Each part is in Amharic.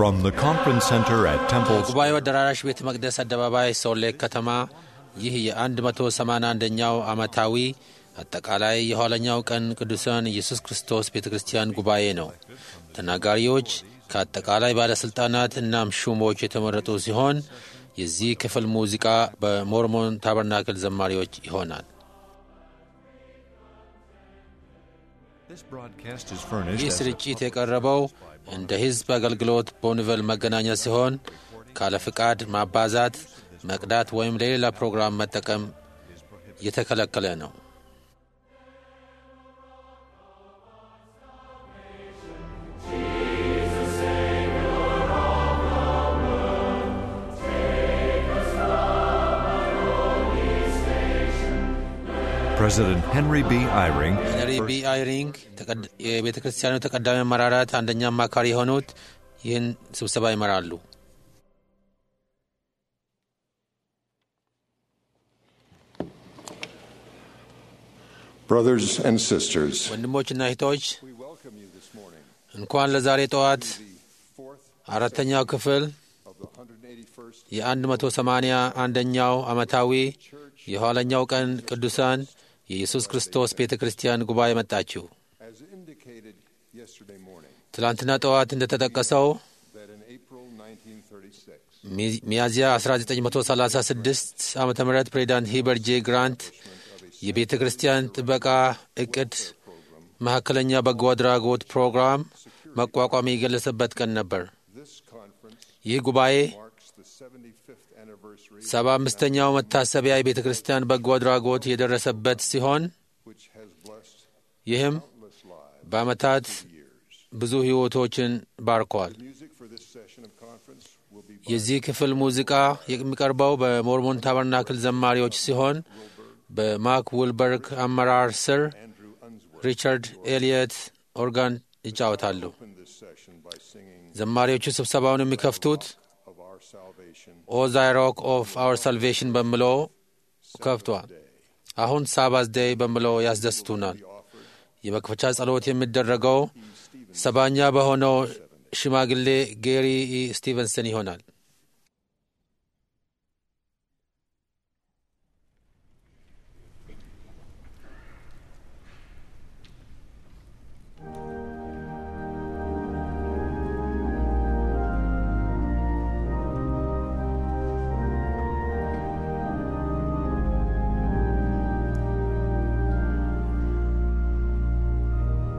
From the conference center at Temple ጉባኤው አዳራሽ ቤተ መቅደስ አደባባይ ሶሌ ከተማ ይህ የ181ኛው ዓመታዊ አጠቃላይ የኋለኛው ቀን ቅዱሳን ኢየሱስ ክርስቶስ ቤተ ክርስቲያን ጉባኤ ነው። ተናጋሪዎች ከአጠቃላይ ባለሥልጣናት እናም ሹሞች የተመረጡ ሲሆን የዚህ ክፍል ሙዚቃ በሞርሞን ታበርናክል ዘማሪዎች ይሆናል። This broadcast is furnished ይህ as a ስርጭት የቀረበው እንደ ሕዝብ አገልግሎት በኒቨል መገናኛ ሲሆን ካለ ፍቃድ ማባዛት፣ መቅዳት ወይም ለሌላ ፕሮግራም መጠቀም የተከለከለ ነው። President Henry B. Eyring, ሄነሪ ቢ አይሪንግ የቤተ ክርስቲያኑ ተቀዳሚ አመራራት አንደኛ አማካሪ የሆኑት ይህን ስብሰባ ይመራሉ። Brothers and sisters, ወንድሞችና እህቶች we welcome you this morning እንኳን ለዛሬ ጠዋት to the fourth አራተኛው ክፍል of the 181st የ180 አንደኛው ዓመታዊ የኋለኛው ቀን ቅዱሳን የኢየሱስ ክርስቶስ ቤተ ክርስቲያን ጉባኤ መጣችሁ። as indicated yesterday morning ትላንትና ጠዋት እንደተጠቀሰው that in April 1936 ሚ- ሚያዝያ 1936 ዓ ም ፕሬዚዳንት ሂበር ጄ ግራንት የቤተ ክርስቲያን ጥበቃ እቅድ መካከለኛ በጎ አድራጎት ፕሮግራም መቋቋም የገለጸበት ቀን ነበር። this conference ይህ ጉባኤ marks the 75th anniversary ሰባ አምስተኛው መታሰቢያ የቤተ ክርስቲያን በጎ አድራጎት የደረሰበት ሲሆን which has blessed ይህም countless lives በዓመታት years. ብዙ ሕይወቶችን ባርኳል። Music for this session of conference will be by የዚህ ክፍል ሙዚቃ የሚቀርበው በሞርሞን ታበርናክል ዘማሪዎች ሲሆን በማክ ውልበርግ አመራር ስር Andrew Unsworth. ሪቻርድ ኤሊየት ኦርጋን ይጫወታሉ። Open this session by singing ዘማሪዎቹ ስብሰባውን የሚከፍቱት of our salvation ኦ ዛይ ሮክ ኦፍ አወር ሳልቬሽን በሚለው ከፍቷል። አሁን ሳባዝ ዴይ በሚለው ያስደስቱናል። የመክፈቻ ጸሎት የሚደረገው ሰባኛ በሆነው ሽማግሌ ጌሪ ኢ ስቲቨንሰን ይሆናል።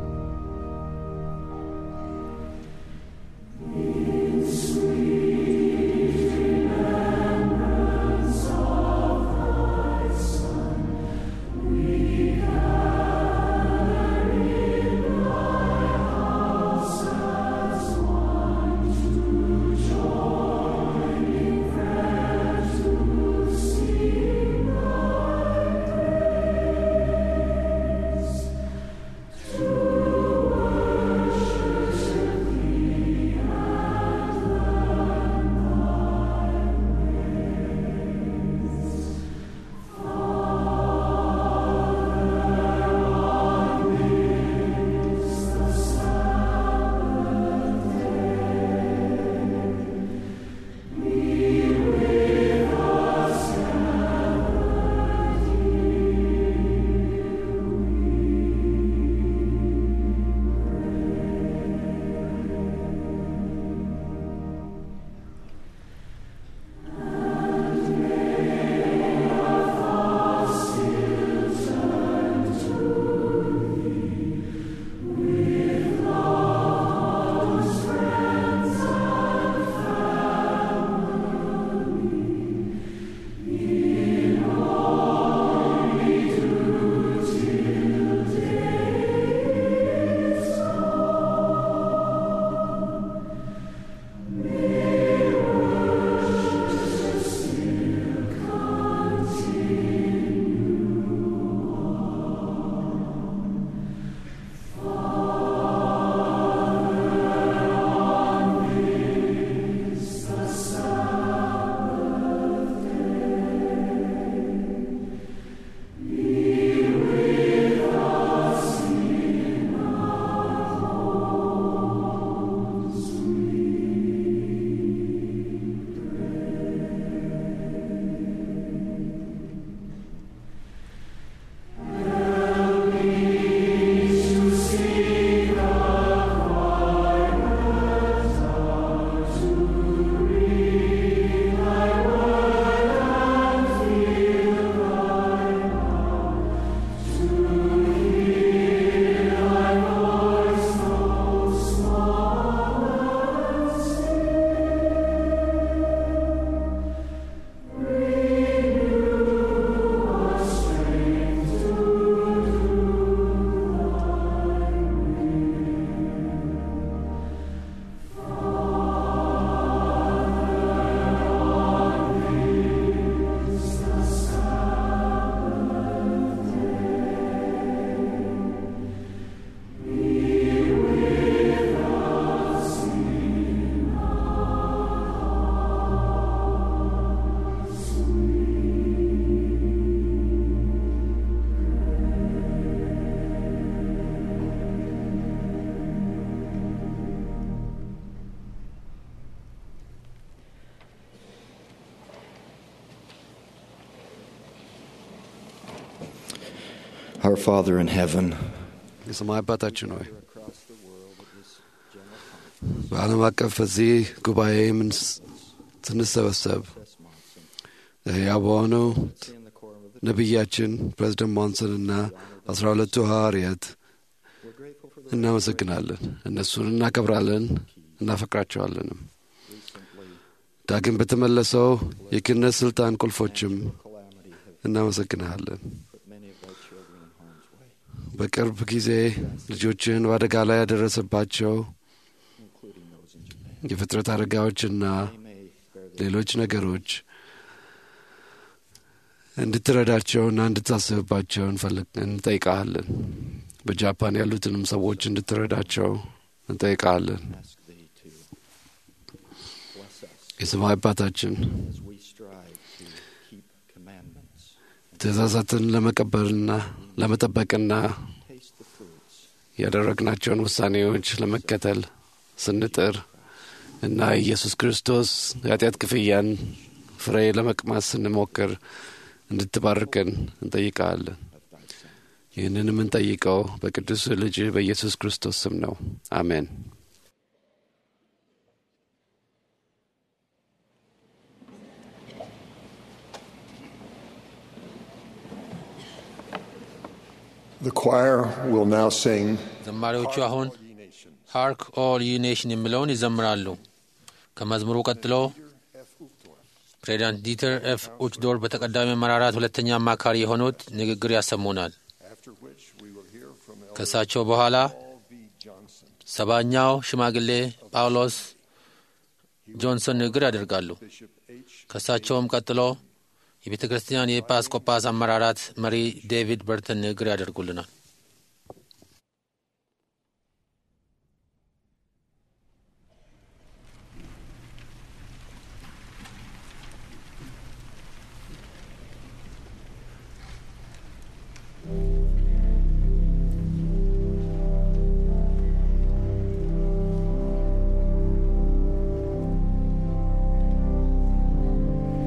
Sweet Our Father in heaven, የሰማይ አባታችን ሆይ በዓለም አቀፍ በዚህ ጉባኤ ምንስ- ስንሰበሰብ ሕያው በሆነው ነቢያችን ፕሬዚደንት ሞንሰንና አስራ ሁለቱ ሐዋርያት እናመሰግናለን። እነሱን እናከብራለን፣ እናፈቅራቸዋለንም። ዳግም በተመለሰው የክህነት ሥልጣን ቁልፎችም እናመሰግንሃለን። በቅርብ ጊዜ ልጆችህን በአደጋ ላይ ያደረሰባቸው የፍጥረት አደጋዎችና ሌሎች ነገሮች እንድትረዳቸውና እንድታስብባቸው እንፈልግ- እንጠይቃለን። በጃፓን ያሉትንም ሰዎች እንድትረዳቸው እንጠይቃለን። የሰማይ አባታችን ትእዛዛትን ለመቀበልና ለመጠበቅና ያደረግናቸውን ውሳኔዎች ለመከተል ስንጥር እና ኢየሱስ ክርስቶስ የኃጢአት ክፍያን ፍሬ ለመቅማት ስንሞክር እንድትባርከን እንጠይቃለን። ይህንን የምንጠይቀው በቅዱስ ልጅ በኢየሱስ ክርስቶስ ስም ነው። አሜን። The choir will now sing ዘማሪዎቹ አሁን ሃርክ ኦል ዩ ኔሽን የሚለውን ይዘምራሉ። ከመዝሙሩ ቀጥሎ ፕሬዚዳንት ዲተር ኤፍ ኡችዶር በተቀዳሚ አመራራት ሁለተኛ አማካሪ የሆኑት ንግግር ያሰሙናል። after which we will hear from Elder ከእሳቸው በኋላ Paul V. Johnson, ሰባኛው ሽማግሌ ጳውሎስ ጆንሰን ንግግር ያደርጋሉ። Bishop H. ከእሳቸውም ቀጥሎ የቤተ ክርስቲያን የኤጲስቆጶስ አመራራት መሪ ዴቪድ በርተን ንግግር ያደርጉልናል።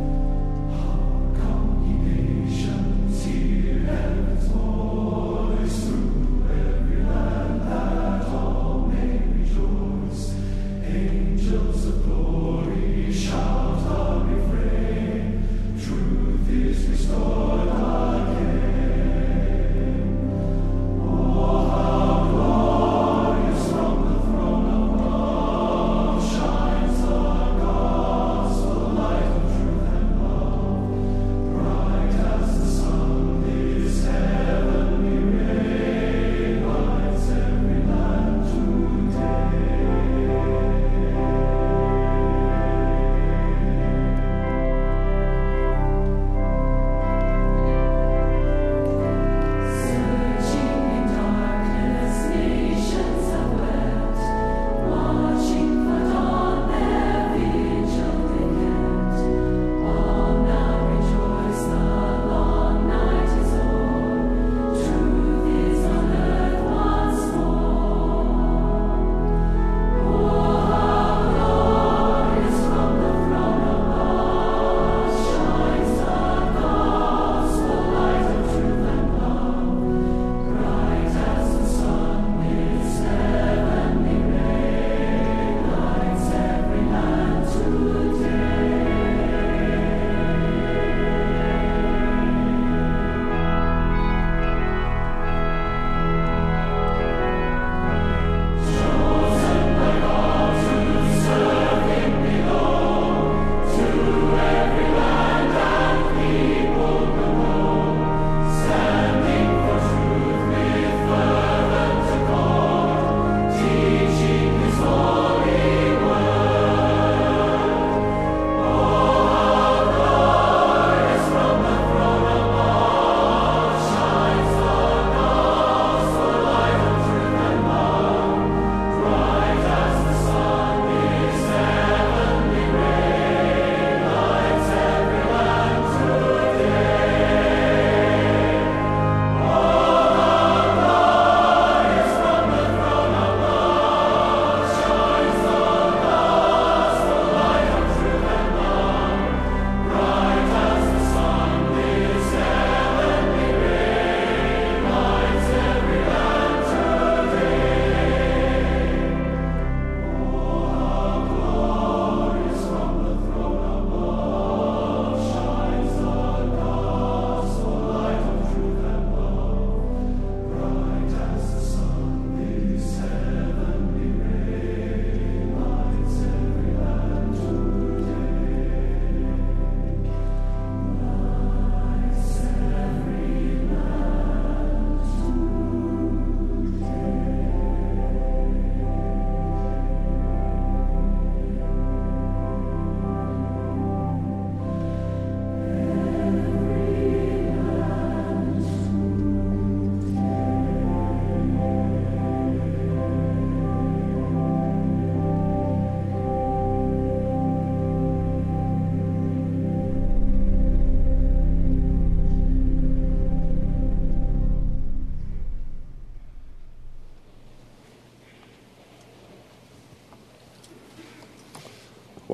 Nations, hear heaven's voice.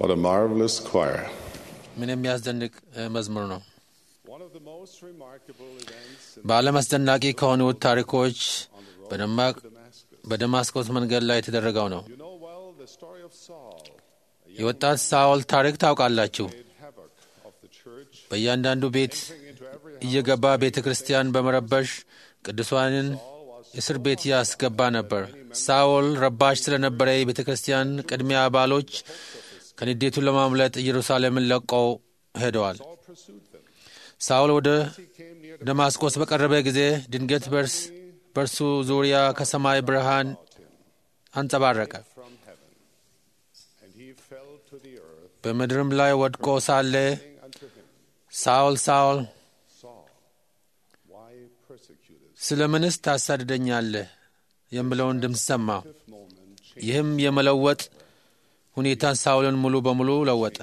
What a marvelous choir. ምን የሚያስደንቅ እ፣ መዝሙር ነው። One of the most remarkable events in በዓለም አስደናቂ ከሆኑት ታሪኮች በደማቅ በደማስቆስ መንገድ ላይ የተደረገው ነው። you know well the story of Saul, የወጣት ሳውል ታሪክ ታውቃላችሁ። made havoc of the church, በእያንዳንዱ ቤት into every እየገባ ቤተ ክርስቲያን በመረበሽ ቅዱሳንን እስር ቤት ያስገባ ነበር። ሳውል ረባሽ ስለነበረ የቤተ ክርስቲያን ቅድሚያ አባሎች ከንዴቱን ለማምለጥ ኢየሩሳሌምን ለቀው ሄደዋል። ሳውል ወደ ደማስቆስ በቀረበ ጊዜ ድንገት በርስ በእርሱ ዙሪያ ከሰማይ ብርሃን አንጸባረቀ። from heaven, and he fell to the earth, በምድርም ላይ ወድቆ ሳለ saying unto him, ሳውል ሳውል Saul, why persecutest ስለ ምንስ ታሳድደኛለህ የሚለውን ድምፅ ሰማ። moment ይህም የመለወጥ ሁኔታን ሳውልን ሙሉ በሙሉ ለወጠ።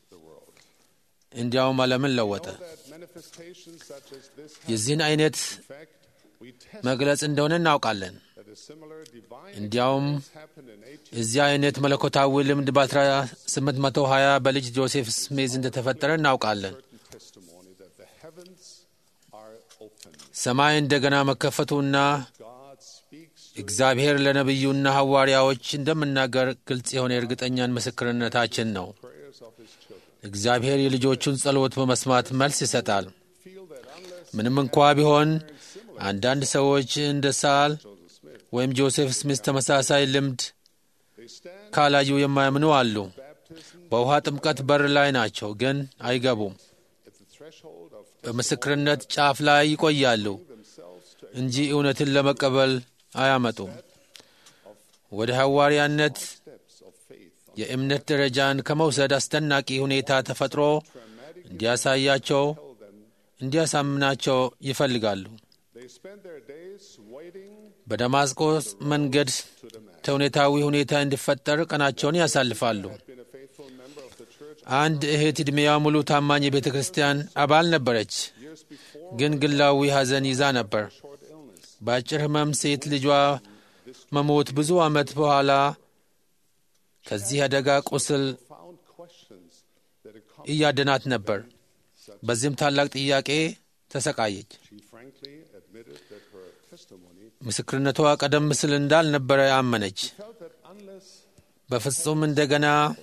እንዲያውም ዓለምን ለወጠ። that manifestations such as this have, የዚህን አይነት in fact, we test መግለጽ እንደሆነ እናውቃለን። that a similar divine እንዲያውም experience happened in 18 እዚህ አይነት መለኮታዊ ልምድ በ1820 በልጅ ጆሴፍ ስሜዝ እንደተፈጠረ እናውቃለን። testimony that the heavens are open. ሰማይ እንደገና መከፈቱና God speaks እግዚአብሔር ለነቢዩና ሐዋርያዎች እንደምናገር ግልጽ የሆነ የእርግጠኛን ምስክርነታችን ነው። prayers of his children. እግዚአብሔር የልጆቹን ጸሎት በመስማት መልስ ይሰጣል። Feel that unless ምንም እንኳ ቢሆን አንዳንድ ሰዎች እንደ ሳል ወይም ጆሴፍ ስሚስ ተመሳሳይ ልምድ they stand ካላዩ የማያምኑ አሉ። baptism በውሃ ጥምቀት በር ላይ ናቸው፣ ግን አይገቡም። at the threshold of በምስክርነት ጫፍ ላይ ይቆያሉ themselves to እንጂ እውነትን ለመቀበል አያመጡም። ወደ ሐዋርያነት steps of faith. የእምነት ደረጃን ከመውሰድ አስደናቂ ሁኔታ ተፈጥሮ እንዲያሳያቸው እንዲያሳምናቸው ይፈልጋሉ። They spend their days waiting በደማስቆስ መንገድ ተውኔታዊ ሁኔታ እንዲፈጠር ቀናቸውን ያሳልፋሉ። been a faithful member of the church አንድ እህት ዕድሜዋ ሙሉ ታማኝ የቤተ ክርስቲያን አባል ነበረች፣ ግን ግላዊ ሐዘን ይዛ ነበር። short illness. በአጭር ሕመም ሴት ልጇ መሞት ብዙ ዓመት በኋላ ከዚህ አደጋ ቁስል Found questions that accom- እያደናት ነበር። በዚህም ታላቅ ጥያቄ ተሰቃየች። she frankly admitted that her testimony ምስክርነቷ ቀደም ሲል እንዳልነበረ አመነች። felt that unless በፍጹም እንደገና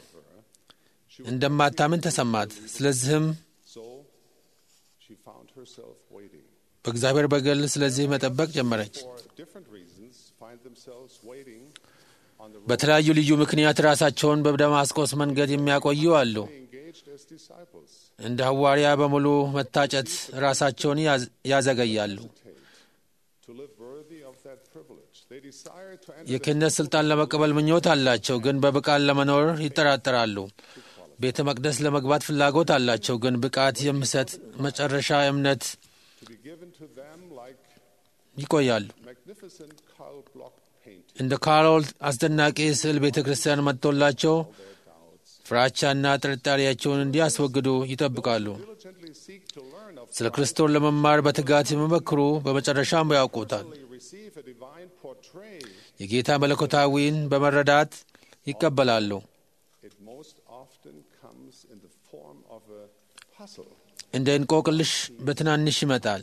እንደማታምን ተሰማት። ስለዚህም so, she found herself waiting. በእግዚአብሔር በግል ስለዚህ መጠበቅ ጀመረች። For different reasons, find themselves waiting on the road. በተለያዩ ልዩ ምክንያት ራሳቸውን በደማስቆስ መንገድ የሚያቆዩ አሉ። They engaged as disciples. እንደ ሐዋርያ በሙሉ መታጨት ራሳቸውን ያዝ- ያዘገያሉ። To live worthy of that privilege. They desire to enter የክህነት ሥልጣን ለመቀበል ምኞት አላቸው፣ ግን በብቃት ለመኖር ይጠራጠራሉ። ቤተ መቅደስ ለመግባት ፍላጎት አላቸው፣ ግን ብቃት የሚሰጥ መጨረሻ እምነት to be given to them like ይቆያሉ። magnificent Karl Bloch painting. እንደ ካሮል አስደናቂ ስዕል ቤተ ክርስቲያን መጥቶላቸው ፍራቻና ጥርጣሬያቸውን እንዲያስወግዱ ይጠብቃሉ። Diligently seek to learn of ስለ ክርስቶስ ለመማር በትጋት የሚመክሩ በመጨረሻም ያውቁታል። receive a divine portray. የጌታ መለኮታዊን በመረዳት ይቀበላሉ። It most often comes in the form of a puzzle. እንደ እንቆቅልሽ በትናንሽ ይመጣል።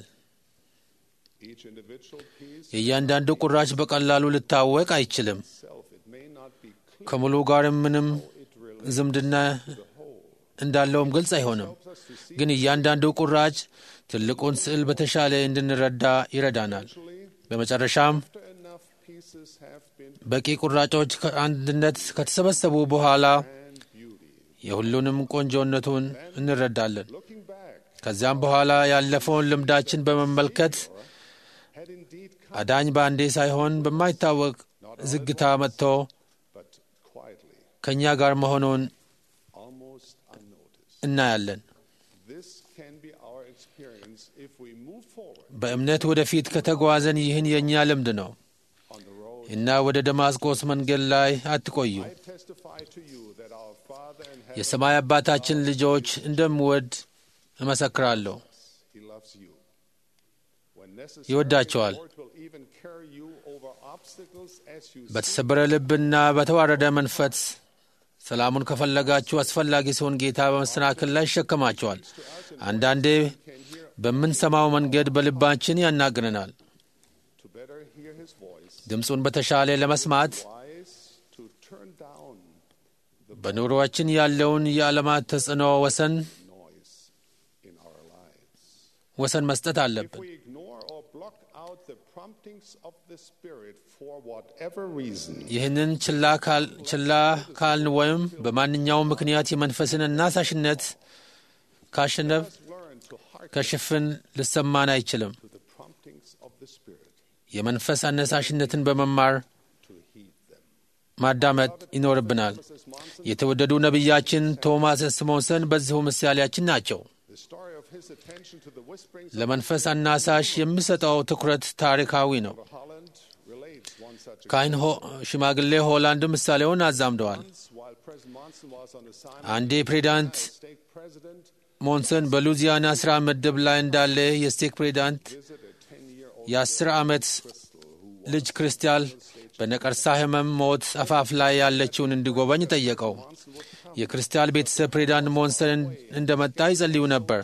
Each individual piece የእያንዳንዱ ቁራጭ በቀላሉ ልታወቅ አይችልም። itself, it may not be clear. ከሙሉ ጋርም ምንም ዝምድና እንዳለውም ግልጽ አይሆንም። ግን እያንዳንዱ ቁራጭ ትልቁን ስዕል በተሻለ እንድንረዳ ይረዳናል። በመጨረሻም After enough pieces have been በቂ ቁራጮች ከአንድነት ከተሰበሰቡ በኋላ and beauty. የሁሉንም ቆንጆነቱን እንረዳለን። Looking back, ከዚያም በኋላ ያለፈውን ልምዳችን በመመልከት had indeed come, አዳኝ በአንዴ ሳይሆን በማይታወቅ ዝግታ መጥቶ but quietly, ከእኛ ጋር መሆኑን almost unnoticed. እናያለን። This can be our experience if we move forward በእምነት ወደፊት ከተጓዘን ይህን የእኛ ልምድ ነው on the road. እና ወደ ደማስቆስ መንገድ ላይ አትቆዩ። I testify to you that our Father in heaven, የሰማይ አባታችን ልጆች እንደምወድ እመሰክራለሁ። He loves you. When necessary, ይወዳቸዋል። the Lord will even carry you over obstacles as you በተሰበረ ልብና በተዋረደ መንፈስ ሰላሙን ከፈለጋችሁ አስፈላጊ ሲሆን ጌታ በመሰናክል ላይ ይሸከማቸዋል። አንዳንዴ በምንሰማው መንገድ በልባችን ያናግረናል። to better hear his voice, ድምፁን በተሻለ ለመስማት wise to turn down በኑሮአችን ያለውን የዓለማት ተጽዕኖ ወሰን noise in our lives. ወሰን መስጠት If አለብን። we ignore or block out the promptings of the Spirit for whatever reason, ይህንን ችላ ካል- ችላ ካልን ወይም በማንኛውም ምክንያት የመንፈስን አናሳሽነት ካሸነፍ learn to hearken ከሽፍን ልሰማን አይችልም። to the promptings of the Spirit, የመንፈስ አነሳሽነትን በመማር to heed them. ማዳመጥ ይኖርብናል። የተወደዱ ነቢያችን ቶማስ ስሞንሰን በዚሁ ምሳሌያችን ናቸው። The story of his attention to the whisperings ለመንፈስ አናሳሽ የሚሰጠው ትኩረት ታሪካዊ ነው። of Holland relates one such ካህን ሆ- ሽማግሌ ሆላንድ ምሳሌውን አዛምደዋል። occurrence while President Monson was on assignment አንዴ ፕሬዚዳንት as state president, ሞንሰን በሉዚያና ሥራ ምድብ ላይ እንዳለ የስቴክ ፕሬዚዳንት visited a 10-year-old የአስር ዓመት ልጅ ክርስቲያን በነቀርሳ ሕመም ሞት አፋፍ ላይ ያለችውን እንዲጎበኝ ጠየቀው። የክርስቲያን ቤተሰብ ፕሬዚዳንት ሞንሰን እንደመጣ ይጸልዩ ነበር።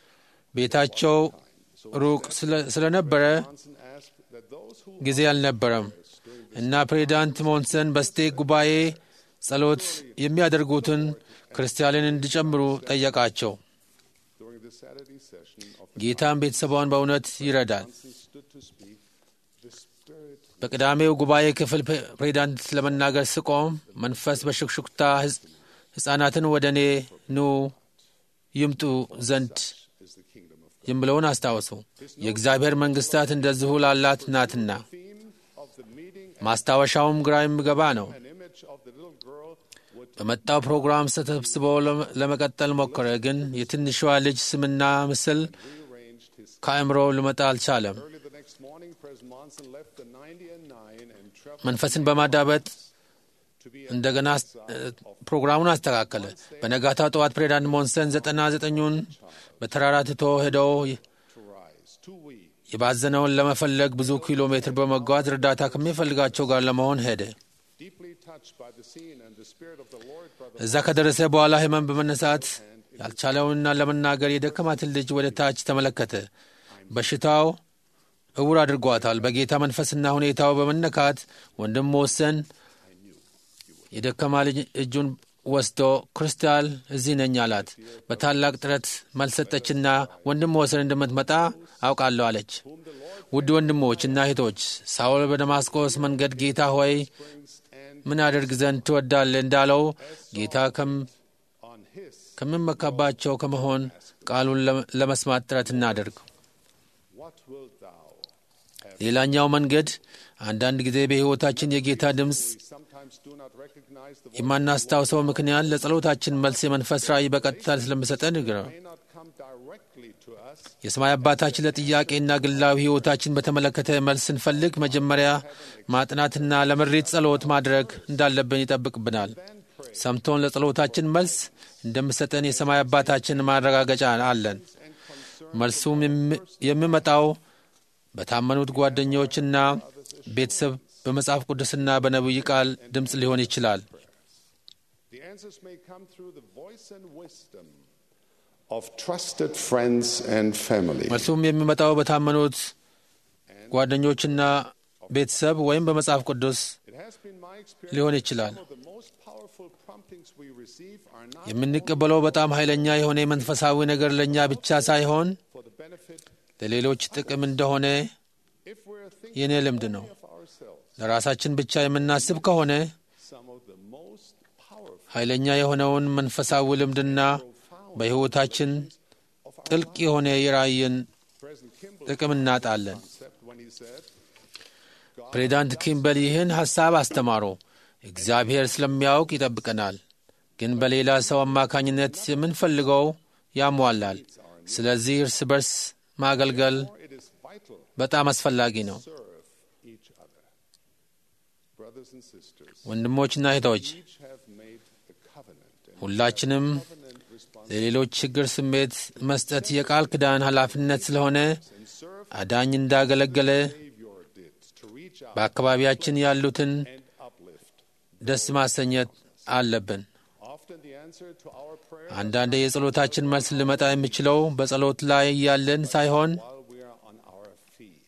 ቤታቸው ሩቅ ስለ- ስለነበረ Monson asked that those who ጊዜ አልነበረም እና ፕሬዚዳንት ሞንሰን በስቴክ ጉባኤ ጸሎት የሚያደርጉትን ክርስቲያንን እንዲጨምሩ ጠየቃቸው። during the Saturday session of the ጌታም ቤተሰቧን በእውነት ይረዳል። Monson stood to speak, the Spirit በቅዳሜው ጉባኤ ክፍል ፕሬ- ፕሬዚዳንት ለመናገር ስቆም መንፈስ በሹክሹክታ ሕጽ- ሕፃናትን ወደ እኔ ኑ ይምጡ ዘንድ is the kingdom of God. የምለውን አስታወሱ። የእግዚአብሔር መንግሥታት እንደዚሁ ላላት ናትና። Theme of the meeting, ማስታወሻውም ግራ የሚገባ ነው። an image of the little girl would በመጣው ፕሮግራም ተሰብስቦ ለም- ለመቀጠል ሞከረ፣ ግን የትንሿ ልጅ ስምና ምስል rearranged his. ከአእምሮ ሊመጣ አልቻለም። Early the next morning, President Monson left the 90 and 9 and traveled መንፈስን በማዳበጥ to be እንደገና አስ- ፕሮግራሙን አስተካከለ። በነጋታው ጠዋት ፕሬዚዳንት ሞንሰን ዘጠና ዘጠኙን በተራራ ትቶ ሄደው to rise, too weak. የባዘነውን ለመፈለግ ብዙ ኪሎ ሜትር በመጓዝ እርዳታ ከሚፈልጋቸው ጋር ለመሆን ሄደ። Deeply touched by the scene and the Spirit of the Lord, Brother እዛ ከደረሰ በኋላ ህመም በመነሳት ያልቻለውንና ለመናገር የደከማትን ልጅ ወደ ታች ተመለከተ። በሽታው እውር አድርጓታል። በጌታ መንፈስና ሁኔታው በመነካት ወንድም ወሰን የደከማ ልጅ እጁን ወስዶ ክርስታል እዚህ ነኝ አላት። በታላቅ ጥረት መልሰጠችና ወንድም ወሰን እንደምትመጣ አውቃለሁ አለች። ውድ ወንድሞች እና እህቶች ሳውል በደማስቆስ መንገድ ጌታ ሆይ ምን አደርግ ዘንድ ትወዳለህ እንዳለው ጌታ ከም- on his ከምመካባቸው ከመሆን ቃሉን ለ- ለመስማት ጥረት እናደርግ። what wilt thou ሌላኛው መንገድ አንዳንድ ጊዜ በሕይወታችን የጌታ ድምፅ we sometimes do not recognize the voice የማናስታውሰው ምክንያት ለጸሎታችን መልስ የመንፈስ ራእይ በቀጥታ ስለምሰጠን ነው። may not come directly to us የሰማይ አባታችን ለጥያቄና ግላዊ ሕይወታችን በተመለከተ መልስ ስንፈልግ መጀመሪያ ማጥናትና ለምሪት ጸሎት ማድረግ እንዳለብን ይጠብቅብናል። ሰምቶን ለጸሎታችን መልስ እንደምሰጠን የሰማይ አባታችን ማረጋገጫ አለን። መልሱም የሚ- የሚመጣው በታመኑት ጓደኞችና ቤተሰብ በመጽሐፍ ቅዱስና በነቢይ ቃል ድምፅ ሊሆን ይችላል። the answers may come through the voice and wisdom of trusted friends and family መልሱም የሚመጣው በታመኑት ጓደኞችና ቤተሰብ ወይም በመጽሐፍ ቅዱስ it has been my experience ሊሆን ይችላል። some of the most powerful promptings we receive are not የምንቀበለው በጣም ኃይለኛ የሆነ የመንፈሳዊ ነገር ለእኛ ብቻ ሳይሆን for the benefit ለሌሎች ጥቅም እንደሆነ if we're thinking የእኔ ልምድ ነው። of ourselves ለራሳችን ብቻ የምናስብ ከሆነ some of the most powerful ኃይለኛ የሆነውን መንፈሳዊ ልምድና በሕይወታችን ጥልቅ የሆነ የራእይን President Kimball ጥቅም እናጣለን። concept when he said ፕሬዚዳንት ኪምበል ይህን ሐሳብ አስተማሩ። እግዚአብሔር ስለሚያውቅ ይጠብቀናል፣ ግን በሌላ ሰው አማካኝነት የምንፈልገው ያሟላል። ስለዚህ እርስ በርስ ማገልገል it is vital በጣም አስፈላጊ ነው። to serve each other brothers and sisters ወንድሞችና እህቶች each have made a covenant and ሁላችንም covenant responsibility ለሌሎች ችግር ስሜት መስጠት የቃል ኪዳን ኃላፊነት ስለሆነ አዳኝ እንዳገለገለ Savior did to reach out በአካባቢያችን ያሉትን and uplift ደስ ማሰኘት አለብን። Often the answer to our prayer አንዳንዴ የጸሎታችን መልስ ሊመጣ የሚችለው በጸሎት ላይ ያለን ሳይሆን while we are on our feet,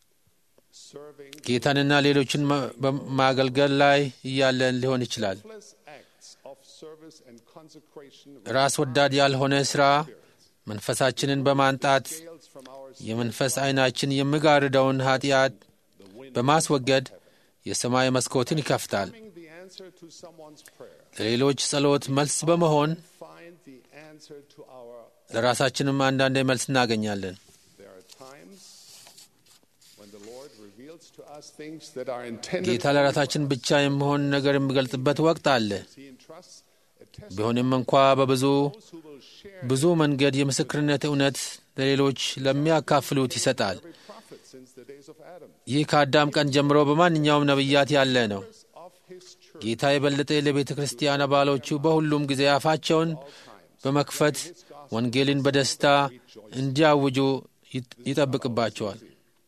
serving ጌታንና ሌሎችን ማ- በማገልገል ላይ እያለን ሊሆን ይችላል። selfless acts of service and consecration ራስ ወዳድ ያልሆነ ሥራ መንፈሳችንን በማንጣት veils from our የመንፈስ ዐይናችን የሚጋርደውን ኃጢአት በማስወገድ የሰማይ መስኮትን ይከፍታል። Finding the answer to someone's prayer. ለሌሎች ጸሎት መልስ በመሆን Find the answer to our. ለራሳችንም አንዳንዴ መልስ እናገኛለን። There are times when the Lord reveals to us things that are intended. ጌታ ለራሳችን ብቻ የሚሆን ነገር የሚገልጽበት ወቅት አለ። He entrusts a test ቢሆንም እንኳ በብዙ those who will share ብዙ መንገድ የምስክርነት እውነት ለሌሎች ለሚያካፍሉት ይሰጣል። every prophet since the days of Adam. ይህ ከአዳም ቀን ጀምሮ በማንኛውም ነቢያት ያለ ነው። Of his church ጌታ የበለጠ ለቤተ ክርስቲያን አባሎቹ በሁሉም ጊዜ አፋቸውን በመክፈት ወንጌልን በደስታ እንዲያውጁ ይጥ- ይጠብቅባቸዋል።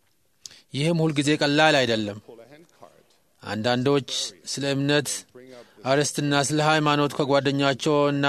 ይህም ሁልጊዜ ቀላል አይደለም። pull a hand card. አንዳንዶች ስለ እምነት አርዕስትና ስለ ሃይማኖት ከጓደኛቸውና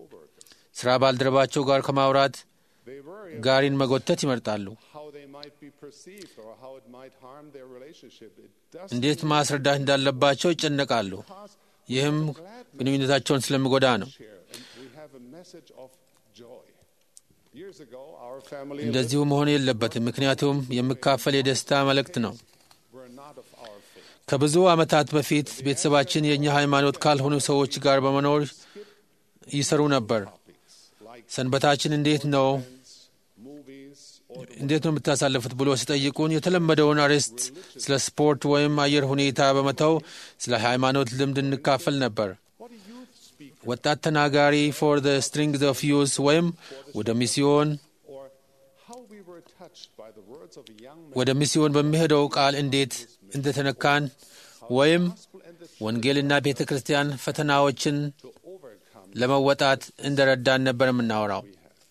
ሥራ ባልደረባቸው ጋር ከማውራት They worry ጋሪን መጎተት ይመርጣሉ። how they might be perceived or how it might harm their relationship. It does እንዴት ማስረዳት እንዳለባቸው ይጨነቃሉ። ይህም ግንኙነታቸውን ስለሚጎዳ ነው። share. And we have a message of joy. Years ago, our family እንደዚሁ መሆን የለበትም፣ ምክንያቱም የሚካፈል የደስታ መልእክት ነው። were not of our faith. ከብዙ ዓመታት በፊት ቤተሰባችን የእኛ ሃይማኖት ካልሆኑ ሰዎች ጋር በመኖር ይሰሩ ነበር። ሰንበታችን እንዴት ነው Movies or እንዴት ነው የምታሳልፉት ብሎ ሲጠይቁን የተለመደውን አርዕስት ስለ ስፖርት ወይም አየር ሁኔታ በመተው ስለ ሃይማኖት ልምድ እንካፈል ነበር። what do youth speak ወጣት ተናጋሪ ፎር ዘ ስትሪንግስ ኦፍ ዩዝ ወይም ወደ ሚስዮን or how we were touched by the words of a young man ወደ ሚስዮን በሚሄደው ቃል እንዴት እንደተነካን ወይም and the ወንጌልና ቤተ ክርስቲያን ፈተናዎችን to overcome. ለመወጣት እንደረዳን ነበር የምናወራው።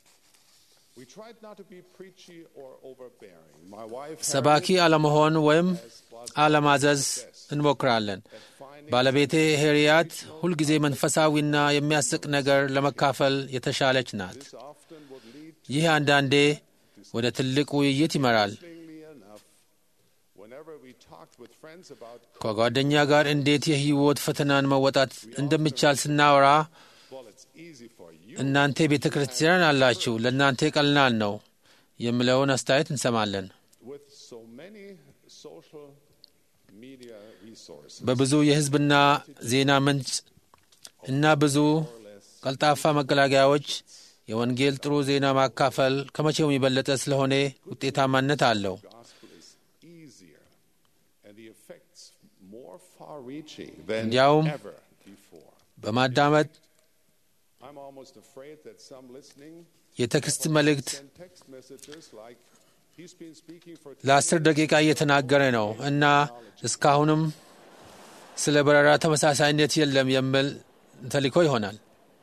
We tried not to be preachy or overbearing. My wife ሰባኪ አለመሆን ወይም አለማዘዝ እንሞክራለን። ባለቤቴ ሄሪያት ሁልጊዜ መንፈሳዊና የሚያስቅ ነገር ለመካፈል የተሻለች ናት። this often would lead ይህ አንዳንዴ ወደ ትልቅ ውይይት ይመራል። Interestingly enough, whenever we talked with friends about, ከጓደኛ ጋር እንዴት የህይወት ፈተናን መወጣት እንደሚቻል ስናወራ well, it's easy for you እናንተ ቤተ ክርስቲያን አላችሁ፣ ለእናንተ ቀላል ነው የሚለውን አስተያየት እንሰማለን። with so many social media resources. በብዙ የህዝብና ዜና ምንጭ እና ብዙ ቀልጣፋ መገላገያዎች የወንጌል ጥሩ ዜና ማካፈል ከመቼውም የበለጠ ስለሆነ ውጤታማነት አለው። gospel is easier and the effects more far-reaching than እንዲያውም ever before. በማዳመጥ I'm almost afraid that some listening የቴክስት መልእክት send text messages like, he's been speaking for ለአስር ደቂቃ እየተናገረ ነው እና እስካሁንም ስለ በረራ ተመሳሳይነት የለም የሚል ተልእኮ ይሆናል።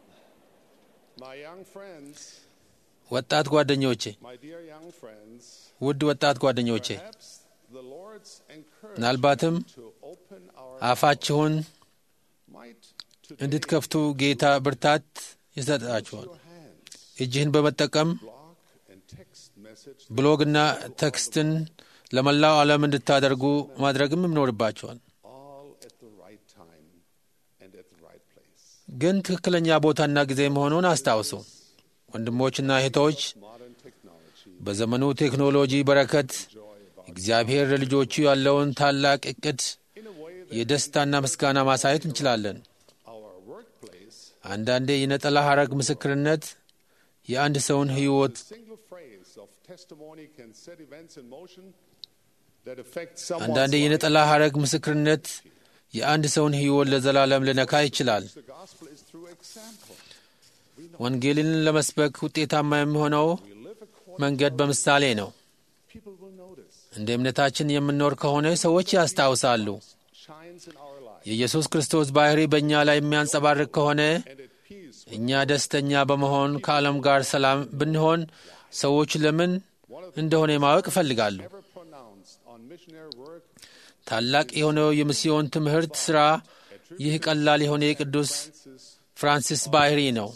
my young friends, ወጣት ጓደኞቼ፣ my dear young friends, ውድ ወጣት ጓደኞቼ perhaps the Lord's encouragement ምናልባትም to open our አፋችሁን might today እንድትከፍቱ ጌታ ብርታት ይሰጣችኋል። your hands እጅህን በመጠቀም block and text message ብሎግና ቴክስትን ለመላው ዓለም እንድታደርጉ ማድረግም ይኖርባቸዋል። all at the right time and at the right place. ግን ትክክለኛ ቦታና ጊዜ መሆኑን አስታውሱ። ወንድሞችና እህቶች፣ Modern technology በዘመኑ ቴክኖሎጂ በረከት እግዚአብሔር ለልጆቹ ያለውን ታላቅ እቅድ in a way that የደስታና ምስጋና ማሳየት እንችላለን። our workplace አንዳንዴ የነጠላ ሐረግ ምስክርነት የአንድ ሰውን ሕይወት single phrase of testimony can set events in motion that affect someone's አንዳንዴ life. የነጠላ ሐረግ ምስክርነት የአንድ ሰውን ሕይወት ለዘላለም ሊነካ ይችላል። The gospel is through example. ወንጌልን ለመስበክ ውጤታማ የሚሆነው We live according መንገድ በምሳሌ ነው። people will notice እንደ እምነታችን የምንኖር ከሆነ ሰዎች ያስታውሳሉ። shines in our life የኢየሱስ ክርስቶስ ባሕሪ በእኛ ላይ የሚያንጸባርቅ ከሆነ and at peace እኛ ደስተኛ በመሆን ከዓለም ጋር ሰላም ብንሆን ሰዎች ለምን እንደሆነ ማወቅ ይፈልጋሉ። ever pronounced on missionary work ታላቅ የሆነው የሚስዮን ትምህርት ሥራ ይህ ቀላል የሆነ የቅዱስ ፍራንሲስ ባህሪ ነው።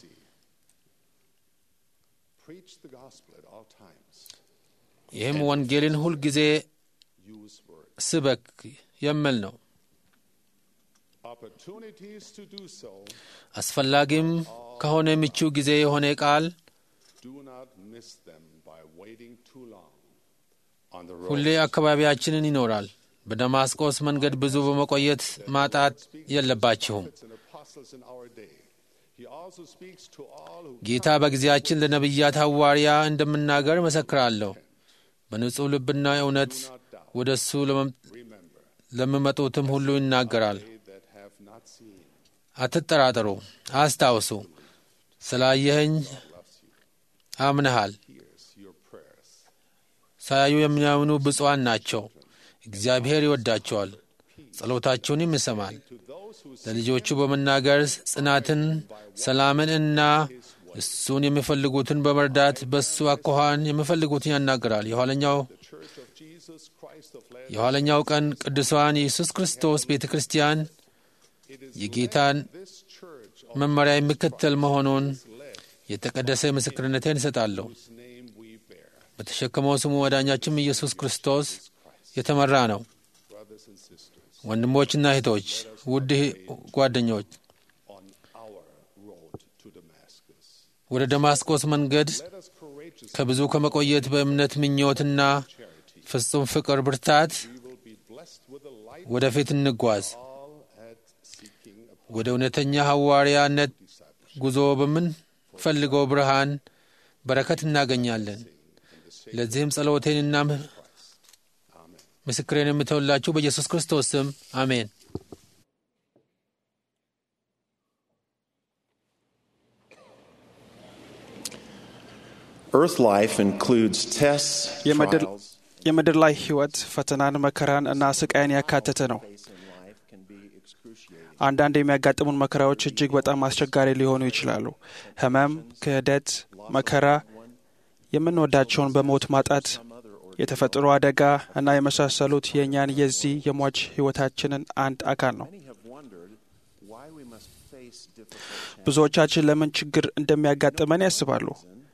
Preach the gospel at all times. ይህም ወንጌልን ሁልጊዜ Use words. ስበክ የሚል ነው። Opportunities to do so. አስፈላጊም ከሆነ ምቹ ጊዜ የሆነ ቃል Do not miss them by waiting too long on the ሁሌ road. አካባቢያችንን ይኖራል። በደማስቆስ መንገድ ብዙ በመቆየት ማጣት የለባችሁም። Prophets and apostles in our day. He also speaks to all who ጌታ በጊዜያችን ለነቢያት ሐዋርያ እንደምናገር እመሰክራለሁ። በንጹሕ ልብና እውነት ወደ እሱ ለመም- remember ለሚመጡትም ሁሉ ይናገራል። they that have not seen. አትጠራጠሩ፣ አስታውሱ። ስላየኸኝ አምነሃል። Hears your prayers. ሳያዩ የሚያምኑ ብፁዓን ናቸው። እግዚአብሔር ይወዳቸዋል፣ ጸሎታቸውንም ይሰማል። To those who ለልጆቹ በመናገር ጽናትን፣ ሰላምን እና እሱን የሚፈልጉትን በመርዳት በእሱ አኳኋን የሚፈልጉትን ያናገራል። የኋለኛው Church of Jesus Christ of Latter የኋለኛው ቀን ቅዱሳን የኢየሱስ ክርስቶስ ቤተ ክርስቲያን የጌታን this church of መመሪያ የሚከተል መሆኑን የተቀደሰ ምስክርነቴን እሰጣለሁ። whose name we bear. በተሸከመው ስሙ ወዳኛችም ኢየሱስ ክርስቶስ የተመራ ነው። Brothers and sisters, ወንድሞችና እህቶች፣ ውድ ጓደኞች on our road to Damascus, ወደ ደማስቆስ መንገድ let us courageously ከብዙ ከመቆየት በእምነት ምኞትና ፍጹም ፍቅር ብርታት we will be blessed with a light ወደፊት እንጓዝ። all at seeking a ወደ እውነተኛ ሐዋርያነት ጉዞ በምንፈልገው ብርሃን በረከት እናገኛለን። ለዚህም ጸሎቴንና ምስክሬን የምተውላችሁ በኢየሱስ ክርስቶስ ስም አሜን። Earth life includes tests, የምድር trials, የምድር ላይ ሕይወት ፈተናን፣ መከራን እና ስቃይን ያካተተ ነው። in life can be excruciating. አንዳንድ የሚያጋጥሙን መከራዎች እጅግ በጣም አስቸጋሪ ሊሆኑ ይችላሉ። ሕመም፣ ክህደት፣ መከራ፣ የምንወዳቸውን በሞት ማጣት፣ የተፈጥሮ አደጋ እና የመሳሰሉት የእኛን የዚህ የሟች ሕይወታችንን አንድ አካል ነው። Many have wondered why we must face difficult ብዙዎቻችን ለምን ችግር እንደሚያጋጥመን ያስባሉ።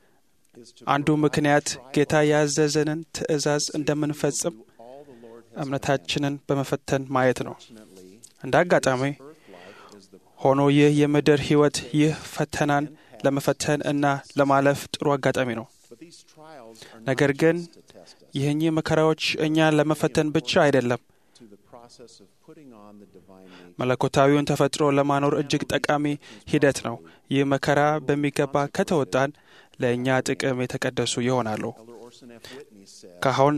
is to አንዱ ምክንያት ጌታ ያዘዘንን ትእዛዝ እንደምንፈጽም all the Lord has እምነታችንን በመፈተን ማየት ነው። fortunately እንደ አጋጣሚ earth life is the ሆኖ ይህ የምድር ሕይወት ይህ ፈተናን ለመፈተን እና ለማለፍ ጥሩ አጋጣሚ ነው። but these trials are ነገር not ግን just to test us ይህኚህ መከራዎች እኛን ለመፈተን ብቻ አይደለም፣ to the process of putting on the divine nature. መለኮታዊውን ተፈጥሮ ለማኖር እጅግ ጠቃሚ ሂደት ነው። ይህ መከራ በሚገባ ከተወጣን ለእኛ ጥቅም የተቀደሱ ይሆናሉ። Elder Orson F. Whitney said, ካሁን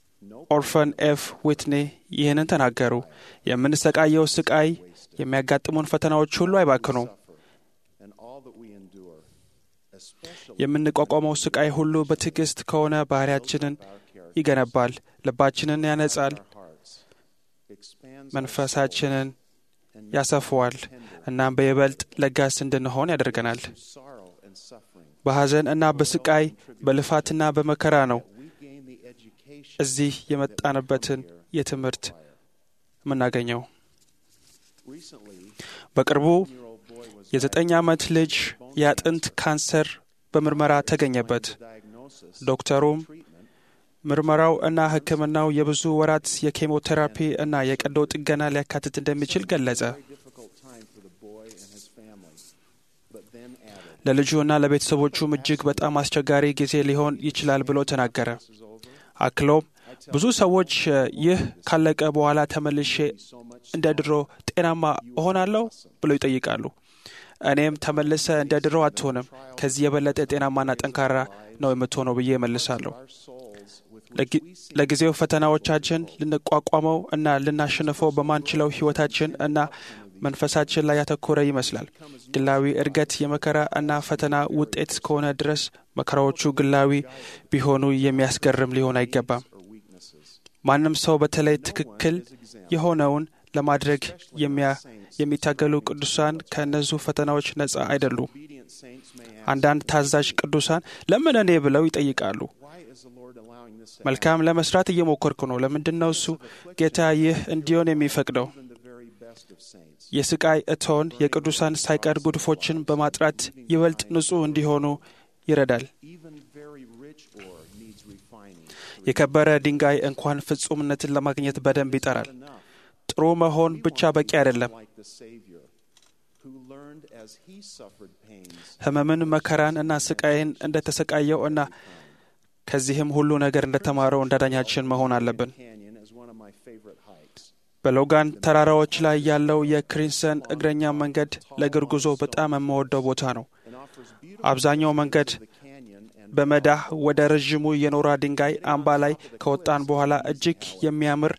ኦርፈን ኤፍ ዊትኒ ይህንን ተናገሩ። የምንሰቃየው ስቃይ፣ የሚያጋጥሙን ፈተናዎች ሁሉ አይባክኑም። and all that we endure, especially የምንቋቋመው ስቃይ ሁሉ በትዕግስት ከሆነ ባህሪያችንን ይገነባል፣ ልባችንን ያነጻል፣ our hearts, expands መንፈሳችንን ያሰፈዋል፣ እናም በይበልጥ ለጋስ እንድንሆን ያደርገናል። through sorrow and suffering. በሐዘን እና በስቃይ በልፋትና በመከራ ነው We gain the education እዚህ የመጣንበትን የትምህርት የምናገኘው። recently. በቅርቡ Year-old boy was የዘጠኝ ዓመት ልጅ የአጥንት ካንሰር በምርመራ ተገኘበት። diagnosis ዶክተሩም treatment ምርመራው እና ሕክምናው የብዙ ወራት የኬሞቴራፒ እና የቀዶ ጥገና ሊያካትት እንደሚችል ገለጸ። very difficult time for the boy and his family, but then added, ለልጁ እና ለቤተሰቦቹም እጅግ በጣም አስቸጋሪ ጊዜ ሊሆን ይችላል ብሎ ተናገረ። አክሎም ብዙ ሰዎች እ፣ ይህ ካለቀ በኋላ ተመልሼ እንደ ድሮ ጤናማ እሆናለሁ ብለው ይጠይቃሉ። እኔም ተመልሰ እንደ ድሮ አትሆንም፣ ከዚህ የበለጠ ጤናማና ጠንካራ ነው የምትሆነው ብዬ እመልሳለሁ። our souls with ለጊ- ለጊዜው ፈተናዎቻችን ልንቋቋመው እና ልናሸንፈው በማንችለው ሕይወታችን እና መንፈሳችን ላይ ያተኮረ ይመስላል። ግላዊ እድገት የመከራ እና ፈተና ውጤት እስከሆነ ድረስ መከራዎቹ ግላዊ ቢሆኑ የሚያስገርም ሊሆን አይገባም። ማንም ሰው በተለይ ትክክል የሆነውን ለማድረግ የሚያ- የሚታገሉ ቅዱሳን ከእነዚሁ ፈተናዎች ነጻ አይደሉም። obedient saints may ask, አንዳንድ ታዛዥ ቅዱሳን ለምን እኔ ብለው ይጠይቃሉ። why is the Lord allowing this to መልካም ለመስራት እየሞከርኩ ነው። ለምንድን ነው እሱ ጌታ ይህ እንዲሆን የሚፈቅደው? happen? The very best dust of saints. የስቃይ እቶን የቅዱሳን ሳይቀር ጉድፎችን በማጥራት ይበልጥ ንጹሕ እንዲሆኑ ይረዳል። Even very rich ore needs refining. የከበረ ድንጋይ እንኳን ፍጹምነትን ለማግኘት በደንብ ይጠራል። ጥሩ መሆን ብቻ በቂ አይደለም። Like the Savior, who learned as he suffered pains ሕመምን፣ መከራን እና ስቃይን እንደተሰቃየው እና ከዚህም ሁሉ ነገር እንደተማረው እንዳዳኛችን መሆን አለብን። canyon is one of my favorite hikes. በሎጋን ተራራዎች ላይ ያለው የክሪንሰን እግረኛ መንገድ ለእግር ጉዞ በጣም የምወደው ቦታ ነው። and offers beautiful አብዛኛው መንገድ the canyon and በመዳህ ወደ ረዥሙ የኖራ ድንጋይ አምባ ላይ ከወጣን በኋላ እጅግ የሚያምር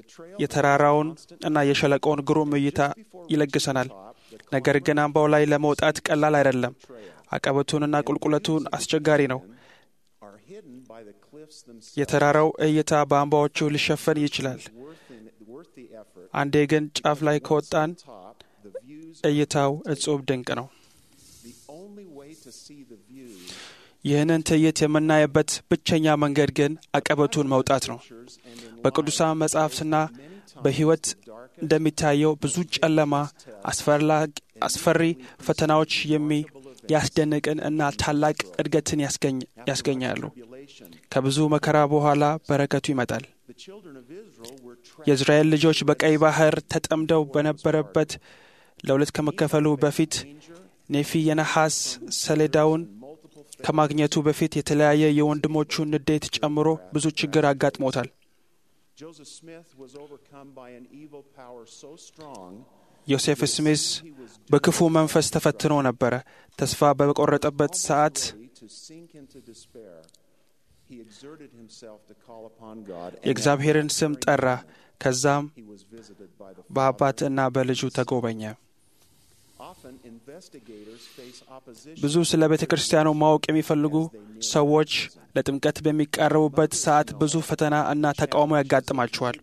የተራራውን እና የሸለቆውን ግሩም እይታ ይለግሰናል። ነገር ግን አምባው ላይ ለመውጣት ቀላል አይደለም። አቀበቱንና ቁልቁለቱን አስቸጋሪ ነው። are hidden by the cliffs themselves. የተራራው እይታ በአምባዎቹ ሊሸፈን ይችላል። Worth, in, worth the effort. አንዴ ግን ጫፍ ላይ ከወጣን Top, the views. እይታው እጹብ ድንቅ ነው። The only way to see the views ይህንን ትዕይንት የምናይበት ብቸኛ መንገድ ግን አቀበቱን መውጣት ነው። and in በቅዱሳን መጻሕፍትና በሕይወት እንደሚታየው ብዙ ጨለማ፣ አስፈላጊ- አስፈሪ ፈተናዎች የሚያስደንቅን እና ታላቅ እድገትን ያስገኝ- ያስገኛሉ። tribulation. ከብዙ መከራ በኋላ በረከቱ ይመጣል። The children of Israel were trapped የእስራኤል ልጆች በቀይ ባህር ተጠምደው በነበረበት ለሁለት ከመከፈሉ በፊት ኔፊ የነሐስ ሰሌዳውን ከማግኘቱ በፊት የተለያየ የወንድሞቹን ንዴት ጨምሮ ብዙ ችግር አጋጥሞታል። Joseph Smith was overcome by an evil power so strong ዮሴፍ ስሚዝ በክፉ መንፈስ ተፈትኖ ነበረ። ተስፋ በቆረጠበት ሰዓት to sink into despair. He exerted himself to call upon God. and የእግዚአብሔርን ስም ጠራ። ከዛም he was visited by the በአባት እና በልጁ ተጎበኘ። Often investigators face opposition ብዙ ስለ ቤተ ክርስቲያኑ ማወቅ የሚፈልጉ ሰዎች ለጥምቀት በሚቃረቡበት ሰዓት ብዙ ፈተና እና ተቃውሞ ያጋጥማቸዋል።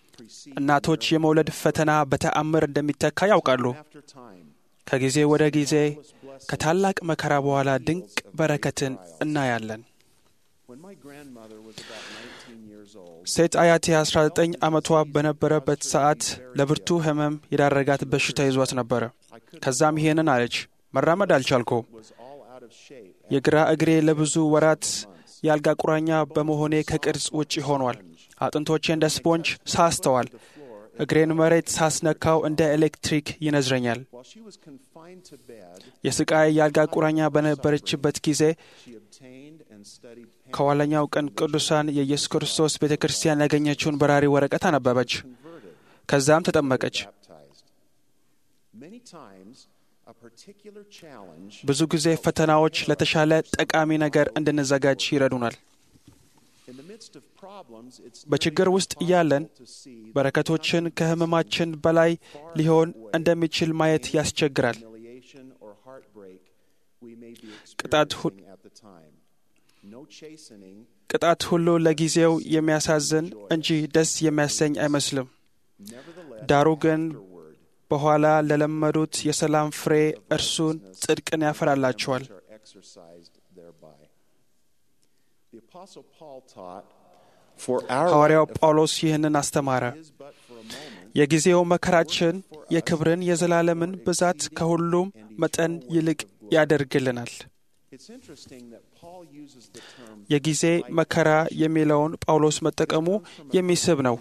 እናቶች የመውለድ ፈተና በተአምር እንደሚተካ ያውቃሉ። after time. ከጊዜ ወደ ጊዜ ከታላቅ መከራ በኋላ ድንቅ በረከትን እናያለን። When my grandmother was about 19 years old, ሴት አያቴ 19 ዓመቷ በነበረበት ሰዓት ለብርቱ ሕመም የዳረጋት በሽታ ይዟት ነበረ። ከዛም ይሄንን አለች፣ መራመድ አልቻልኩም። was all out of shape. የግራ እግሬ ለብዙ ወራት የአልጋ ቁራኛ በመሆኔ ከቅርጽ ውጭ ሆኗል። አጥንቶቼ እንደ ስፖንጅ ሳስተዋል። እግሬን መሬት ሳስነካው እንደ ኤሌክትሪክ ይነዝረኛል። While she was confined to bed, የስቃይ የአልጋ ቁራኛ በነበረችበት ጊዜ she obtained and studied ከኋለኛው ቀን ቅዱሳን የኢየሱስ ክርስቶስ ቤተ ክርስቲያን ያገኘችውን በራሪ ወረቀት አነበበች። ከዛም ተጠመቀች። baptized. Many times, a particular challenge ብዙ ጊዜ ፈተናዎች ለተሻለ ጠቃሚ ነገር እንድንዘጋጅ ይረዱናል። in the midst of problems, it's በችግር ውስጥ እያለን to see በረከቶችን ከሕመማችን በላይ ሊሆን እንደሚችል ማየት ያስቸግራል። humiliation or heartbreak we may be ቅጣት ሁ- experiencing at the time. No chastening, ቅጣት ሁሉ ለጊዜው የሚያሳዝን እንጂ ደስ የሚያሰኝ አይመስልም። nevertheless, ዳሩ ግን afterward, በኋላ ለለመዱት የሰላም ፍሬ እርሱን ጽድቅን ያፈራላቸዋል። are exercised thereby. The Apostle Paul taught, For our ሐዋርያው ጳውሎስ ይህንን አስተማረ። is but for a moment, የጊዜው መከራችን የክብርን የዘላለምን ብዛት ከሁሉም መጠን ይልቅ ያደርግልናል። it's interesting that Paul uses the term የጊዜ መከራ የሚለውን ጳውሎስ መጠቀሙ የሚስብ ነው።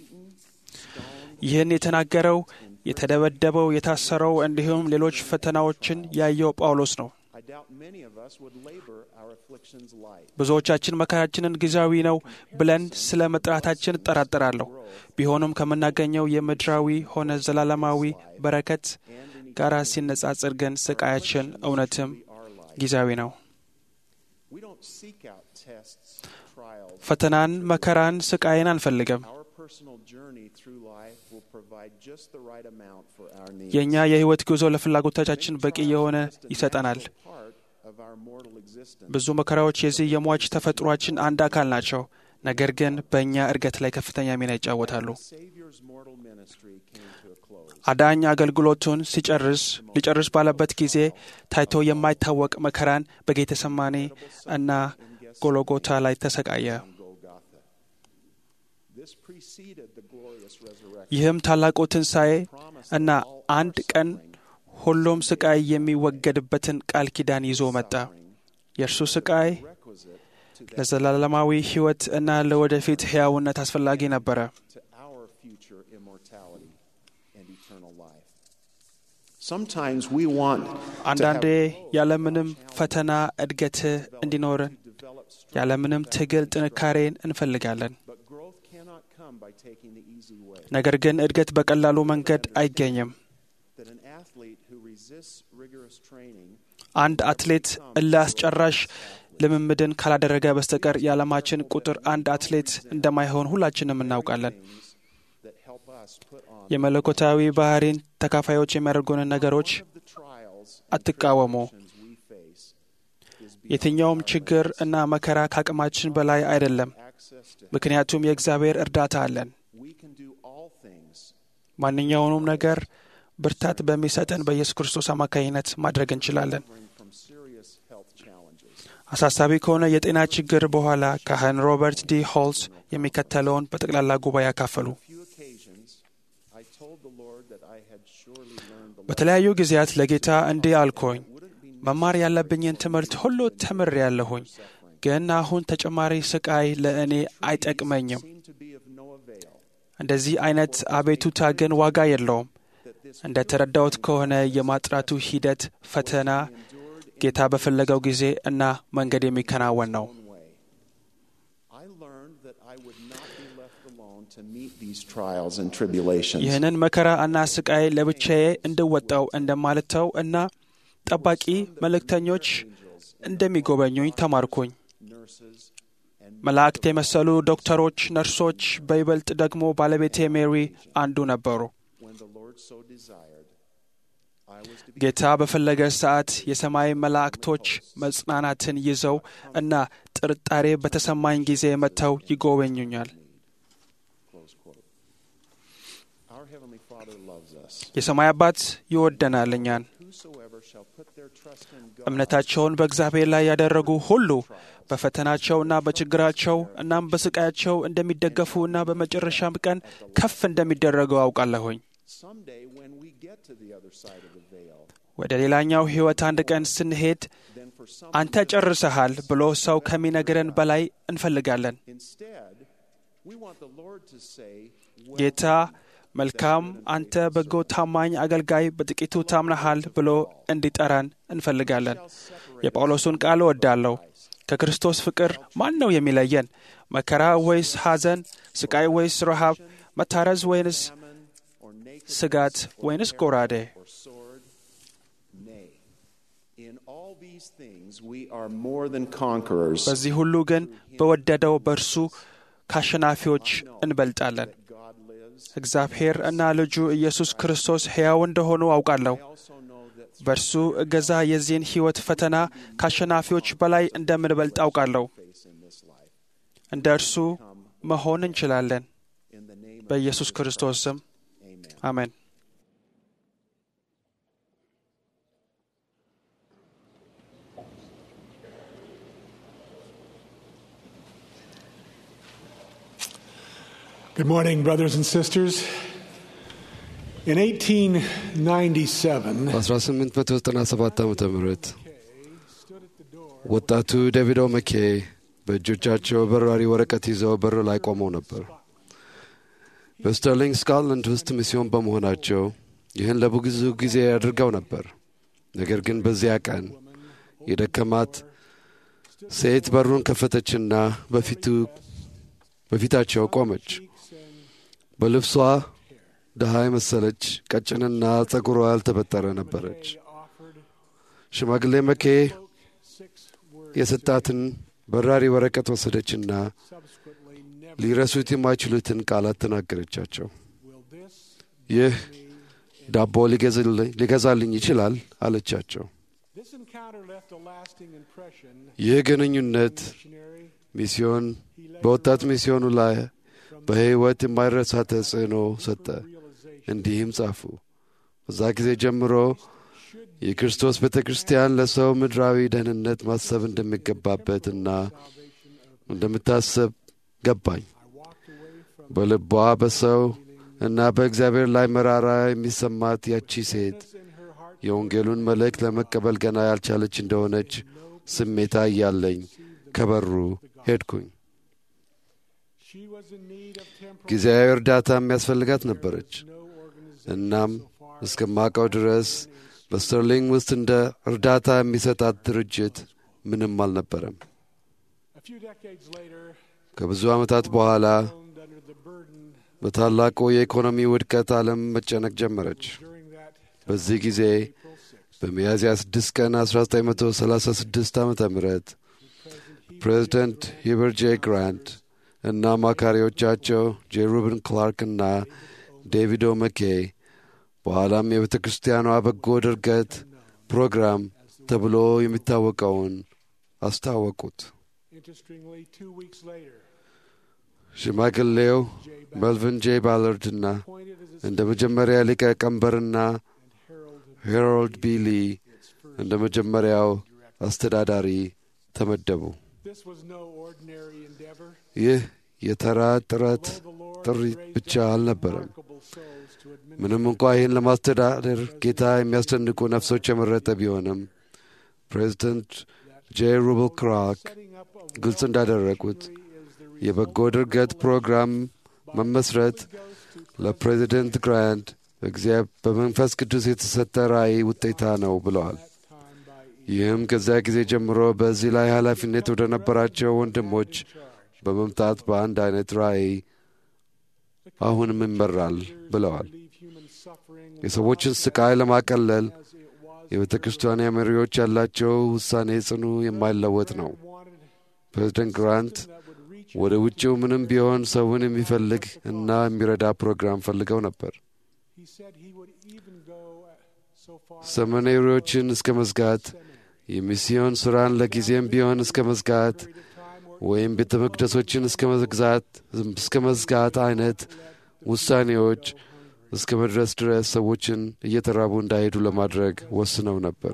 ይህን የተናገረው የተደበደበው፣ የታሰረው እንዲሁም ሌሎች ፈተናዎችን ያየው ጳውሎስ ነው። I doubt many of us would labor our afflictions light. ብዙዎቻችን መከራችንን ጊዜያዊ ነው ብለን ስለ መጥራታችን እጠራጠራለሁ። ቢሆንም ከምናገኘው የምድራዊ ሆነ ዘላለማዊ በረከት ጋር ሲነጻጽር ግን ስቃያችን እውነትም ጊዜያዊ ነው። We don't seek out tests, trials. ፈተናን፣ መከራን፣ ስቃይን አንፈልግም። Our personal journey through life will provide just the right amount for our needs. የእኛ የሕይወት ጉዞ ለፍላጎቶቻችን በቂ የሆነ ይሰጠናል። Part of our mortal existence. ብዙ መከራዎች የዚህ የሟች ተፈጥሯችን አንድ አካል ናቸው። ነገር ግን በእኛ እድገት ላይ ከፍተኛ ሚና ይጫወታሉ። Savior's mortal ministry came to a close. አዳኝ አገልግሎቱን ሲጨርስ ሊጨርስ ባለበት ጊዜ ታይቶ የማይታወቅ መከራን በጌተሰማኔ እና ጎሎጎታ ላይ ተሰቃየ። Golgotha. This preceded the glorious resurrection. ይህም ታላቁ ትንሣኤ Promise እና አንድ ቀን ሁሉም ስቃይ የሚወገድበትን ቃል ኪዳን ይዞ መጣ። የእርሱ ስቃይ ለዘላለማዊ ሕይወት እና ለወደፊት ሕያውነት አስፈላጊ ነበረ። to our future immortality and eternal life. Sometimes we want to አንዳንዴ have ያለምንም ፈተና እድገት እንዲኖረን ያለምንም ትግል ጥንካሬን እንፈልጋለን። but growth cannot come by taking the easy way. ነገር ግን እድገት በቀላሉ መንገድ አይገኝም። That an athlete who resists rigorous training አንድ አትሌት እልህ አስጨራሽ ልምምድን ካላደረገ በስተቀር የዓለማችን ቁጥር አንድ አትሌት እንደማይሆን ሁላችንም እናውቃለን። that help us put on የመለኮታዊ ባህሪን ተካፋዮች የሚያደርጉንን ነገሮች the trials አትቃወሙ። we face is የትኛውም ችግር እና መከራ ከአቅማችን በላይ አይደለም፣ access to ምክንያቱም የእግዚአብሔር እርዳታ አለን። we can do all things ማንኛውንም ነገር ብርታት በሚሰጠን በኢየሱስ ክርስቶስ አማካኝነት ማድረግ እንችላለን። from serious health challenges. አሳሳቢ ከሆነ የጤና ችግር በኋላ ካህን ሮበርት ዲ ሆልስ የሚከተለውን በጠቅላላ ጉባኤ ያካፈሉ። few occasions I told the Lord that I had surely learned the በተለያዩ ጊዜያት ለጌታ እንዲህ አልኩኝ፣ መማር ያለብኝን ትምህርት ሁሉ ተምሬያለሁኝ፣ ግን አሁን ተጨማሪ ስቃይ ለእኔ አይጠቅመኝም። seemed to be of no avail. እንደዚህ አይነት አቤቱታ ግን ዋጋ የለውም። እንደ ተረዳሁት ከሆነ የማጥራቱ ሂደት ፈተና ጌታ በፈለገው ጊዜ እና መንገድ የሚከናወን ነው። own way. I learned that I would not be left alone to meet these trials and tribulations. ይህንን መከራ እና ስቃይ ለብቻዬ እንድወጣው እንደማልተው እና ጠባቂ መልእክተኞች እንደሚጎበኙኝ ተማርኩኝ። Nurses and መላእክት የመሰሉ ዶክተሮች፣ ነርሶች፣ በይበልጥ ደግሞ ባለቤቴ ሜሪ አንዱ ነበሩ። when the Lord so desired, I was to be ጌታ በፈለገ ሰዓት የሰማይ መላእክቶች መጽናናትን ይዘው እና ጥርጣሬ በተሰማኝ ጊዜ መጥተው ይጎበኙኛል። close quote. Our heavenly Father loves us. የሰማይ አባት ይወደናል እኛን። Whosoever shall put their trust in God እምነታቸውን በእግዚአብሔር ላይ ያደረጉ ሁሉ በፈተናቸውና በችግራቸው እናም በስቃያቸው እንደሚደገፉ እና በመጨረሻም ቀን ከፍ እንደሚደረጉ አውቃለሁኝ። someday when we get to the other side of the veil, ወደ ሌላኛው ሕይወት አንድ ቀን ስንሄድ then for some አንተ ጨርሰሃል ብሎ ሰው ከሚነግረን በላይ እንፈልጋለን። instead, we want the Lord to say, well, ጌታ መልካም፣ አንተ በጎ ታማኝ አገልጋይ፣ በጥቂቱ ታምነሃል ብሎ እንዲጠራን እንፈልጋለን። የጳውሎሱን ቃል እወዳለሁ። ከክርስቶስ ፍቅር ማን ነው የሚለየን? መከራ ወይስ ሐዘን? ስቃይ ወይስ ረሃብ? መታረዝ ወይንስ or naked ስጋት ወይንስ ጎራዴ? or sword? Nay. In all these things we are more than conquerors. በዚህ ሁሉ ግን በወደደው በእርሱ ከአሸናፊዎች እንበልጣለን። God lives. እግዚአብሔር እና ልጁ ኢየሱስ ክርስቶስ ሕያው እንደሆኑ አውቃለሁ። I also know that በእርሱ እገዛ የዚህን ሕይወት ፈተና ከአሸናፊዎች በላይ እንደምንበልጥ አውቃለሁ። face in this life. እንደ እርሱ መሆን እንችላለን። In the name of በኢየሱስ ክርስቶስ ስም Amen. አሜን። Good morning, brothers and sisters. In 1897, በ1897 ዓ ም ወጣቱ ዴቪድ ኦመኬ በእጆቻቸው በራሪ ወረቀት ይዘው በር ላይ ቆመው ነበር። በስተርሊንግ ስኮትላንድ ውስጥ ሚስዮን በመሆናቸው ይህን ለብዙ ጊዜ አድርገው ነበር። ነገር ግን በዚያ ቀን የደከማት ሴት በሩን ከፈተችና በፊቱ በፊታቸው ቆመች። በልብሷ ድሃ የመሰለች ቀጭንና ጸጉሯ ያልተበጠረ ነበረች። ሽማግሌ መኬ የሰጣትን በራሪ ወረቀት ወሰደችና ሊረሱት የማይችሉትን ቃላት ተናገረቻቸው። ይህ ዳቦ ሊገዛልኝ- ሊገዛልኝ ይችላል አለቻቸው። this encounter left a lasting impression. ይህ ግንኙነት Missionary, ሚስዮን በወጣት ሚስዮኑ ላይ በሕይወት የማይረሳ ተጽዕኖ ሰጠ። እንዲህም ጻፉ። በዛ ጊዜ ጀምሮ የክርስቶስ ቤተ ክርስቲያን ለሰው ምድራዊ ደህንነት ማሰብ እንደሚገባበትና እንደምታሰብ ገባኝ። በልቧ በሰው እና በእግዚአብሔር ላይ መራራ የሚሰማት ያቺ ሴት የወንጌሉን መልእክት ለመቀበል ገና ያልቻለች እንደሆነች ስሜታ እያለኝ ከበሩ ሄድኩኝ። ጊዜያዊ እርዳታ የሚያስፈልጋት ነበረች። እናም እስከማውቀው ድረስ በስተርሊንግ ውስጥ እንደ እርዳታ የሚሰጣት ድርጅት ምንም አልነበረም። ከብዙ ዓመታት በኋላ በታላቁ የኢኮኖሚ ውድቀት ዓለም መጨነቅ ጀመረች። በዚህ ጊዜ በሚያዝያ 6 ቀን 1936 ዓ ም ፕሬዚደንት ሂበር ጄ ግራንት እና አማካሪዎቻቸው ጄ ሩብን ክላርክ እና ዴቪድ ኦመኬ በኋላም የቤተ ክርስቲያኗ በጎ ድርገት ፕሮግራም ተብሎ የሚታወቀውን አስታወቁት። ሽማግሌው መልቪን ጄ ባለርድና እንደ መጀመሪያ ሊቀ ቀንበርና ሄሮልድ ቢሊ እንደ መጀመሪያው አስተዳዳሪ ተመደቡ። ይህ የተራ ጥረት ጥሪ ብቻ አልነበረም። ምንም እንኳ ይህን ለማስተዳደር ጌታ የሚያስደንቁ ነፍሶች የመረጠ ቢሆንም ፕሬዚደንት ጄ ሩብል ክራክ ግልጽ እንዳደረጉት የበጎ ድርገት ፕሮግራም መመስረት ለፕሬዚደንት ግራንት በመንፈስ ቅዱስ የተሰጠ ራእይ ውጤታ ነው ብለዋል። ይህም ከዚያ ጊዜ ጀምሮ በዚህ ላይ ኃላፊነት ወደ ነበራቸው ወንድሞች በመምጣት በአንድ አይነት ራእይ አሁንም ይመራል ብለዋል። የሰዎችን ስቃይ ለማቀለል የቤተ ክርስቲያን መሪዎች ያላቸው ውሳኔ ጽኑ የማይለወጥ ነው። ፕሬዚደንት ግራንት ወደ ውጭው ምንም ቢሆን ሰውን የሚፈልግ እና የሚረዳ ፕሮግራም ፈልገው ነበር። ሰመኔሪዎችን እስከ መዝጋት፣ የሚስዮን ሥራን ለጊዜም ቢሆን እስከ መዝጋት ወይም ቤተ መቅደሶችን እስከ መዝጋት እስከ መዝጋት አይነት ውሳኔዎች እስከ መድረስ ድረስ ሰዎችን እየተራቡ እንዳይሄዱ ለማድረግ ወስነው ነበር።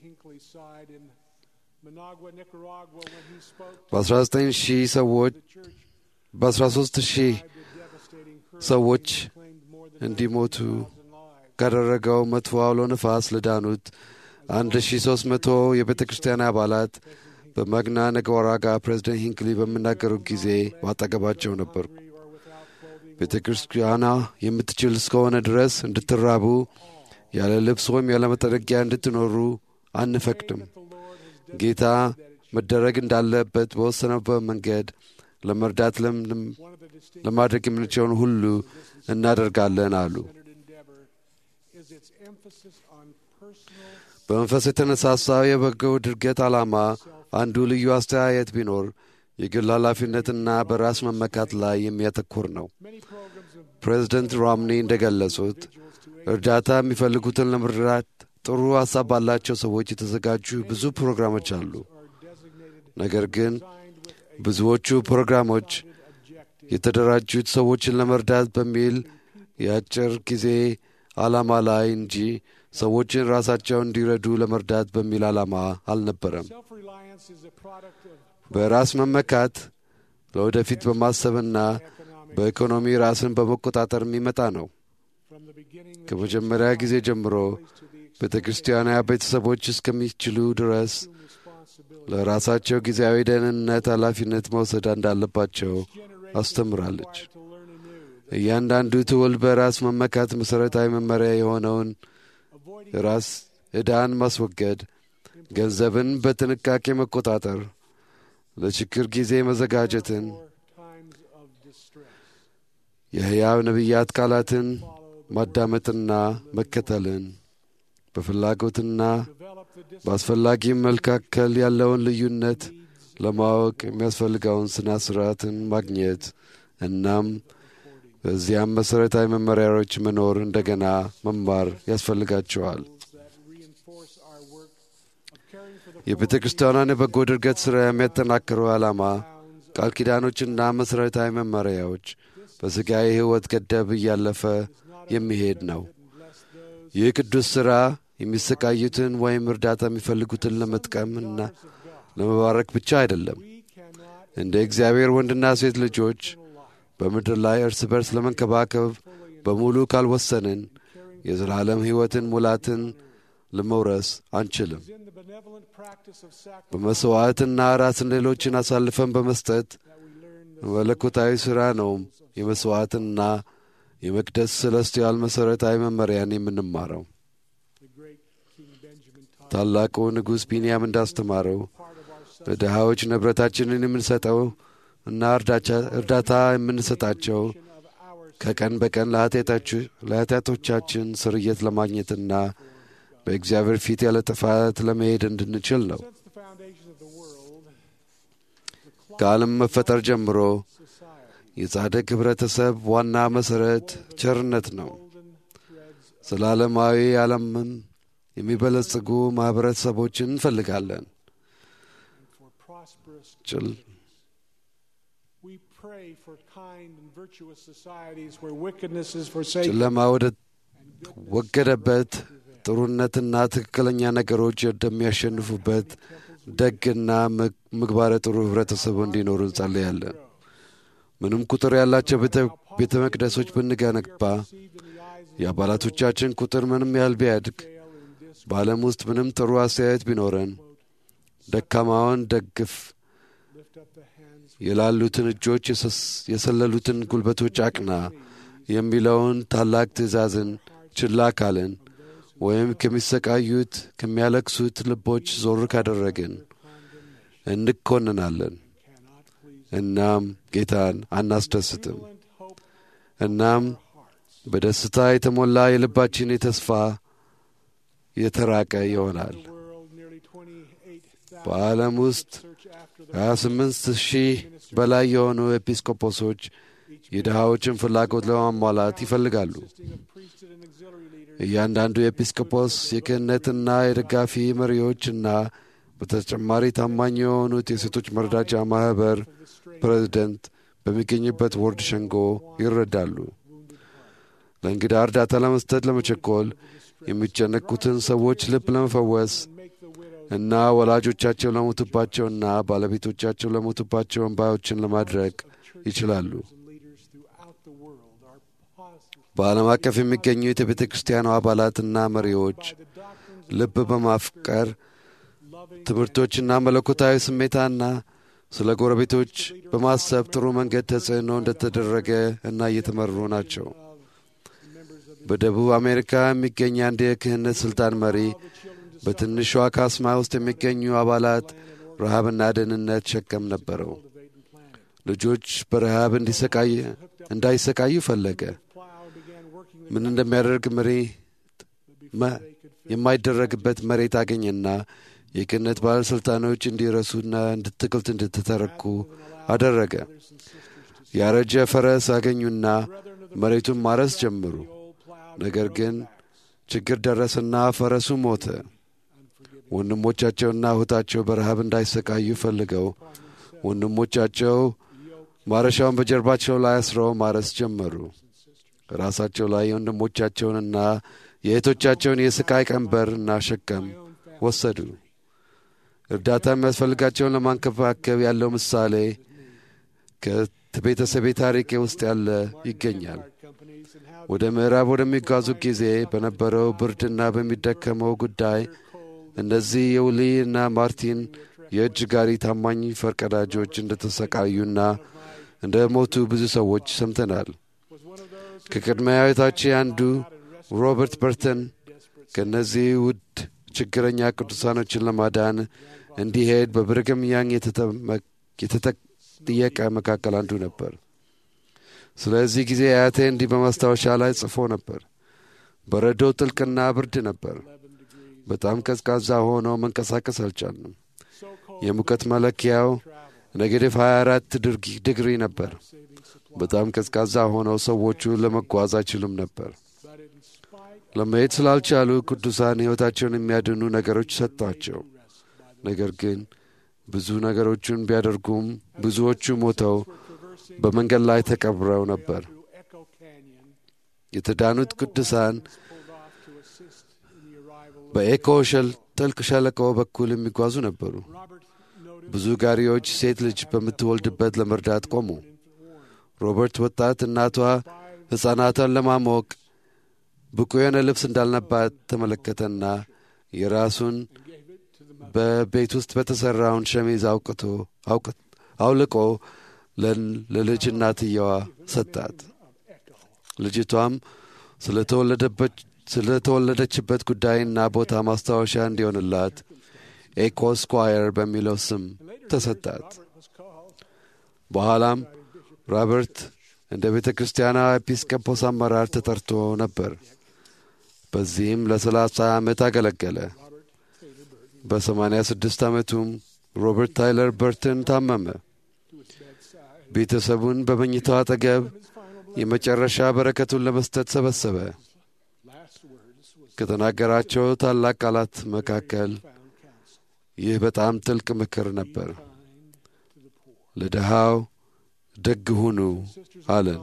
በ19 ሺህ ሰዎች በ13 ሺህ ሰዎች እንዲሞቱ ካደረገው መጥፎ አውሎ ነፋስ ለዳኑት 1300 የቤተ ክርስቲያን አባላት በመግና ነገወራጋ ፕሬዚደንት ሂንክሊ በሚናገሩት ጊዜ ባጠገባቸው ነበርኩ። ቤተ ክርስቲያኗ የምትችል እስከሆነ ድረስ እንድትራቡ ያለ ልብስ ወይም ያለ መጠረጊያ እንድትኖሩ አንፈቅድም። ጌታ መደረግ እንዳለበት በወሰነበት መንገድ ለመርዳት ለማድረግ የምንችለውን ሁሉ እናደርጋለን አሉ። በመንፈስ የተነሳሳው የበጎ ድርገት ዓላማ አንዱ ልዩ አስተያየት ቢኖር የግል ኃላፊነትና በራስ መመካት ላይ የሚያተኩር ነው። ፕሬዚደንት ሮምኒ እንደገለጹት እርዳታ የሚፈልጉትን ለመርዳት ጥሩ ሐሳብ ባላቸው ሰዎች የተዘጋጁ ብዙ ፕሮግራሞች አሉ። ነገር ግን ብዙዎቹ ፕሮግራሞች የተደራጁት ሰዎችን ለመርዳት በሚል የአጭር ጊዜ ዓላማ ላይ እንጂ ሰዎችን ራሳቸው እንዲረዱ ለመርዳት በሚል ዓላማ አልነበረም። በራስ መመካት ለወደፊት በማሰብና በኢኮኖሚ ራስን በመቆጣጠር የሚመጣ ነው። ከመጀመሪያ ጊዜ ጀምሮ ቤተ ክርስቲያና ቤተሰቦች እስከሚችሉ ድረስ ለራሳቸው ጊዜያዊ ደህንነት ኃላፊነት መውሰድ እንዳለባቸው አስተምራለች። እያንዳንዱ ትውልድ በራስ መመካት መሠረታዊ መመሪያ የሆነውን ራስ ዕዳን ማስወገድ፣ ገንዘብን በጥንቃቄ መቆጣጠር፣ ለችግር ጊዜ መዘጋጀትን፣ የሕያው ነቢያት ቃላትን ማዳመጥና መከተልን በፍላጎትና በአስፈላጊም መካከል ያለውን ልዩነት ለማወቅ የሚያስፈልገውን ስነ ስርዓትን ማግኘት እናም በዚያም መሠረታዊ መመሪያዎች መኖር እንደገና መማር ያስፈልጋቸዋል። የቤተ ክርስቲያኗን የበጎ ድርገት ሥራ የሚያጠናክረው ዓላማ ቃል ኪዳኖችና መሠረታዊ መመሪያዎች በሥጋዊ ሕይወት ገደብ እያለፈ የሚሄድ ነው። ይህ ቅዱስ ሥራ የሚሰቃዩትን ወይም እርዳታ የሚፈልጉትን ለመጥቀምና ለመባረክ ብቻ አይደለም። እንደ እግዚአብሔር ወንድና ሴት ልጆች በምድር ላይ እርስ በርስ ለመንከባከብ በሙሉ ካልወሰንን የዘላለም ሕይወትን ሙላትን ለመውረስ አንችልም። in the benevolent practice of sacrifice በመሥዋዕትና ራስን ሌሎችን አሳልፈን በመስጠት መለኮታዊ ሥራ ነው የመሥዋዕትና የመቅደስ ሰለስቲያል መሠረታዊ መመሪያን የምንማረው። the great King Benjamin taught ታላቁ ንጉሥ ቢንያም እንዳስተማረው ለድሃዎች ንብረታችንን የምንሰጠው እና እርዳቻ- እርዳታ የምንሰጣቸው of our ከቀን በቀን ለኃጢአታች- ለኃጢአቶቻችን ስርየት ለማግኘትና በእግዚአብሔር ፊት ያለ ጥፋት ለመሄድ እንድንችል ነው። since the foundation of the world ከዓለም መፈጠር ጀምሮ የጻድቅ ኅብረተሰብ ዋና መሠረት ቸርነት ነው። ዘላለማዊ ዓለምን የሚበለጽጉ ማኅበረሰቦችን እንፈልጋለን። for prosperous ጭል we pray for kind and virtuous societies where wickedness is forsaken ጨለማ ወደ ወገደበት ጥሩነትና ትክክለኛ ነገሮች እንደሚያሸንፉበት ደግና ምግ- ምግባረ ጥሩ ኅብረተሰብ እንዲኖሩ እንጸልያለን። ምንም ቁጥር ያላቸው ቤተ- ቤተ መቅደሶች ብንገነባ የአባላቶቻችን ቁጥር ምንም ያህል ቢያድግ በዓለም ውስጥ ምንም ጥሩ አስተያየት ቢኖረን ደካማውን ደግፍ፣ የላሉትን እጆች፣ የሰስ- የሰለሉትን ጉልበቶች አቅና የሚለውን ታላቅ ትእዛዝን ችላ ካልን ወይም ከሚሰቃዩት ከሚያለቅሱት ልቦች ዞር ካደረግን እንኮንናለን። እናም ጌታን አናስደስትም። እናም በደስታ የተሞላ የልባችን የተስፋ የተራቀ ይሆናል። world nearly 28,000 በዓለም ውስጥ search after the 28 ሺህ በላይ የሆኑ ኤጲስቆጶሶች የድሃዎችን ፍላጎት ለማሟላት ይፈልጋሉ። priesthood and auxiliary leaders እያንዳንዱ ኤጲስቆጶስ የክህነትና የደጋፊ መሪዎችና በተጨማሪ ታማኝ የሆኑት የሴቶች መርዳጃ ማኅበር ፕሬዝደንት በሚገኝበት ወርድ ሸንጎ ይረዳሉ። ለእንግዳ እርዳታ ለመስጠት ለመቸኮል የሚጨነቁትን ሰዎች ልብ ለመፈወስ እና ወላጆቻቸው ለሞቱባቸውና ባለቤቶቻቸው ለሞቱባቸው እንባዮችን ለማድረግ ይችላሉ። leaders throughout the world are positive በዓለም አቀፍ የሚገኙት የቤተ ክርስቲያኗ አባላትና መሪዎች ልብ በማፍቀር ትምህርቶችና መለኮታዊ ስሜታና ስለ ጎረቤቶች በማሰብ ጥሩ መንገድ ተጽዕኖ እንደተደረገ እና እየተመሩ ናቸው። በደቡብ አሜሪካ የሚገኝ አንድ የክህነት ሥልጣን መሪ በትንሿ ካስማ ውስጥ የሚገኙ አባላት ረሃብና ደህንነት ሸከም ነበረው። ልጆች በረሃብ እንዲሰቃይ እንዳይሰቃዩ ፈለገ። ምን እንደሚያደርግ መሪ መ- የማይደረግበት መሬት አገኘና የክህነት ባለሥልጣኖች እንዲረሱና እንድትክልት እንድትተረኩ አደረገ። ያረጀ ፈረስ አገኙና መሬቱን ማረስ ጀመሩ። ነገር ግን ችግር ደረሰና ፈረሱ ሞተ። ወንድሞቻቸውና እህታቸው በረሃብ እንዳይሰቃዩ ፈልገው ወንድሞቻቸው ማረሻውን በጀርባቸው ላይ አስረው ማረስ ጀመሩ። ራሳቸው ላይ የወንድሞቻቸውንና የእህቶቻቸውን የስቃይ ቀንበር እና ሸከም ወሰዱ። እርዳታ የሚያስፈልጋቸውን ለማንከባከብ ያለው ምሳሌ ከቤተሰቤ ታሪክ ውስጥ ያለ ይገኛል። ወደ ምዕራብ ወደሚጓዙ ጊዜ በነበረው ብርድና በሚደከመው ጉዳይ እነዚህ የውሊ እና ማርቲን የእጅ ጋሪ ታማኝ ፈርቀዳጆች እንደተሰቃዩና እንደ ሞቱ ብዙ ሰዎች ሰምተናል። ከቅድመ አያቶቼ አንዱ ሮበርት በርተን ከእነዚህ ውድ ችግረኛ ቅዱሳኖችን ለማዳን እንዲሄድ በብርግም ያንግ የተጠየቀ መካከል አንዱ ነበር። ስለዚህ ጊዜ አያቴ እንዲህ በማስታወሻ ላይ ጽፎ ነበር። በረዶ ጥልቅና ብርድ ነበር። በጣም ቀዝቃዛ ሆኖ መንቀሳቀስ አልቻልንም። የሙቀት መለኪያው ኔጌቲቭ 24 ዲግሪ ነበር። በጣም ቀዝቃዛ ሆነው ሰዎቹ ለመጓዝ አይችሉም ነበር። ለመሄድ ስላልቻሉ ቅዱሳን ሕይወታቸውን የሚያድኑ ነገሮች ሰጧቸው። ነገር ግን ብዙ ነገሮችን ቢያደርጉም ብዙዎቹ ሞተው በመንገድ ላይ ተቀብረው ነበር። Echo Canyon የተዳኑት ቅዱሳን በኤኮ ሸል ጥልቅ ሸለቆ በኩል የሚጓዙ ነበሩ። ብዙ ጋሪዎች ሴት ልጅ በምትወልድበት ለመርዳት ቆሙ። ሮበርት ወጣት እናቷ ሕፃናቷን ለማሞቅ ብቁ የሆነ ልብስ እንዳልነባት ተመለከተና የራሱን በቤት ውስጥ በተሠራውን ሸሚዝ አውቅቶ አውልቆ ለልጅ እናትየዋ ሰጣት። ልጅቷም ስለተወለደችበት ጉዳይና ቦታ ማስታወሻ እንዲሆንላት ኤኮ ስኳየር በሚለው ስም ተሰጣት። በኋላም ሮበርት እንደ ቤተ ክርስቲያኗ ኤጲስቆጶስ አመራር ተጠርቶ ነበር። በዚህም ለሰላሳ ዓመት አገለገለ። በሰማንያ ስድስት ዓመቱም ሮበርት ታይለር በርትን ታመመ። ቤተሰቡን በመኝታው አጠገብ የመጨረሻ በረከቱን ለመስጠት ሰበሰበ። ከተናገራቸው ታላቅ ቃላት መካከል ይህ በጣም ጥልቅ ምክር ነበር። ለድሃው ደግ ሁኑ አለን።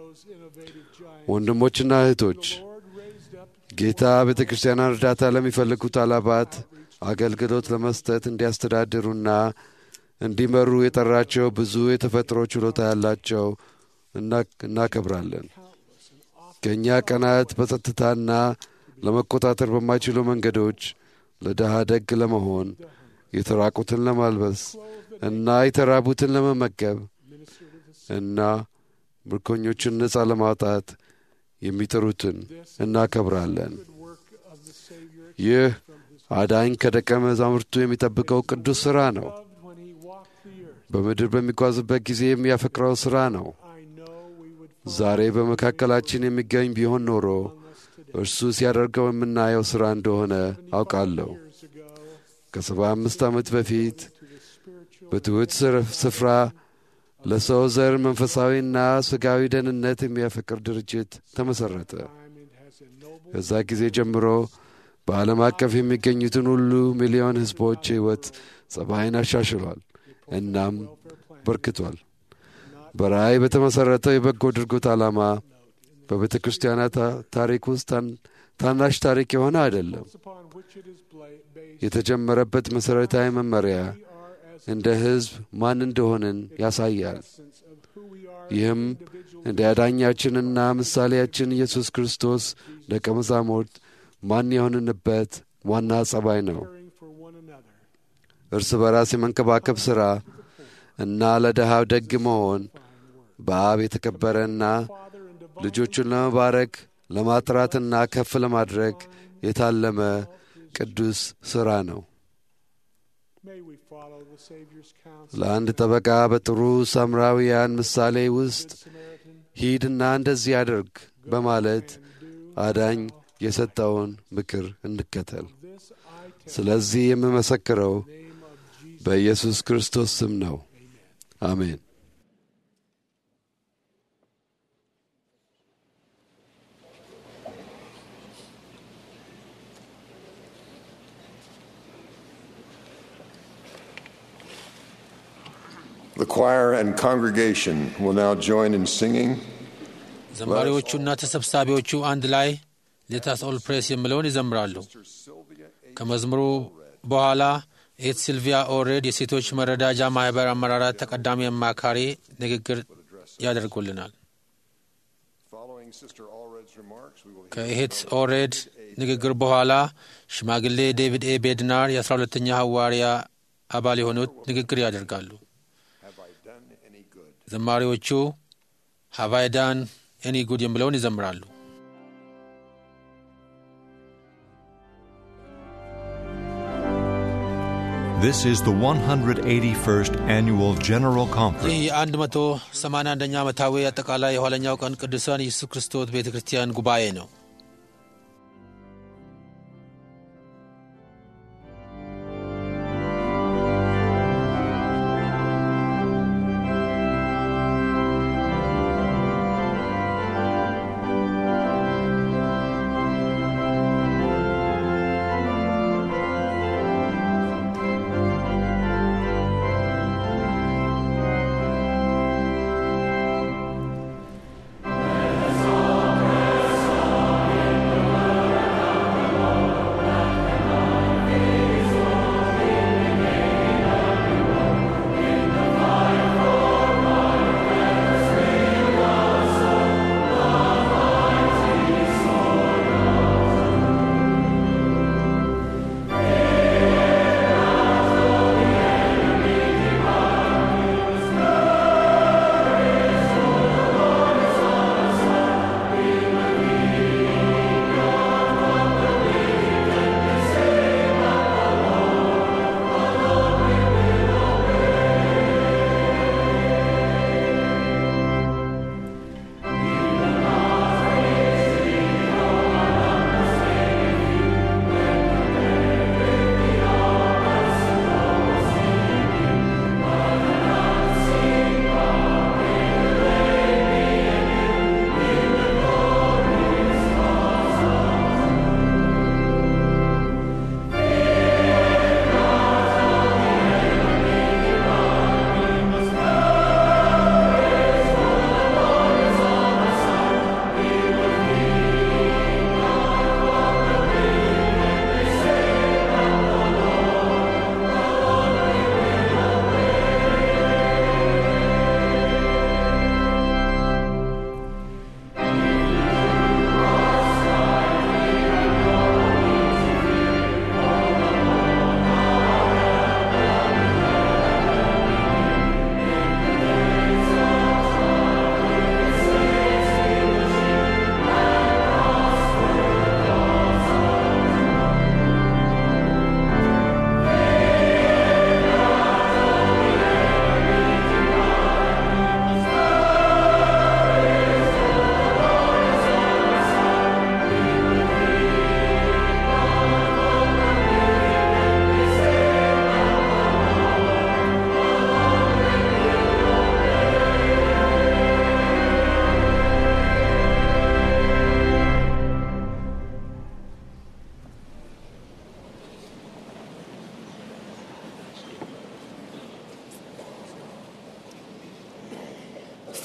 ወንድሞችና እህቶች ጌታ ቤተ ክርስቲያኗን እርዳታ ለሚፈልጉት አላባት አገልግሎት ለመስጠት እንዲያስተዳድሩና እንዲመሩ የጠራቸው ብዙ የተፈጥሮ ችሎታ ያላቸው እናከብራለን። ከእኛ ቀናት በጸጥታና ለመቆጣጠር በማይችሉ መንገዶች ለድሃ ደግ ለመሆን የተራቁትን ለማልበስ እና የተራቡትን ለመመገብ እና ምርኮኞችን ነፃ ለማውጣት የሚጥሩትን እናከብራለን። ይህ አዳኝ ከደቀ መዛሙርቱ የሚጠብቀው ቅዱስ ሥራ ነው። በምድር በሚጓዝበት ጊዜ የሚያፈቅረው ሥራ ነው። ዛሬ በመካከላችን የሚገኝ ቢሆን ኖሮ እርሱ ሲያደርገው የምናየው ሥራ እንደሆነ አውቃለሁ። ከሰባ አምስት ዓመት በፊት በትሑት ስፍራ ለሰው ዘር መንፈሳዊና ሥጋዊ ደህንነት የሚያፈቅር ድርጅት ተመሠረተ። ከዛ ጊዜ ጀምሮ በዓለም አቀፍ የሚገኙትን ሁሉ ሚሊዮን ሕዝቦች ሕይወት ጸባይን አሻሽሏል እናም በርክቷል። በራእይ በተመሠረተው የበጎ ድርጎት ዓላማ በቤተ ክርስቲያናት ታሪክ ውስጥ ታናሽ ታሪክ የሆነ አይደለም። የተጀመረበት መሠረታዊ መመሪያ እንደ ሕዝብ ማን እንደሆንን ያሳያል። ይህም እንደ አዳኛችንና ምሳሌያችን ኢየሱስ ክርስቶስ ደቀ መዛሙርት ማን የሆንንበት ዋና ጸባይ ነው። እርስ በራስ የመንከባከብ ሥራ እና ለድሃው ደግ መሆን በአብ የተከበረና ልጆቹን ለመባረክ ለማጥራትና ከፍ ለማድረግ የታለመ ቅዱስ ሥራ ነው። ለአንድ ጠበቃ በጥሩ ሳምራውያን ምሳሌ ውስጥ ሂድና እንደዚህ አድርግ በማለት አዳኝ የሰጠውን ምክር እንከተል። ስለዚህ የምመሰክረው በኢየሱስ ክርስቶስ ስም ነው። አሜን። The choir and congregation will now join in singing. ዘማሪዎቹና ተሰብሳቢዎቹ አንድ ላይ ሌታስ ኦል ፕሬስ የሚለውን ይዘምራሉ። ከመዝሙሩ በኋላ ኤት ሲልቪያ ኦሬድ የሴቶች መረዳጃ ማህበር አመራራት ተቀዳሚ አማካሪ ንግግር ያደርጉልናል። ከኤት ኦሬድ ንግግር በኋላ ሽማግሌ ዴቪድ ኤ ቤድናር የአስራ ሁለተኛ ሐዋርያ አባል የሆኑት ንግግር ያደርጋሉ። ዘማሪዎቹ ሀቫይዳን ኤኒ ጉድ የሚለውን ይዘምራሉ። This is the 181st Annual General ይህ Conference የአንድ መቶ ሰማንያ አንደኛ ዓመታዊ አጠቃላይ የኋለኛው ቀን ቅዱሳን ኢየሱስ ክርስቶስ ቤተ ክርስቲያን ጉባኤ ነው። Praise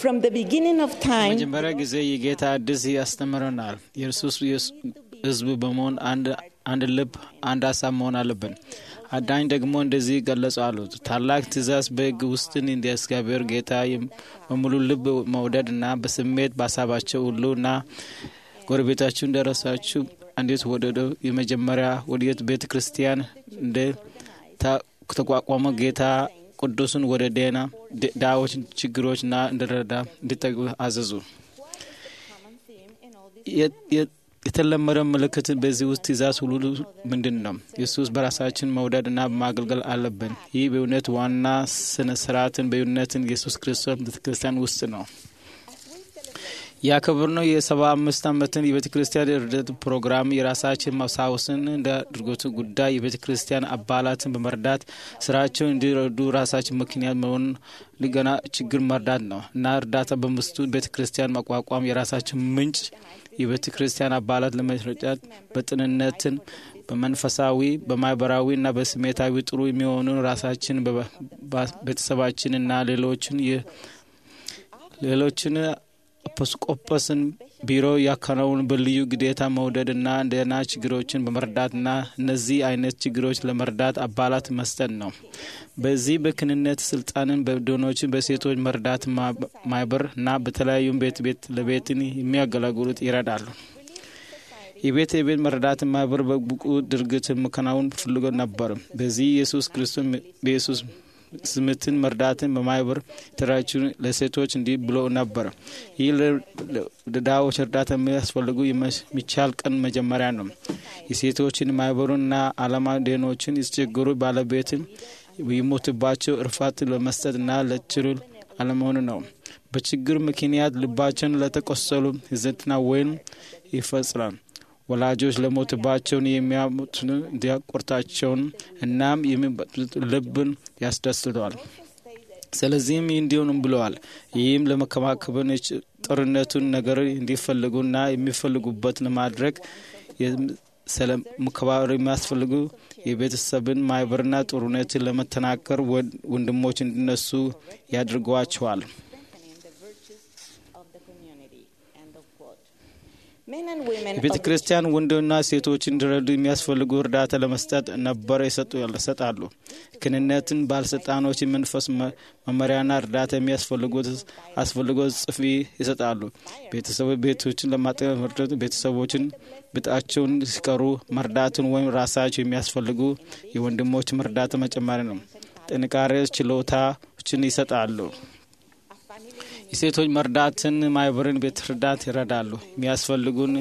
From the beginning of time, መጀመሪያ ጊዜ የጌታ አዲስ ያስተምረናል። የእርሱስ ሕዝብ በመሆን አንድ ልብ፣ አንድ ሀሳብ መሆን አለብን። አዳኝ ደግሞ እንደዚህ ገለጹ አሉት። ታላቅ ትእዛዝ በሕግ ውስጥን እንደ እግዚአብሔር ጌታ በሙሉ ልብ መውደድ እና በስሜት በሀሳባቸው ሁሉ እና ጎረቤታችሁ እንደራሳችሁ እንዴት ወደደው የመጀመሪያ ወዴት ቤተ ክርስቲያን እንደ ተቋቋመ ጌታ ቅዱስን ወደ ዴና ዳዎች ችግሮችና እንደረዳ እንዲጠጉ አዘዙ። የተለመደ ምልክት በዚህ ውስጥ ትእዛዝ ሁሉ ምንድን ነው? ኢየሱስ በራሳችን መውደድ እና ማገልገል አለብን። ይህ በእውነት ዋና ስነ ስርዓትን በእውነትን ኢየሱስ ክርስቶስ ቤተ ክርስቲያን ውስጥ ነው። ያከብርነው የሰባ አምስት ዓመትን የቤተ ክርስቲያን እርደት ፕሮግራም የራሳችን ማስታወስን እንደ አድርጎት ጉዳይ የቤተ ክርስቲያን አባላትን በመርዳት ስራቸውን እንዲረዱ ራሳችን ምክንያት መሆን ሊገና ችግር መርዳት ነው እና እርዳታ በምስቱ ቤተ ክርስቲያን ማቋቋም የራሳችን ምንጭ የቤተ ክርስቲያን አባላት ለመረዳት በጥንነትን በመንፈሳዊ በማህበራዊ እና በስሜታዊ ጥሩ የሚሆኑ ራሳችን ቤተሰባችን እና ሌሎችን ሌሎችን ኤጲስቆጶስን ቢሮ ያከናውን በልዩ ግዴታ መውደድና እንደና ችግሮችን በመርዳትና እነዚህ አይነት ችግሮች ለመርዳት አባላት መስጠት ነው። በዚህ በክንነት ስልጣንን በዶኖችን በሴቶች መርዳት ማህበር እና በተለያዩ ቤት ቤት ለቤትን የሚያገለግሉት ይረዳሉ። የቤት የቤት መረዳት ማህበር በብቁ ድርጊት መከናወን ፍልጎ ነበር። በዚህ ኢየሱስ ክርስቶስ በኢየሱስ ስምትን መርዳትን በማህበር የተደራጁ ለሴቶች እንዲህ ብሎ ነበር። ይህ ለድሃዎች እርዳታ የሚያስፈልጉ የሚቻል ቀን መጀመሪያ ነው። የሴቶችን ማህበሩና አላማ ደኖችን የተቸገሩ ባለቤትን ይሞትባቸው እርፋት ለመስጠትና ለችሉ አለመሆኑ ነው። በችግር ምክንያት ልባቸውን ለተቆሰሉ ህዝትና ወይም ይፈጽራል። ወላጆች ለሞትባቸውን የሚያሙትን እንዲያቆርታቸውን እናም የሚበጡት ልብን ያስደስተዋል። ስለዚህም እንዲሆንም ብለዋል። ይህም ለመከባከብን ጦርነቱን ነገር እንዲፈልጉና የሚፈልጉበት ለማድረግ ስለመከባበር የሚያስፈልጉ የቤተሰብን ማህበርና ጦርነትን ለመተናከር ወንድሞች እንዲነሱ ያድርጓቸዋል። የቤተ ክርስቲያን ወንድና ሴቶች እንዲረዱ የሚያስፈልጉ እርዳታ ለመስጠት ነበር ይሰጣሉ። ክህነትን ባለስልጣኖች የመንፈስ መመሪያና እርዳታ የሚያስፈልጉት አስፈልጎት ጽፊ ይሰጣሉ። ቤተሰቦች ቤቶችን ለማጠቀም መርዳት ቤተሰቦችን ብጣቸውን ሲቀሩ መርዳትን ወይም ራሳቸው የሚያስፈልጉ የወንድሞች እርዳታ መጨመሪ ነው። ጥንካሬ ችሎታዎችን ይሰጣሉ። የሴቶች መርዳትን ማህበርን ቤት እርዳት ይረዳሉ። የሚያስፈልጉን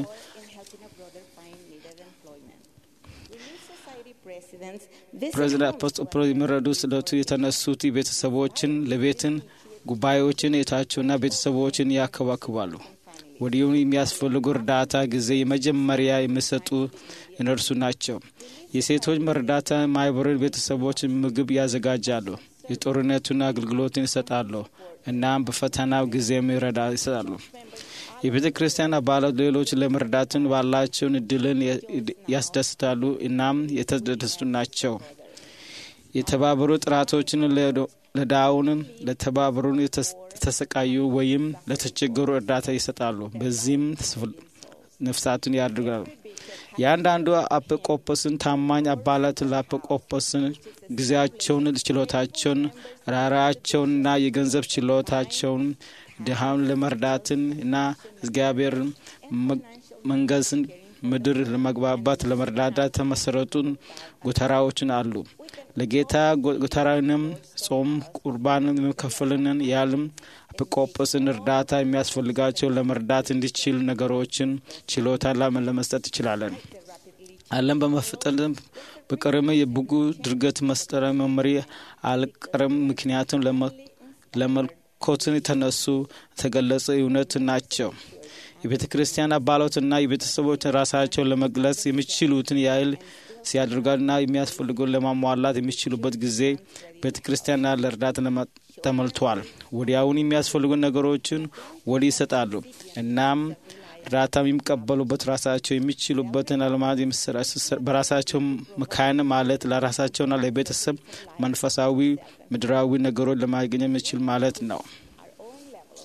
ፕሬዚዳንት ፖስቶፕሮ የሚረዱ ስለቱ የተነሱት ቤተሰቦችን ለቤትን ጉባኤዎችን የታቸውና ቤተሰቦችን ያከባክባሉ። ወዲሁም የሚያስፈልጉ እርዳታ ጊዜ የመጀመሪያ የሚሰጡ እነርሱ ናቸው። የሴቶች መርዳታ ማህበርን ቤተሰቦች ምግብ ያዘጋጃሉ። የጦርነቱን አገልግሎትን ይሰጣሉ። እናም በፈተናው ጊዜም ይረዳ ይሰጣሉ። የቤተ ክርስቲያን አባላት ሌሎች ለመርዳትን ባላቸውን እድልን ያስደስታሉ። እናም የተደሰቱ ናቸው። የተባበሩ ጥራቶችን ለዳውን ለተባበሩን የተሰቃዩ ወይም ለተቸገሩ እርዳታ ይሰጣሉ። በዚህም ነፍሳቱን ያድርጋሉ። የአንዳንዱ አጵቆጶስን ታማኝ አባላት ለአጵቆጶስን ጊዜያቸውን፣ ችሎታቸውን፣ ራራቸውንና የገንዘብ ችሎታቸውን ድሃውን ለመርዳትን እና እግዚአብሔር መንገስን ምድር ለመግባባት ለመርዳዳት የተመሰረቱን ጎተራዎችን አሉ። ለጌታ ጎተራንም ጾም፣ ቁርባንን የሚከፍልንን ያልም ኤጲስቆጶስን እርዳታ የሚያስፈልጋቸው ለመርዳት እንዲችል ነገሮችን ችሎታ ለመስጠት ይችላለን። አለም በመፍጠልም በቅርም የብጉ ድርገት መስጠረ መመሪ አልቀርም። ምክንያቱም ለመልኮትን የተነሱ የተገለጸ እውነት ናቸው። የቤተ ክርስቲያን አባላትና የቤተሰቦች ራሳቸውን ለመግለጽ የሚችሉትን ያህል ሲያደርጋልና የሚያስፈልገውን ለማሟላት የሚችሉበት ጊዜ ቤተ ክርስቲያንና ለእርዳታ ተሞልቷል። ወዲያውን የሚያስፈልጉ ነገሮችን ወዲህ ይሰጣሉ። እናም እርዳታ የሚቀበሉበት ራሳቸው የሚችሉበትን አልማት በራሳቸው መካን ማለት ለራሳቸውና ለቤተሰብ መንፈሳዊ ምድራዊ ነገሮች ለማግኘት የሚችል ማለት ነው።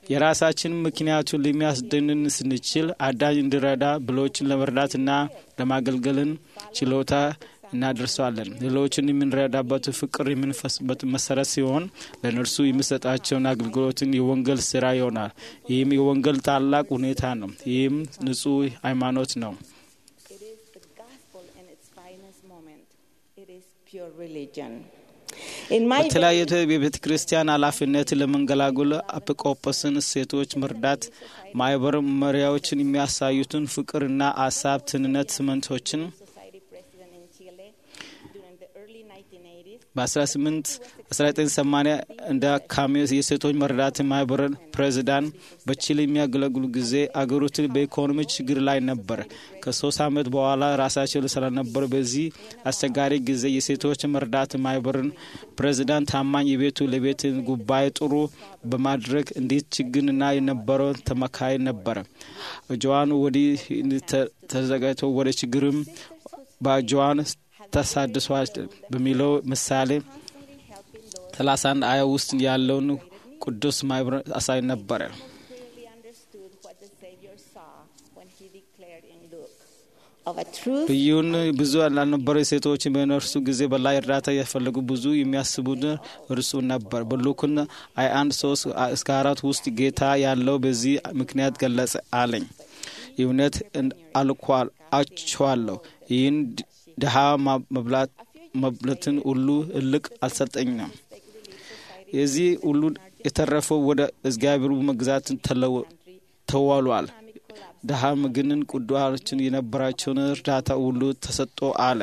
የራሳችን ምክንያቱን ለሚያስደንን ስንችል አዳኝ እንዲረዳ ብሎችን ለመርዳትና ለማገልገልን ችሎታ እናደርሰዋለን። ሌሎችን የምንረዳበት ፍቅር የምንፈስበት መሰረት ሲሆን ለእነርሱ የሚሰጣቸውን አገልግሎትን የወንጌል ስራ ይሆናል። ይህም የወንጌል ታላቅ ሁኔታ ነው። ይህም ንጹህ ሃይማኖት ነው። It is the gospel in its finest moment. It is pure religion. In my በተለያየ የቤተ ክርስቲያን ኃላፊነት ለመንገላጉል አጵቆጶስን ሴቶች መርዳት ማህበር መሪያዎችን የሚያሳዩትን ፍቅርና አሳብ ትንነት ስምንቶችን society president in Chile during the early 1980s, በ1980 እንደ ካሜስ የሴቶች መርዳት ማህበር ፕሬዚዳንት በቺሊ የሚያገለግሉ ጊዜ አገሪቱ በኢኮኖሚ ችግር ላይ ነበር። ከሶስት ዓመት በኋላ ራሳቸው ስለነበሩ በዚህ አስቸጋሪ ጊዜ የሴቶች መርዳት ማህበርን ፕሬዚዳንት ታማኝ የቤቱ ለቤት ጉባኤ ጥሩ በማድረግ እንዴት ችግርና የነበረው ተመካይ ነበረ። እጇን ወዲህ ተዘጋጅቶ ወደ ችግርም በእጇን ተሳድሷል በሚለው ምሳሌ ሰላሳ አንድ አያ ውስጥ ያለውን ቅዱስ ማህበር አሳይ ነበረ። clearly understood what the Savior saw when he declared in Luke of a truth ልዩን ብዙ ላልነበሩ ሴቶች በነርሱ ጊዜ በላይ እርዳታ የፈለጉ ብዙ የሚያስቡት እርሱ ነበር። በሉክን አይ አንድ ሶስት እስከ አራት ውስጥ ጌታ ያለው በዚህ ምክንያት ገለጸ አለኝ። እውነት አልኳል አችኋለሁ ይህን ድሃ መብላት መብለትን ሁሉ እልቅ አልሰጠኝም። የዚህ ሁሉ የተረፈው ወደ እግዚአብሔሩ መግዛት ተዋሏል። ድሃ ምግንን ቅዱሳን የነበራቸውን እርዳታ ሁሉ ተሰጥቶ አለ።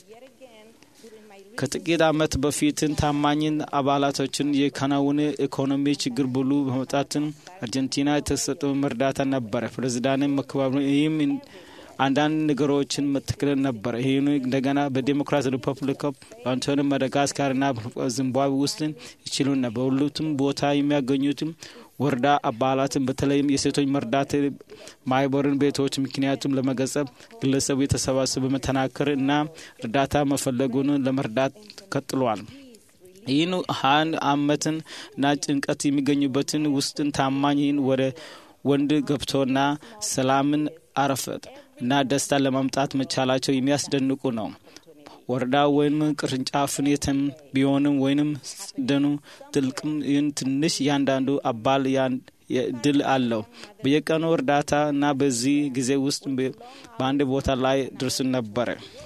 ከጥቂት ዓመት በፊትን ታማኝን አባላቶችን የካናውን ኢኮኖሚ ችግር ብሉ በመውጣትን አርጀንቲና የተሰጠው እርዳታ ነበረ። ፕሬዚዳንት መከባበሩ ይህም አንዳንድ ነገሮችን መትክል ነበር። ይህን እንደገና በዴሞክራት ሪፐብሊክ በአንቶኒ ማዳጋስካርና ዚምባብዌ ውስጥ ይችሉ ነበር። በሁለቱም ቦታ የሚያገኙትም ወረዳ አባላትን በተለይም የሴቶች መርዳት ማህበርን ቤቶች ምክንያቱም ለመገጸብ ግለሰቡ የተሰባሰበ በመተናከር እና እርዳታ መፈለጉን ለመርዳት ቀጥሏል። ይህን ሀን አመትን እና ጭንቀት የሚገኙበትን ውስጥን ታማኝን ወደ ወንድ ገብቶና ሰላምን አረፈት እና ደስታ ለማምጣት መቻላቸው የሚያስደንቁ ነው። ወረዳ ወይም ቅርንጫፍን የትም ቢሆንም ወይንም ደኑ ትልቅም ይህን ትንሽ እያንዳንዱ አባል ድል አለው። በየቀኑ እርዳታ እና በዚህ ጊዜ ውስጥ በአንድ ቦታ ላይ ድርስን ነበረ።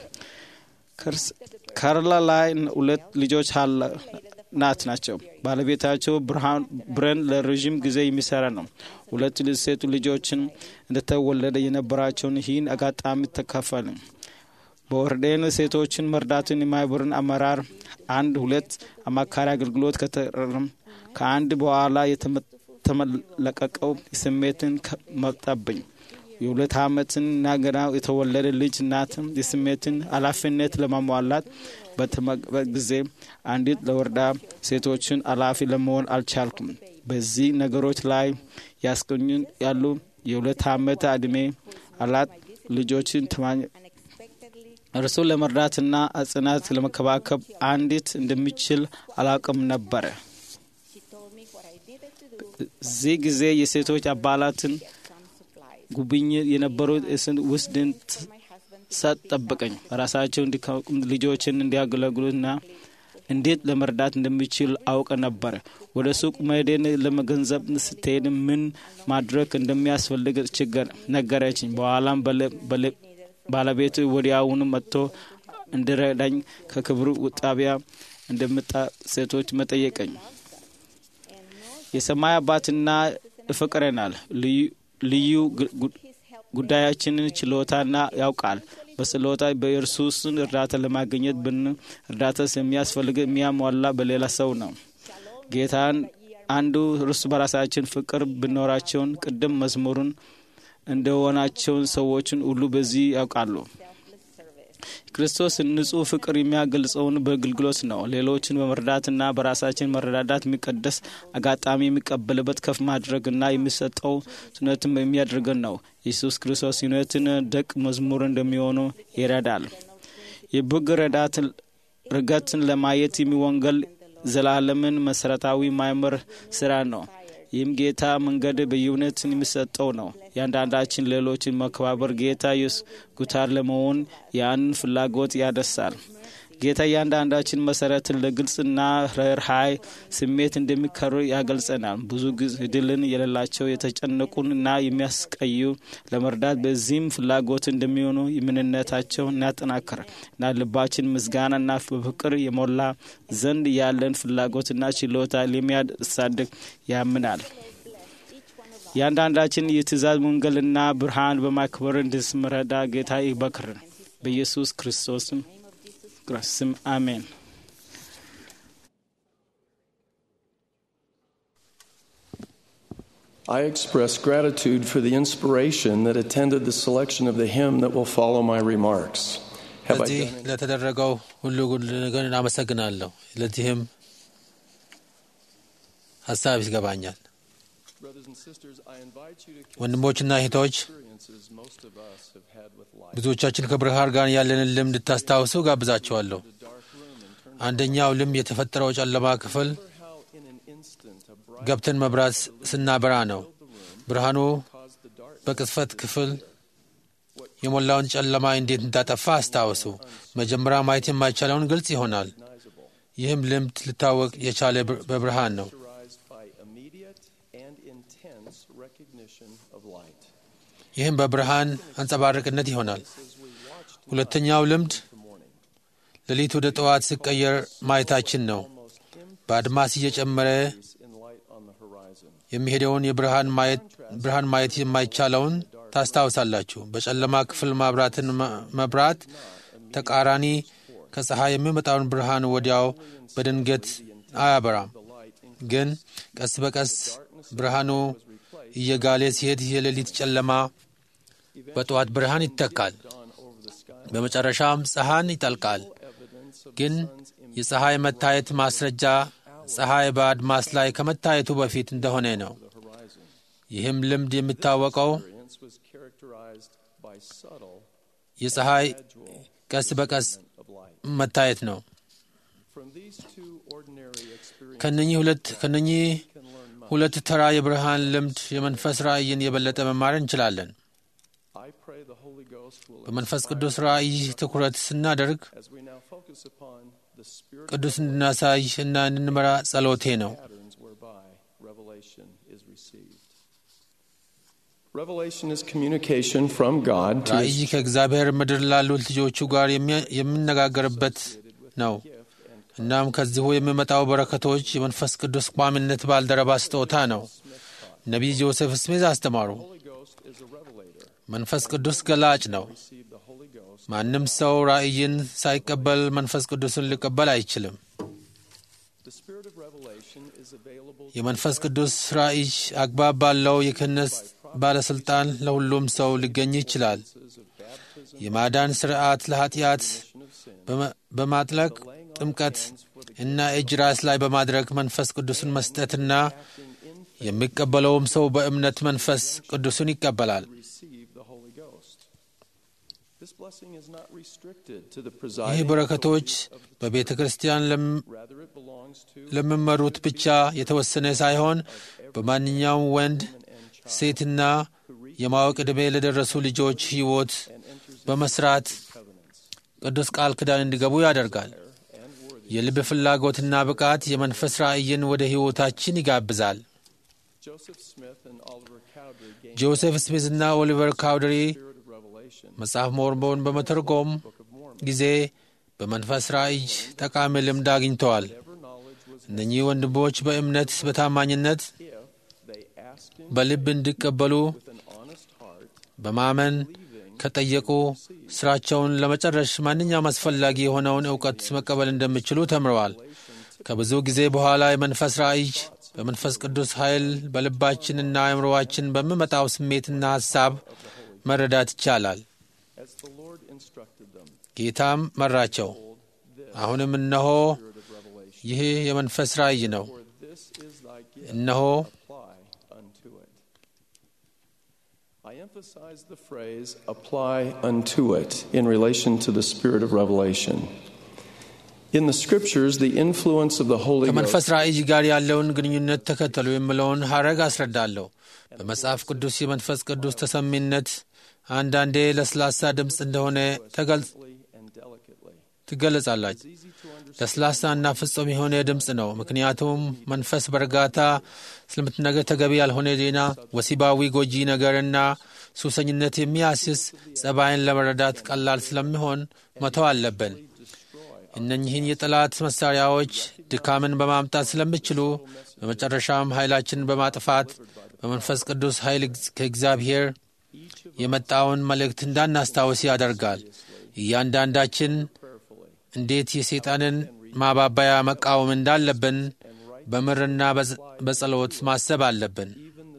ካርላ ላይ ሁለት ልጆች ናት ናቸው። ባለቤታቸው ብረን ለረዥም ጊዜ የሚሰራ ነው። ሁለት ሴቱ ልጆችን እንደተወለደ የነበራቸውን ይህን አጋጣሚ ተካፈል። በወርዴን ሴቶችን መርዳትን የማህበርን አመራር አንድ ሁለት አማካሪ አገልግሎት ከተረም ከአንድ በኋላ የተመለቀቀው ስሜትን መጣብኝ። የሁለት ዓመትን ናገና የተወለደ ልጅ እናትም የስሜትን ኃላፊነት ለማሟላት በተመበት ጊዜ አንዲት ለወረዳ ሴቶችን ኃላፊ ለመሆን አልቻልኩም። በዚህ ነገሮች ላይ ያስገኙን ያሉ የሁለት ዓመት ዕድሜ አላት ልጆችን እርሱ ለመርዳትና አጽናት ለመከባከብ አንዲት እንደሚችል አላውቅም ነበረ። እዚህ ጊዜ የሴቶች አባላትን ጉብኝት የነበሩት እስን ውስድን ሰጥ ጠበቀኝ። ራሳቸው ልጆችን እንዲያገለግሉና እንዴት ለመርዳት እንደሚችል አውቀ ነበር። ወደ ሱቅ መሄድን ለመገንዘብ ስትሄድ ምን ማድረግ እንደሚያስፈልግ ችግር ነገረችኝ። በኋላም ባለቤቱ ወዲያውኑ መጥቶ እንድረዳኝ ከክብሩ ጣቢያ እንደምጣ ሴቶች መጠየቀኝ። የሰማይ አባትና ይፈቅረናል። ልዩ ጉዳያችንን ችሎታና ያውቃል። በስሎታ በእርሱስን እርዳታ ለማግኘት ብን እርዳታ የሚያስፈልግ የሚያሟላ በሌላ ሰው ነው። ጌታን አንዱ እርሱ በራሳችን ፍቅር ብኖራቸውን ቅድም መዝሙሩን እንደሆናቸውን ሰዎችን ሁሉ በዚህ ያውቃሉ። ክርስቶስ ንጹሕ ፍቅር የሚያገልጸውን በአገልግሎት ነው። ሌሎችን በመርዳትና በራሳችን መረዳዳት የሚቀደስ አጋጣሚ የሚቀበልበት ከፍ ማድረግና የሚሰጠው ስነትም የሚያደርገን ነው። ኢየሱስ ክርስቶስ እውነትን ደቅ መዝሙር እንደሚሆኑ ይረዳል። የበግ ረዳትን ርገትን ለማየት የሚወንገል ዘላለምን መሰረታዊ ማይመር ስራ ነው። ይህም ጌታ መንገድ በእውነት የሚሰጠው ነው። ያንዳንዳችን ሌሎችን መከባበር ጌታ ኢየሱስ ጉታር ለመሆን ያንን ፍላጎት ያደሳል። ጌታ እያንዳንዳችን መሰረትን ለግልጽና ርኅራኄ ስሜት እንደሚከሩ ያገልጸናል። ብዙ ድልን የሌላቸው የተጨነቁን እና የሚያስቀዩ ለመርዳት በዚህም ፍላጎት እንደሚሆኑ የምንነታቸው እናጠናክር እና ልባችን ምስጋናና በፍቅር የሞላ ዘንድ ያለን ፍላጎትና ችሎታ ለሚያሳድግ ያምናል። እያንዳንዳችን የትእዛዝ ወንጌልና ብርሃን በማክበር እንድንረዳ ጌታ ይበክርን በኢየሱስ ክርስቶስም ስም አሜን። I express gratitude for the inspiration that attended the selection of the hymn that will follow my remarks. Have I በዚህ done it? ለተደረገው ሁሉ ግን አመሰግናለሁ። ለዚህም ሀሳብ ይገባኛል። Brothers and sisters, I invite you to ወንድሞችና እህቶች experiences most of us have had with life. ብዙዎቻችን ከብርሃን ጋር ያለንን ልምድ እንድታስታውሱ ጋብዛቸዋለሁ። አንደኛው ልምድ የተፈጠረው ጨለማ ክፍል How in an instant a bright ገብተን መብራት ስናበራ ነው። ብርሃኑ caused the dark በቅጽበት ክፍል የሞላውን ጨለማ እንዴት እንዳጠፋ አስታውሱ። መጀመሪያ ማየት የማይቻለውን ግልጽ ይሆናል። ይህም ልምድ ሊታወቅ የቻለ በ- በብርሃን ነው። characterized by immediate and intense recognition of light. ይህም በብርሃን አንጸባረቅነት ይሆናል። ሁለተኛው ልምድ ሌሊት ወደ ጠዋት ሲቀየር ማየታችን ነው። በአድማስ እየጨመረ In light on the horizon. የሚሄደውን የብርሃን ማየት ብርሃን ማየት የማይቻለውን ታስታውሳላችሁ። በጨለማ ክፍል ማብራትን መ- መብራት ተቃራኒ ከፀሐይ የሚመጣውን ብርሃን ወዲያው በድንገት አያበራም፣ ግን ቀስ በቀስ ብርሃኑ እየጋለ ሲሄድ የሌሊት ጨለማ በጠዋት ብርሃን ይተካል። በመጨረሻም ፀሐን ይጠልቃል። ግን የፀሐይ መታየት ማስረጃ ፀሐይ በአድማስ ላይ ከመታየቱ በፊት እንደሆነ ነው። ይህም ልምድ የሚታወቀው Experience was characterized by subtle የፀሐይ ቀስ በቀስ of light. መታየት ነው። From these two ordinary experiences, ከነኚህ ሁለት ከነኚህ ሁለት ተራ የብርሃን ልምድ የመንፈስ ራእይን የበለጠ መማር እንችላለን። I pray the Holy Ghost will በመንፈስ ቅዱስ ራእይ ትኩረት ስናደርግ as we now focus upon the spirit ቅዱስ እንድናሳይ እና እንድንመራ ጸሎቴ ነው። patterns whereby revelation is received. Revelation is communication from God to ራእይ his ከእግዚአብሔር ምድር ላሉት ልጆቹ ጋር የሚያ- የሚነጋገርበት ነው። እናም ከዚሁ የሚመጣው በረከቶች የመንፈስ ቅዱስ ቋሚነት ባልደረባ ስጦታ ነው። ነቢይ ጆሴፍ ስሚዝ አስተማሩ። Holy Ghost is a revelator. መንፈስ ቅዱስ ገላጭ ነው። Receive the Holy Ghost. ማንም ሰው ራእይን ሳይቀበል መንፈስ ቅዱስን ሊቀበል አይችልም። The spirit of revelation is available የመንፈስ ቅዱስ ራእይ አግባብ ባለው የክህነት ባለሥልጣን ለሁሉም ሰው ሊገኝ ይችላል። የማዳን ሥርዓት ለኃጢአት በመ- በማጥለቅ ጥምቀት እና እጅ ራስ ላይ በማድረግ መንፈስ ቅዱስን መስጠትና የሚቀበለውም ሰው በእምነት መንፈስ ቅዱስን ይቀበላል። receive the Holy Ghost. This blessing is not restricted to the ይህ presiding በረከቶች በቤተ ክርስቲያን ለም- rather it belongs to ለሚመሩት ብቻ የተወሰነ ሳይሆን በማንኛውም ወንድ ሴትና የማወቅ ዕድሜ ለደረሱ ልጆች ሕይወት በመስራት ቅዱስ ቃል ኪዳን እንዲገቡ ያደርጋል። የልብ ፍላጎትና ብቃት የመንፈስ ራእይን ወደ ሕይወታችን ይጋብዛል። Joseph Smith and Oliver Cowdery gained ጆሴፍ ስሚዝና ኦሊቨር ካውደሪ the spirit of revelation. መጽሐፍ ሞርሞን በመተርጎም ጊዜ በመንፈስ ራእይ ጠቃሚ ልምድ አግኝተዋል። Whatever knowledge was እነኚህ ወንድሞች በእምነት በታማኝነት if they asked him በልብ እንዲቀበሉ with an honest heart, በማመን ከጠየቁ ስራቸውን ለመጨረሽ ማንኛውም አስፈላጊ የሆነውን እውቀት መቀበል እንደሚችሉ ተምረዋል። ከብዙ ጊዜ በኋላ የመንፈስ ራእይ በመንፈስ ቅዱስ ኃይል በልባችንና አእምሮዋችን በሚመጣው ስሜትና ሐሳብ መረዳት ይቻላል። as the Lord instructed them. ጌታም መራቸው። አሁንም እነሆ ይህ የመንፈስ ራእይ ነው፣ For this is thy gift, እነሆ apply unto it. I emphasize the phrase apply unto it in relation to the spirit of revelation. In the scriptures, the influence of the Holy ከመንፈስ Ghost ራእይ ጋር ያለውን ግንኙነት ተከተሉ የምለውን ሐረግ አስረዳለሁ። በመጽሐፍ ቅዱስ የመንፈስ ቅዱስ ተሰሚነት አንዳንዴ ለስላሳ ድምፅ እንደሆነ ተገልጽ and delicately. ትገለጻላች። ለስላሳና ፍጹም የሆነ ድምፅ ነው። ምክንያቱም መንፈስ በእርጋታ ስለምትነገር ተገቢ ያልሆነ ዜና፣ ወሲባዊ ጎጂ ነገርና ሱሰኝነት የሚያስስ ጸባይን ለመረዳት ቀላል ስለሚሆን መተው አለብን። እነኚህን የጠላት መሳሪያዎች ድካምን በማምጣት ስለሚችሉ በመጨረሻም ኃይላችንን በማጥፋት በመንፈስ ቅዱስ ኃይል ከእግዚአብሔር የመጣውን መልእክት እንዳናስታውስ ያደርጋል። እያንዳንዳችን እንዴት የሰይጣንን ማባባያ መቃወም እንዳለብን በምርና በጸ- በጸሎት ማሰብ አለብን።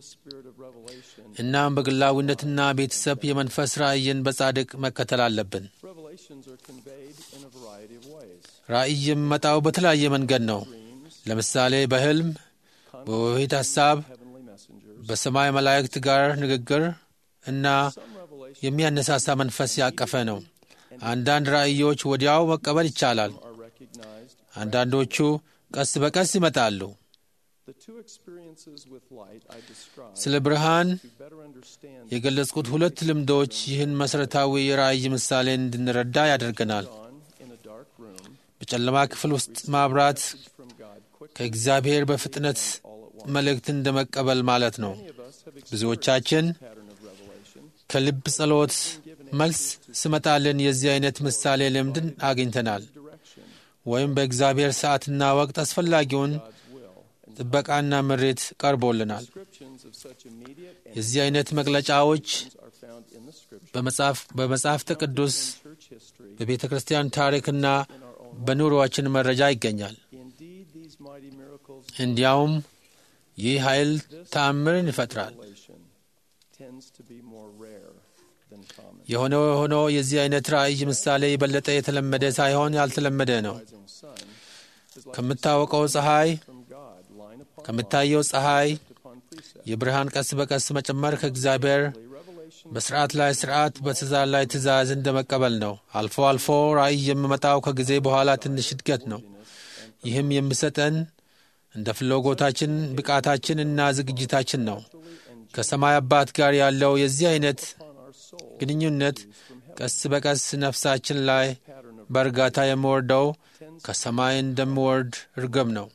እናም በግላዊነትና ቤተሰብ የመንፈስ ራእይን በጻድቅ መከተል አለብን። Revelations are conveyed in a variety of ways. ራእይ የሚመጣው በተለያየ መንገድ ነው። ለምሳሌ በሕልም፣ በውሂት ሐሳብ፣ Heavenly messengers. በሰማይ መላእክት ጋር ንግግር እና የሚያነሳሳ መንፈስ ያቀፈ ነው። አንዳንድ ራእዮች ወዲያው መቀበል ይቻላል። are recognized. አንዳንዶቹ ቀስ በቀስ ይመጣሉ። The two experiences with light I described ስለ ብርሃን to better understand የገለጽኩት ሁለት ልምዶች ይህን መሠረታዊ የራእይ ምሳሌ እንድንረዳ ያደርገናል። dawn in a dark room በጨለማ ክፍል ውስጥ ማብራት from God quick. ከእግዚአብሔር በፍጥነት መልእክት እንደ መቀበል ማለት ነው። ብዙዎቻችን pattern of revelation. ከልብ ጸሎት መልስ ስመጣልን የዚህ አይነት ምሳሌ ልምድን አግኝተናል። ወይም በእግዚአብሔር ሰዓትና ወቅት አስፈላጊውን ጥበቃና ምሬት ቀርቦልናል። Descriptions of such immediate and የዚህ አይነት መግለጫዎች are found in the scripture, በመጽሐፍ በመጽሐፍተ ቅዱስ church history. በቤተ ክርስቲያን ታሪክና በኑሮአችን መረጃ ይገኛል። Indeed, these mighty miracles እንዲያውም ይህ ኃይል ተአምርን ይፈጥራል። revelation tends to be more rare than common. የሆነ ሆኖ የዚህ አይነት ራእይ ምሳሌ የበለጠ የተለመደ ሳይሆን ያልተለመደ ነው። Rising sun is like ከምታወቀው ፀሐይ from God, line upon ከምታየው ፀሐይ upon precept. የብርሃን ቀስ በቀስ መጨመር ከእግዚአብሔር Revelation በስርዓት ላይ ስርዓት፣ በትእዛዝ ላይ ትእዛዝ እንደ መቀበል ነው። አልፎ አልፎ ራእይ የሚመጣው ከጊዜ በኋላ ትንሽ እድገት ነው። ይህም የሚሰጠን እንደ ፍላጎታችን፣ ብቃታችን እና ዝግጅታችን ነው። ከሰማይ አባት ጋር ያለው የዚህ አይነት ግንኙነት ቀስ በቀስ ነፍሳችን ላይ በእርጋታ የሚወርደው ከሰማይ እንደሚወርድ እርግብ ነው።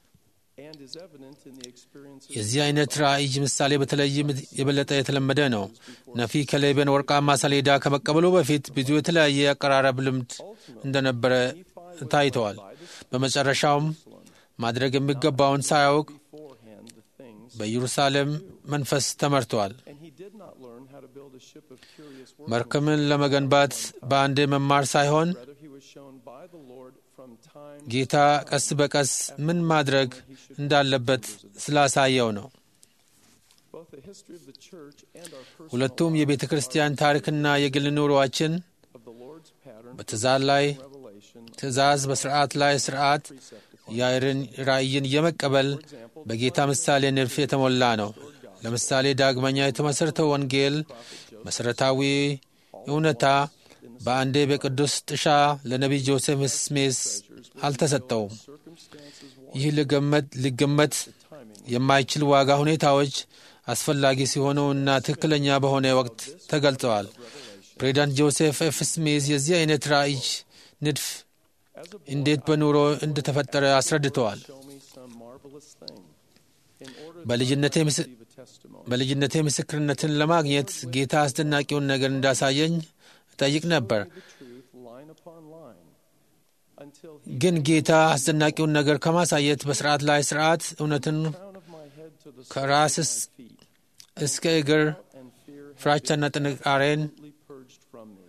and is evident in the experiences የዚህ አይነት ራእይ ምሳሌ በተለይም የበለጠ የተለመደ ነው። ነፊ ከሌበን ወርቃማ ሰሌዳ ከመቀበሉ በፊት ብዙ የተለያየ አቀራረብ ልምድ እንደነበረ ታይተዋል። በመጨረሻውም ማድረግ የሚገባውን ሳያውቅ beforehand the things, በኢየሩሳሌም መንፈስ ተመርተዋል። and he did not learn how to build a ship of curious workmanship. መርከምን ለመገንባት በአንዴ መማር ሳይሆን Rather, he was shown by the Lord from time ጌታ ቀስ በቀስ ምን ማድረግ እንዳለበት ስላሳየው ነው። both the history of the church and our personal ሁለቱም የቤተ ክርስቲያን ታሪክና የግል ኑሮአችን of the Lord's pattern በትእዛዝ ላይ revelation ትእዛዝ፣ በስርዓት ላይ ስርዓት፣ የአይርን ራእይን የመቀበል በጌታ ምሳሌ ንድፍ የተሞላ ነው። ለምሳሌ ዳግመኛ የተመሠረተው ወንጌል መሠረታዊ እውነታ በአንዴ በቅዱስ ጥሻ ለነቢይ ጆሴፍ ስሜስ አልተሰጠውም። ይህ ሊገመት ሊገመት የማይችል ዋጋ ሁኔታዎች አስፈላጊ ሲሆኑ እና ትክክለኛ በሆነ ወቅት ተገልጸዋል። ፕሬዚዳንት ጆሴፍ ኤፍ ስሚዝ የዚህ አይነት ራእይ ንድፍ እንዴት በኑሮ እንደተፈጠረ አስረድተዋል። show me some marvelous thing in order በልጅነቴ ምስ- to give a testimony. በልጅነቴ ምስክርነትን ለማግኘት ጌታ አስደናቂውን ነገር እንዳሳየኝ እጠይቅ ነበር። The truth line upon line until he ግን ጌታ አስደናቂውን ነገር ከማሳየት በስርዓት ላይ ስርዓት እውነትን crown of my head to the ከራስ soles እስ- of my feet እስከ እግር and fear had ፍራቻና ጥንቃሬን completely purged from me.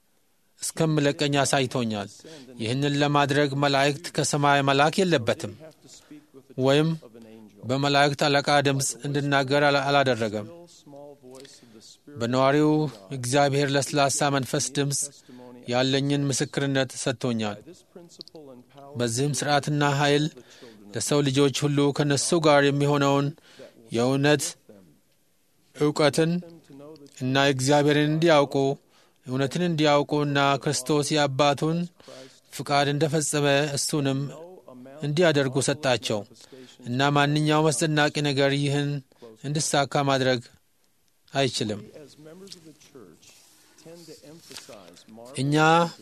እስከምለቀኝ አሳይቶኛል። ይህንን ለማድረግ መላእክት ከሰማይ መላክ የለበትም Have to speak with the ወይም of an angel. በመላእክት አለቃ ድምፅ እንድናገር አላ- አላደረገም። Still small voice of the Spirit በነዋሪው እግዚአብሔር ለስላሳ መንፈስ ድምፅ testimony. ያለኝን ምስክርነት ሰጥቶኛል። This principle and power በዚህም ስርዓትና ኃይል ለሰው ልጆች ሁሉ ከነሱ ጋር የሚሆነውን የእውነት እውቀትን to know the እና እግዚአብሔርን እንዲያውቁ እውነትን እንዲያውቁ እና ክርስቶስ የአባቱን ፍቃድ እንደፈጸመ እሱንም እንዲያደርጉ ሰጣቸው እና ማንኛውም አስደናቂ ነገር ይህን እንዲሳካ ማድረግ አይችልም። እኛ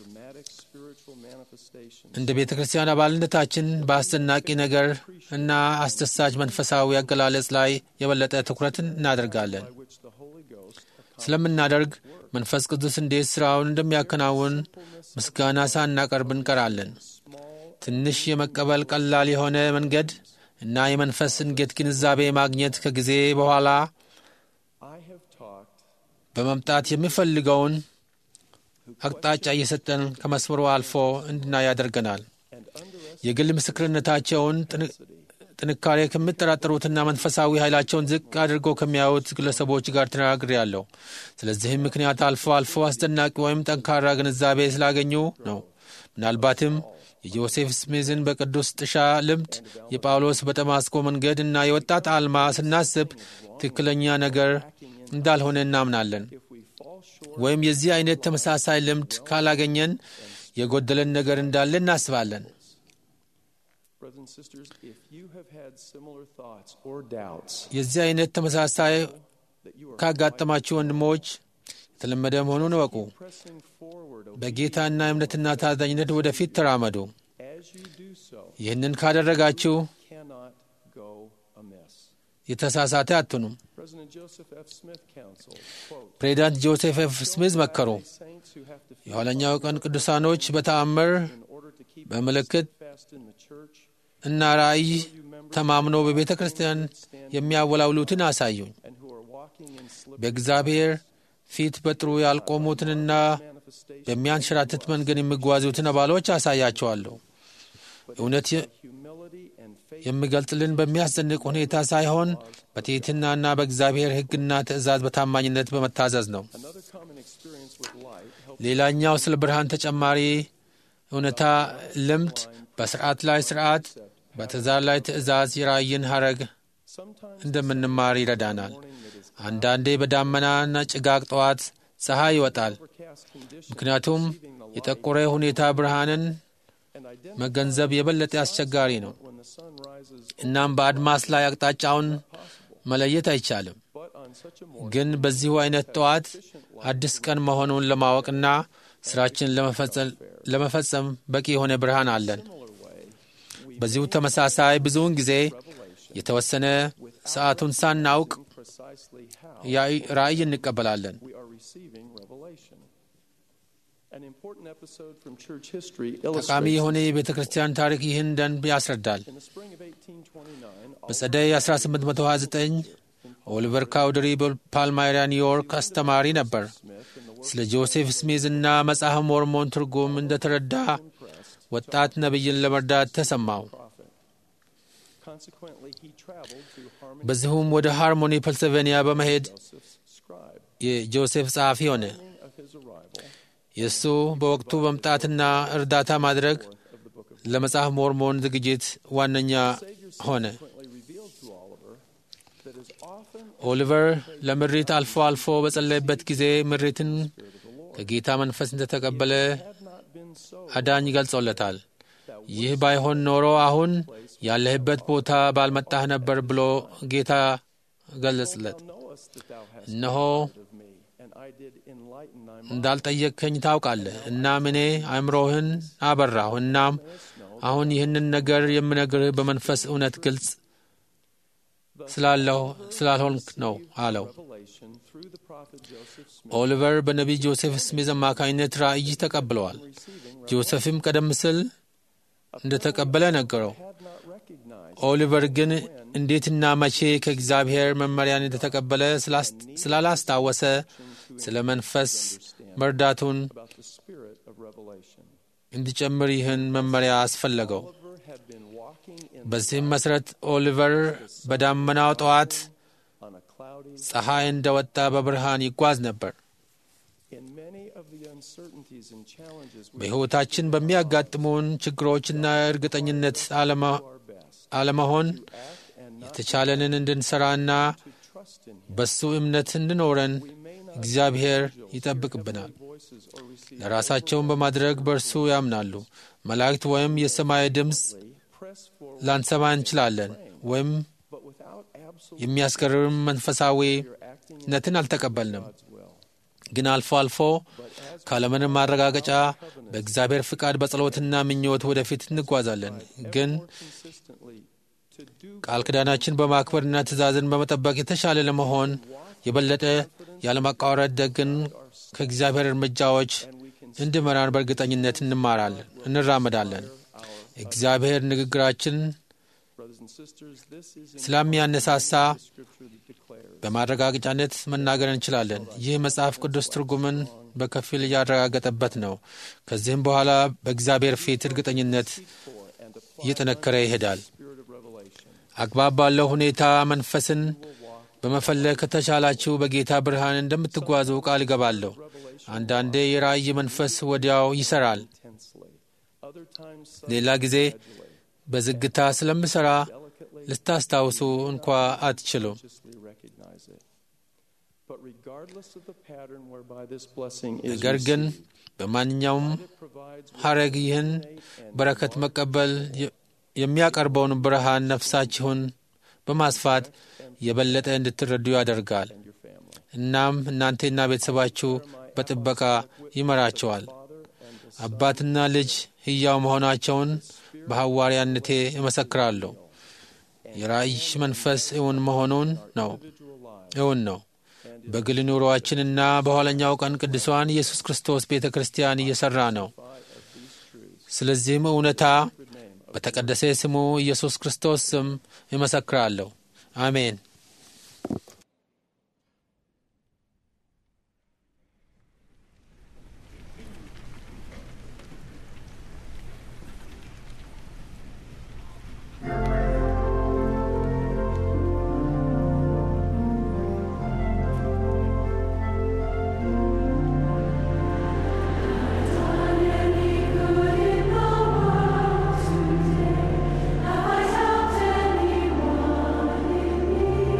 እንደ ቤተ ክርስቲያን አባልነታችን በአስደናቂ ነገር እና አስደሳች መንፈሳዊ አገላለጽ ላይ የበለጠ ትኩረት እናደርጋለን። ስለምናደርግ መንፈስ ቅዱስ እንዴት ሥራውን እንደሚያከናውን ምስጋና ሳናቀርብ እንቀራለን። ትንሽ የመቀበል ቀላል የሆነ መንገድ እና የመንፈስ እንጌት ግንዛቤ ማግኘት ከጊዜ በኋላ በመምጣት የሚፈልገውን አቅጣጫ እየሰጠን ከመስመሩ አልፎ እንድናይ ያደርገናል። የግል ምስክርነታቸውን ጥንካሬ ከሚጠራጠሩትና መንፈሳዊ ኃይላቸውን ዝቅ አድርጎ ከሚያዩት ግለሰቦች ጋር ተነጋግሬያለሁ። ስለዚህም ምክንያት አልፎ አልፎ አስደናቂ ወይም ጠንካራ ግንዛቤ ስላገኙ ነው። ምናልባትም የጆሴፍ ስሚዝን በቅዱስ ጥሻ ልምድ፣ የጳውሎስ በጠማስቆ መንገድ እና የወጣት አልማ ስናስብ ትክክለኛ ነገር እንዳልሆነ እናምናለን። ወይም የዚህ አይነት ተመሳሳይ ልምድ ካላገኘን የጎደለን ነገር እንዳለ እናስባለን። የዚህ አይነት ተመሳሳይ ካጋጠማችሁ ወንድሞች የተለመደ መሆኑን እወቁ። በጌታና እምነትና ታዛኝነት ወደፊት ተራመዱ። ይህንን ካደረጋችሁ የተሳሳተ አትኑም። ፕሬዚዳንት ጆሴፍ ኤፍ ስሚዝ መከሩ። የኋለኛው ቀን ቅዱሳኖች በተአምር በምልክት እና ራእይ ተማምኖ በቤተ ክርስቲያን የሚያወላውሉትን አሳዩኝ። በእግዚአብሔር ፊት በጥሩ ያልቆሙትንና በሚያንሸራትት መንገድ የሚጓዙትን አባሎች አሳያቸዋለሁ። እውነት የሚገልጽልን በሚያስደንቅ ሁኔታ ሳይሆን በትሕትናና በእግዚአብሔር ሕግና ትእዛዝ በታማኝነት በመታዘዝ ነው። ሌላኛው ስለ ብርሃን ተጨማሪ እውነታ ልምድ በስርዓት ላይ ስርዓት፣ በትእዛዝ ላይ ትእዛዝ የራእይን ሐረግ እንደምንማር ይረዳናል። አንዳንዴ በዳመናና ጭጋግ ጠዋት ፀሐይ ይወጣል። ምክንያቱም የጠቆረ ሁኔታ ብርሃንን መገንዘብ የበለጠ አስቸጋሪ ነው። እናም በአድማስ ላይ አቅጣጫውን መለየት አይቻልም። ግን በዚሁ አይነት ጠዋት አዲስ ቀን መሆኑን ለማወቅና ስራችን ለመፈጸም በቂ የሆነ ብርሃን አለን። በዚሁ ተመሳሳይ ብዙውን ጊዜ የተወሰነ ሰዓቱን ሳናውቅ ራእይ እንቀበላለን። ጠቃሚ የሆነ የቤተ ክርስቲያን ታሪክ ይህን ደንብ ያስረዳል። በጸደይ 1829 ኦሊቨር ካውደሪ በፓልማይራ ኒውዮርክ አስተማሪ ነበር። ስለ ጆሴፍ ስሚዝ እና መጽሐፍ ሞርሞን ትርጉም እንደተረዳ ወጣት ነቢይን ለመርዳት ተሰማው። በዚሁም ወደ ሃርሞኒ ፔንስልቬንያ በመሄድ የጆሴፍ ጸሐፊ ሆነ። የእሱ በወቅቱ መምጣትና እርዳታ ማድረግ ለመጽሐፍ ሞርሞን ዝግጅት ዋነኛ ሆነ። ኦሊቨር ለምሪት አልፎ አልፎ በጸለይበት ጊዜ ምሪትን ከጌታ መንፈስ እንደተቀበለ አዳኝ ገልጾለታል። ይህ ባይሆን ኖሮ አሁን ያለህበት ቦታ ባልመጣህ ነበር ብሎ ጌታ ገለጽለት። እነሆ እንዳልጠየቅከኝ ታውቃለህ። እናም እኔ አእምሮህን አበራሁ። እናም አሁን ይህንን ነገር የምነግርህ በመንፈስ እውነት ግልጽ ስላለሁ ስላልሆንክ ነው አለው። ኦሊቨር በነቢይ ጆሴፍ ስሚዝ አማካኝነት ራእይ ተቀብለዋል። ጆሴፍም ቀደም ሲል እንደተቀበለ ነገረው። ኦሊቨር ግን እንዴትና መቼ ከእግዚአብሔር መመሪያን እንደተቀበለ ስላላስታወሰ ስለ መንፈስ መርዳቱን እንዲጨምር ይህን መመሪያ አስፈለገው። በዚህም መሠረት ኦሊቨር በዳመናው ጠዋት ፀሐይ እንደወጣ በብርሃን ይጓዝ ነበር። በሕይወታችን በሚያጋጥሙን ችግሮችና እርግጠኝነት አለመሆን የተቻለንን እንድንሠራና በሱ እምነት እንድኖረን እግዚአብሔር ይጠብቅብናል። ለራሳቸውን በማድረግ በእርሱ ያምናሉ። መላእክት ወይም የሰማይ ድምፅ ላንሰማ እንችላለን ወይም የሚያስገርም መንፈሳዊነትን አልተቀበልንም። ግን አልፎ አልፎ ካለምንም ማረጋገጫ በእግዚአብሔር ፍቃድ በጸሎትና ምኞት ወደፊት እንጓዛለን። ግን ቃል ኪዳናችን በማክበርና ትእዛዝን በመጠበቅ የተሻለ ለመሆን የበለጠ ያለማቋረጥ ደግን ከእግዚአብሔር እርምጃዎች እንዲመራን በእርግጠኝነት እንማራለን እንራመዳለን። እግዚአብሔር ንግግራችን ስለሚያነሳሳ በማረጋገጫነት መናገር እንችላለን። ይህ መጽሐፍ ቅዱስ ትርጉምን በከፊል እያረጋገጠበት ነው። ከዚህም በኋላ በእግዚአብሔር ፊት እርግጠኝነት እየጠነከረ ይሄዳል። አግባብ ባለው ሁኔታ መንፈስን በመፈለግ ከተቻላችሁ በጌታ ብርሃን እንደምትጓዙ ቃል እገባለሁ። አንዳንዴ የራእይ መንፈስ ወዲያው ይሰራል። ሌላ ጊዜ በዝግታ ስለምሠራ ልታስታውሱ እንኳ አትችሉም። ነገር ግን በማንኛውም ሐረግ ይህን በረከት መቀበል የሚያቀርበውን ብርሃን ነፍሳችሁን በማስፋት የበለጠ እንድትረዱ ያደርጋል። እናም እናንተና ቤተሰባችሁ በጥበቃ ይመራቸዋል። አባትና ልጅ ሕያው መሆናቸውን በሐዋርያነቴ እመሰክራለሁ። የራእይ መንፈስ እውን መሆኑን ነው እውን ነው። በግል ኑሮአችንና በኋለኛው ቀን ቅዱሳን ኢየሱስ ክርስቶስ ቤተ ክርስቲያን እየሠራ ነው። ስለዚህም እውነታ በተቀደሰ ስሙ ኢየሱስ ክርስቶስ ስም እመሰክራለሁ። አሜን። I helped anyone in need.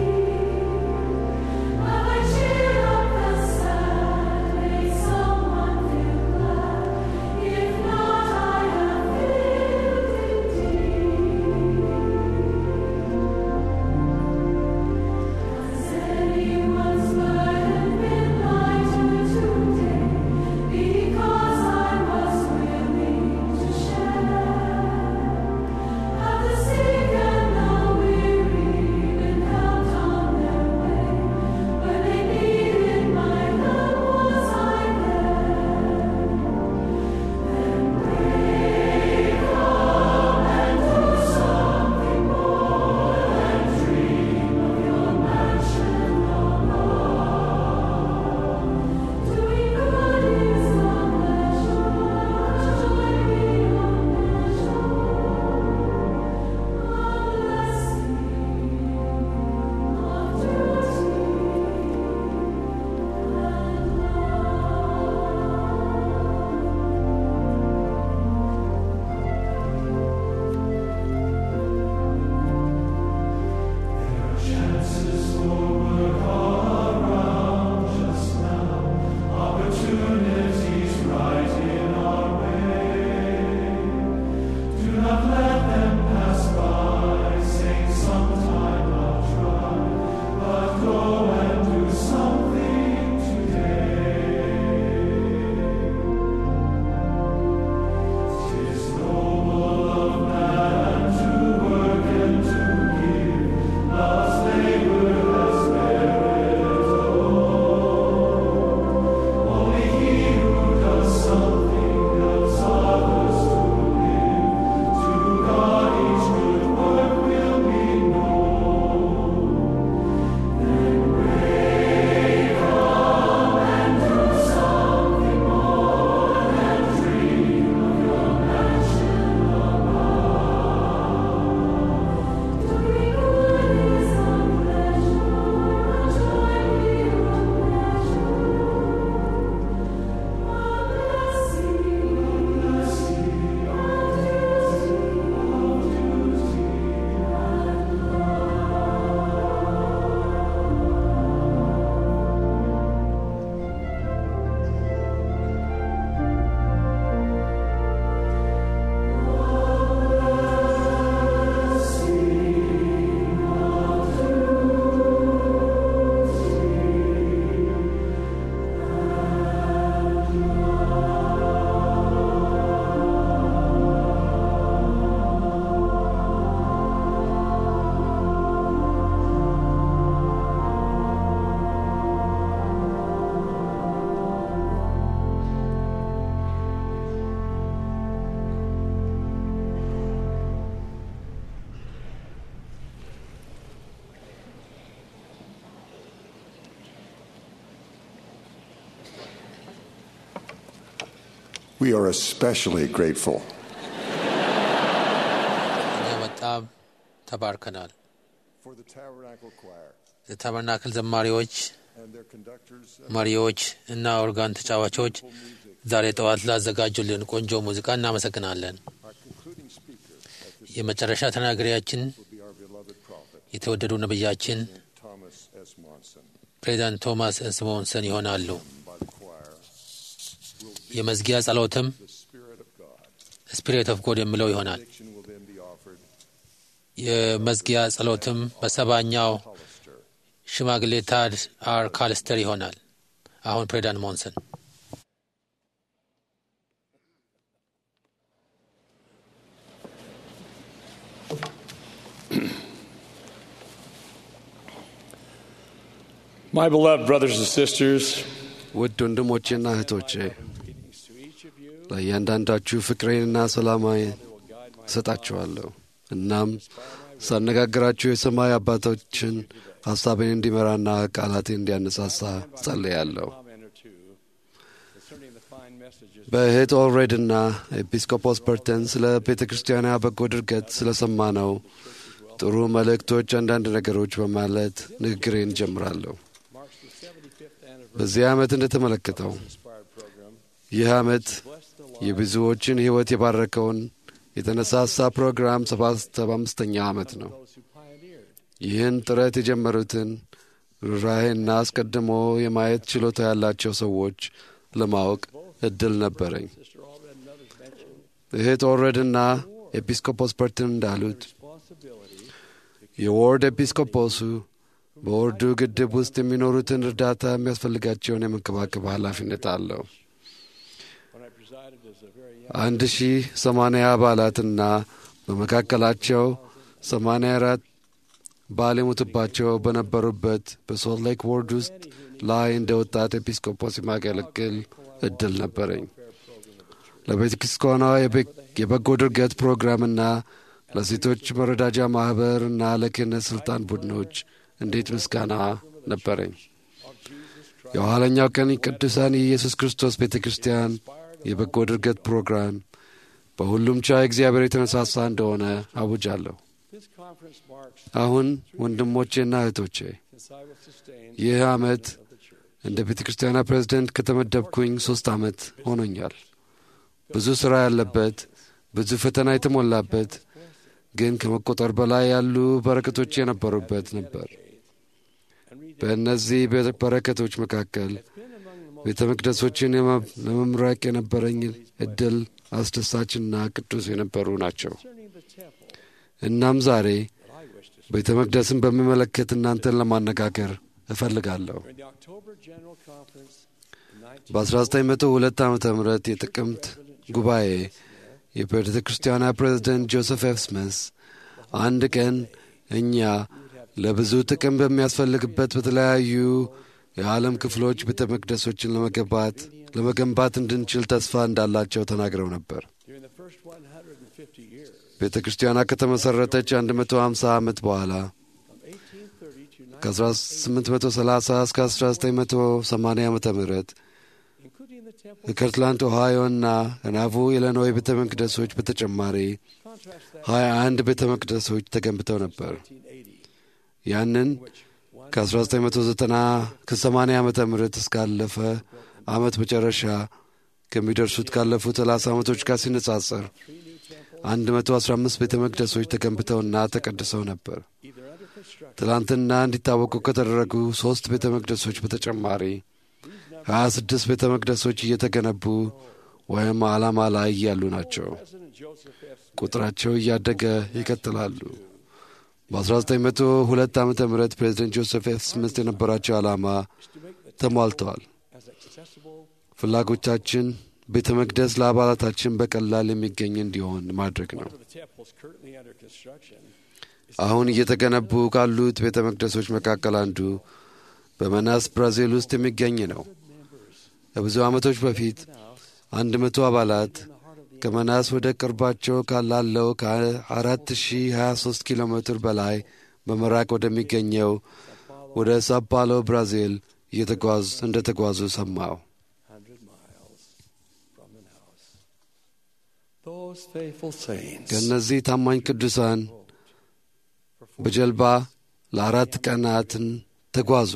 We are especially grateful. እኛ በጣም ተባርከናል። For the Tabernacle Choir የታበርናክል ዘማሪዎች፣ and their conductors መሪዎች እና ኦርጋን ተጫዋቾች ዛሬ ጠዋት ላዘጋጁልን ቆንጆ ሙዚቃ እናመሰግናለን። የመጨረሻ ተናጋሪያችን will be our beloved prophet, የተወደዱ ነቢያችን Thomas S. Monson. ፕሬዚዳንት ቶማስ ስሞንሰን ይሆናሉ። By the choir, የመዝጊያ ጸሎትም the Spirit of God. ስፒሪት ኦፍ ጎድ የሚለው ይሆናል። Benediction will then be offered የመዝጊያ ጸሎትም በሰባኛው ሽማግሌ ታድ አር ካልስተር ይሆናል። አሁን ፕሬዚዳንት ሞንሰን My beloved brothers and sisters, ውድ ወንድሞቼና እህቶቼ ለእያንዳንዳችሁ ፍቅሬንና ሰላማዊ እሰጣችኋለሁ። እናም ሳነጋግራችሁ የሰማይ አባቶችን ሐሳቤን እንዲመራና ቃላቴን እንዲያነሳሳ ጸልያለሁ። በእህት ኦልሬድና ኤጲስቆጶስ በርተን ስለ ቤተ ክርስቲያኗ በጎ ድርገት ስለ ሰማነው ጥሩ መልእክቶች አንዳንድ ነገሮች በማለት ንግግሬን ጀምራለሁ። በዚህ ዓመት እንደተመለከተው ይህ ዓመት የብዙዎችን ሕይወት የባረከውን የተነሳሳ ፕሮግራም ሰባ አምስተኛ ዓመት ነው። ይህን ጥረት የጀመሩትን ርኅራኄና አስቀድሞ የማየት ችሎታ ያላቸው ሰዎች ለማወቅ እድል ነበረኝ። እህት ኦልሬድና ኤጲስቆጶስ በርትን እንዳሉት የዎርድ ኤጲስቆጶሱ በወርዱ ግድብ ውስጥ የሚኖሩትን እርዳታ የሚያስፈልጋቸውን የመንከባከብ ኃላፊነት አለው። አንድ ሺህ ሰማንያ አባላትና በመካከላቸው ሰማንያ አራት ባል የሞቱባቸው በነበሩበት በሶልት ሌክ ወርድ ውስጥ ላይ እንደ ወጣት ኤጲስቆጶስ የማገለግል እድል ነበረኝ። ለቤተ ክርስቲያኗ የበጎ ድርገት ፕሮግራምና ለሴቶች መረዳጃ ማኅበር እና ለክህነት ሥልጣን ቡድኖች እንዴት ምስጋና ነበረኝ። የኋለኛው ቀን ቅዱሳን የኢየሱስ ክርስቶስ ቤተ ክርስቲያን የበጎ ድርገት ፕሮግራም በሁሉም ቻ እግዚአብሔር የተነሳሳ እንደሆነ አውጃለሁ። አሁን ወንድሞቼና እህቶቼ ይህ ዓመት እንደ ቤተ ክርስቲያኗ ፕሬዝደንት ከተመደብኩኝ ሦስት ዓመት ሆኖኛል። ብዙ ሥራ ያለበት፣ ብዙ ፈተና የተሞላበት ግን ከመቆጠር በላይ ያሉ በረከቶች የነበሩበት ነበር። በእነዚህ በረከቶች መካከል ቤተ መቅደሶችን ለመምረቅ የነበረኝ እድል አስደሳችና ቅዱስ የነበሩ ናቸው። እናም ዛሬ ቤተ መቅደስን በሚመለከት እናንተን ለማነጋገር እፈልጋለሁ። በ1902 ዓ ም የጥቅምት ጉባኤ የቤተ ክርስቲያኗ ፕሬዝደንት ጆሴፍ ኤፍ ስሚስ አንድ ቀን እኛ ለብዙ ጥቅም በሚያስፈልግበት በተለያዩ የዓለም ክፍሎች ቤተ መቅደሶችን ለመገንባት ለመገንባት እንድንችል ተስፋ እንዳላቸው ተናግረው ነበር። ቤተ ክርስቲያኗ ከተመሠረተች 150 ዓመት በኋላ ከ1830 እስከ 1980 ዓ ም ከከርትላንድ ኦሃዮ እና ከናቮ ኢሊኖይ ቤተ መቅደሶች በተጨማሪ 21 ቤተ መቅደሶች ተገንብተው ነበር። ያንን ከ1990 ከ80 ዓመተ ምህረት እስካለፈ ዓመት መጨረሻ ከሚደርሱት ካለፉት 30 ዓመቶች ጋር ሲነጻጸር 115 ቤተ መቅደሶች ተገንብተውና ተቀድሰው ነበር። ትላንትና እንዲታወቁ ከተደረጉ ሦስት ቤተ መቅደሶች በተጨማሪ 26 ቤተ መቅደሶች እየተገነቡ ወይም ዓላማ ላይ ያሉ ናቸው። ቁጥራቸው እያደገ ይቀጥላሉ። በ1902 ዓ ም ፕሬዚደንት ጆሴፍ ኤፍ ስሚት የነበራቸው ዓላማ ተሟልተዋል። ፍላጎቻችን ቤተ መቅደስ ለአባላታችን በቀላል የሚገኝ እንዲሆን ማድረግ ነው። አሁን እየተገነቡ ካሉት ቤተ መቅደሶች መካከል አንዱ በመናስ ብራዚል ውስጥ የሚገኝ ነው። ከብዙ ዓመቶች በፊት አንድ መቶ አባላት ከመናስ ወደ ቅርባቸው ካላለው ከ4023 ኪሎ ሜትር በላይ በመራቅ ወደሚገኘው ወደ ሳፓሎ ብራዚል እየተጓዝ እንደ ተጓዙ ሰማው። those faithful saints ከእነዚህ ታማኝ ቅዱሳን በጀልባ ለአራት ቀናትን ተጓዙ።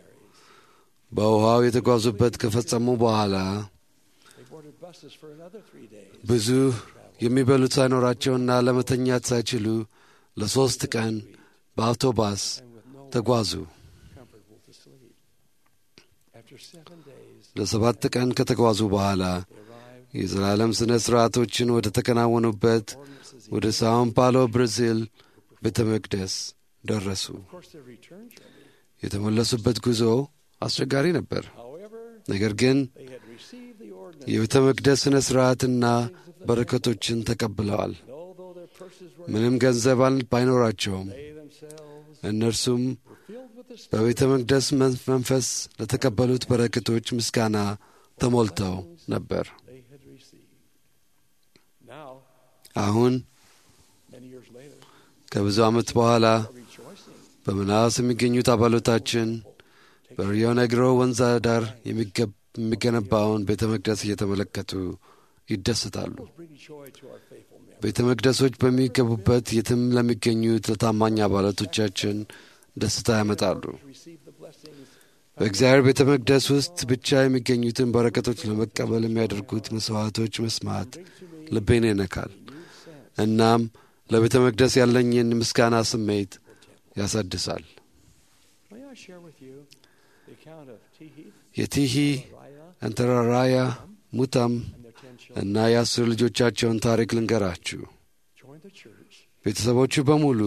በውሃው የተጓዙበት ከፈጸሙ በኋላ they boarded buses for another three days. ብዙ የሚበሉት ሳይኖራቸውና ለመተኛት ሳይችሉ ለሦስት ቀን በአውቶባስ ተጓዙ። comfortable to sleep. After seven days, ለሰባት ቀን ከተጓዙ በኋላ የዘላለም ሥነ ሥርዓቶችን ወደ ተከናወኑበት ወደ ሳውን ፓሎ ብራዚል ቤተ መቅደስ ደረሱ። of course, their return journey. የተመለሱበት ጉዞ አስቸጋሪ ነበር። However, ነገር ግን they had received the ordinance. የቤተ መቅደስ ሥነ ሥርዓትና በረከቶችን ተቀብለዋል። Although their purses were ምንም ገንዘብ አል- ባይኖራቸውም they themselves እነርሱም filled with the በቤተ መቅደስ መን- መንፈስ ለተቀበሉት በረከቶች ምስጋና ተሞልተው ነበር። they had received. Now, አሁን many years later, ከብዙ ዓመት በኋላ rejoicing በመናስ የሚገኙት አባሎታችን በሪዮ ነግሮ ወንዝ ዳር የሚገብ- የሚገነባውን ቤተ መቅደስ እየተመለከቱ ይደሰታሉ። bring joy to our faithful men. ቤተ መቅደሶች በሚገቡበት የትም ለሚገኙት ለታማኝ አባላቶቻችን ደስታ ያመጣሉ። Receive the blessings በእግዚአብሔር ቤተ መቅደስ ውስጥ ብቻ የሚገኙትን በረከቶች ለመቀበል የሚያደርጉት መስዋዕቶች መስማት ልቤን ይነካል። እናም ለቤተ መቅደስ ያለኝን ምስጋና ስሜት ያሳድሳል። May I share with you the account of Tihi, የቲሂ Raya, እንተራራያ ሙታም and their ten children እና የአስር ልጆቻቸውን ታሪክ ልንገራችሁ። joined the church ቤተሰቦቹ በሙሉ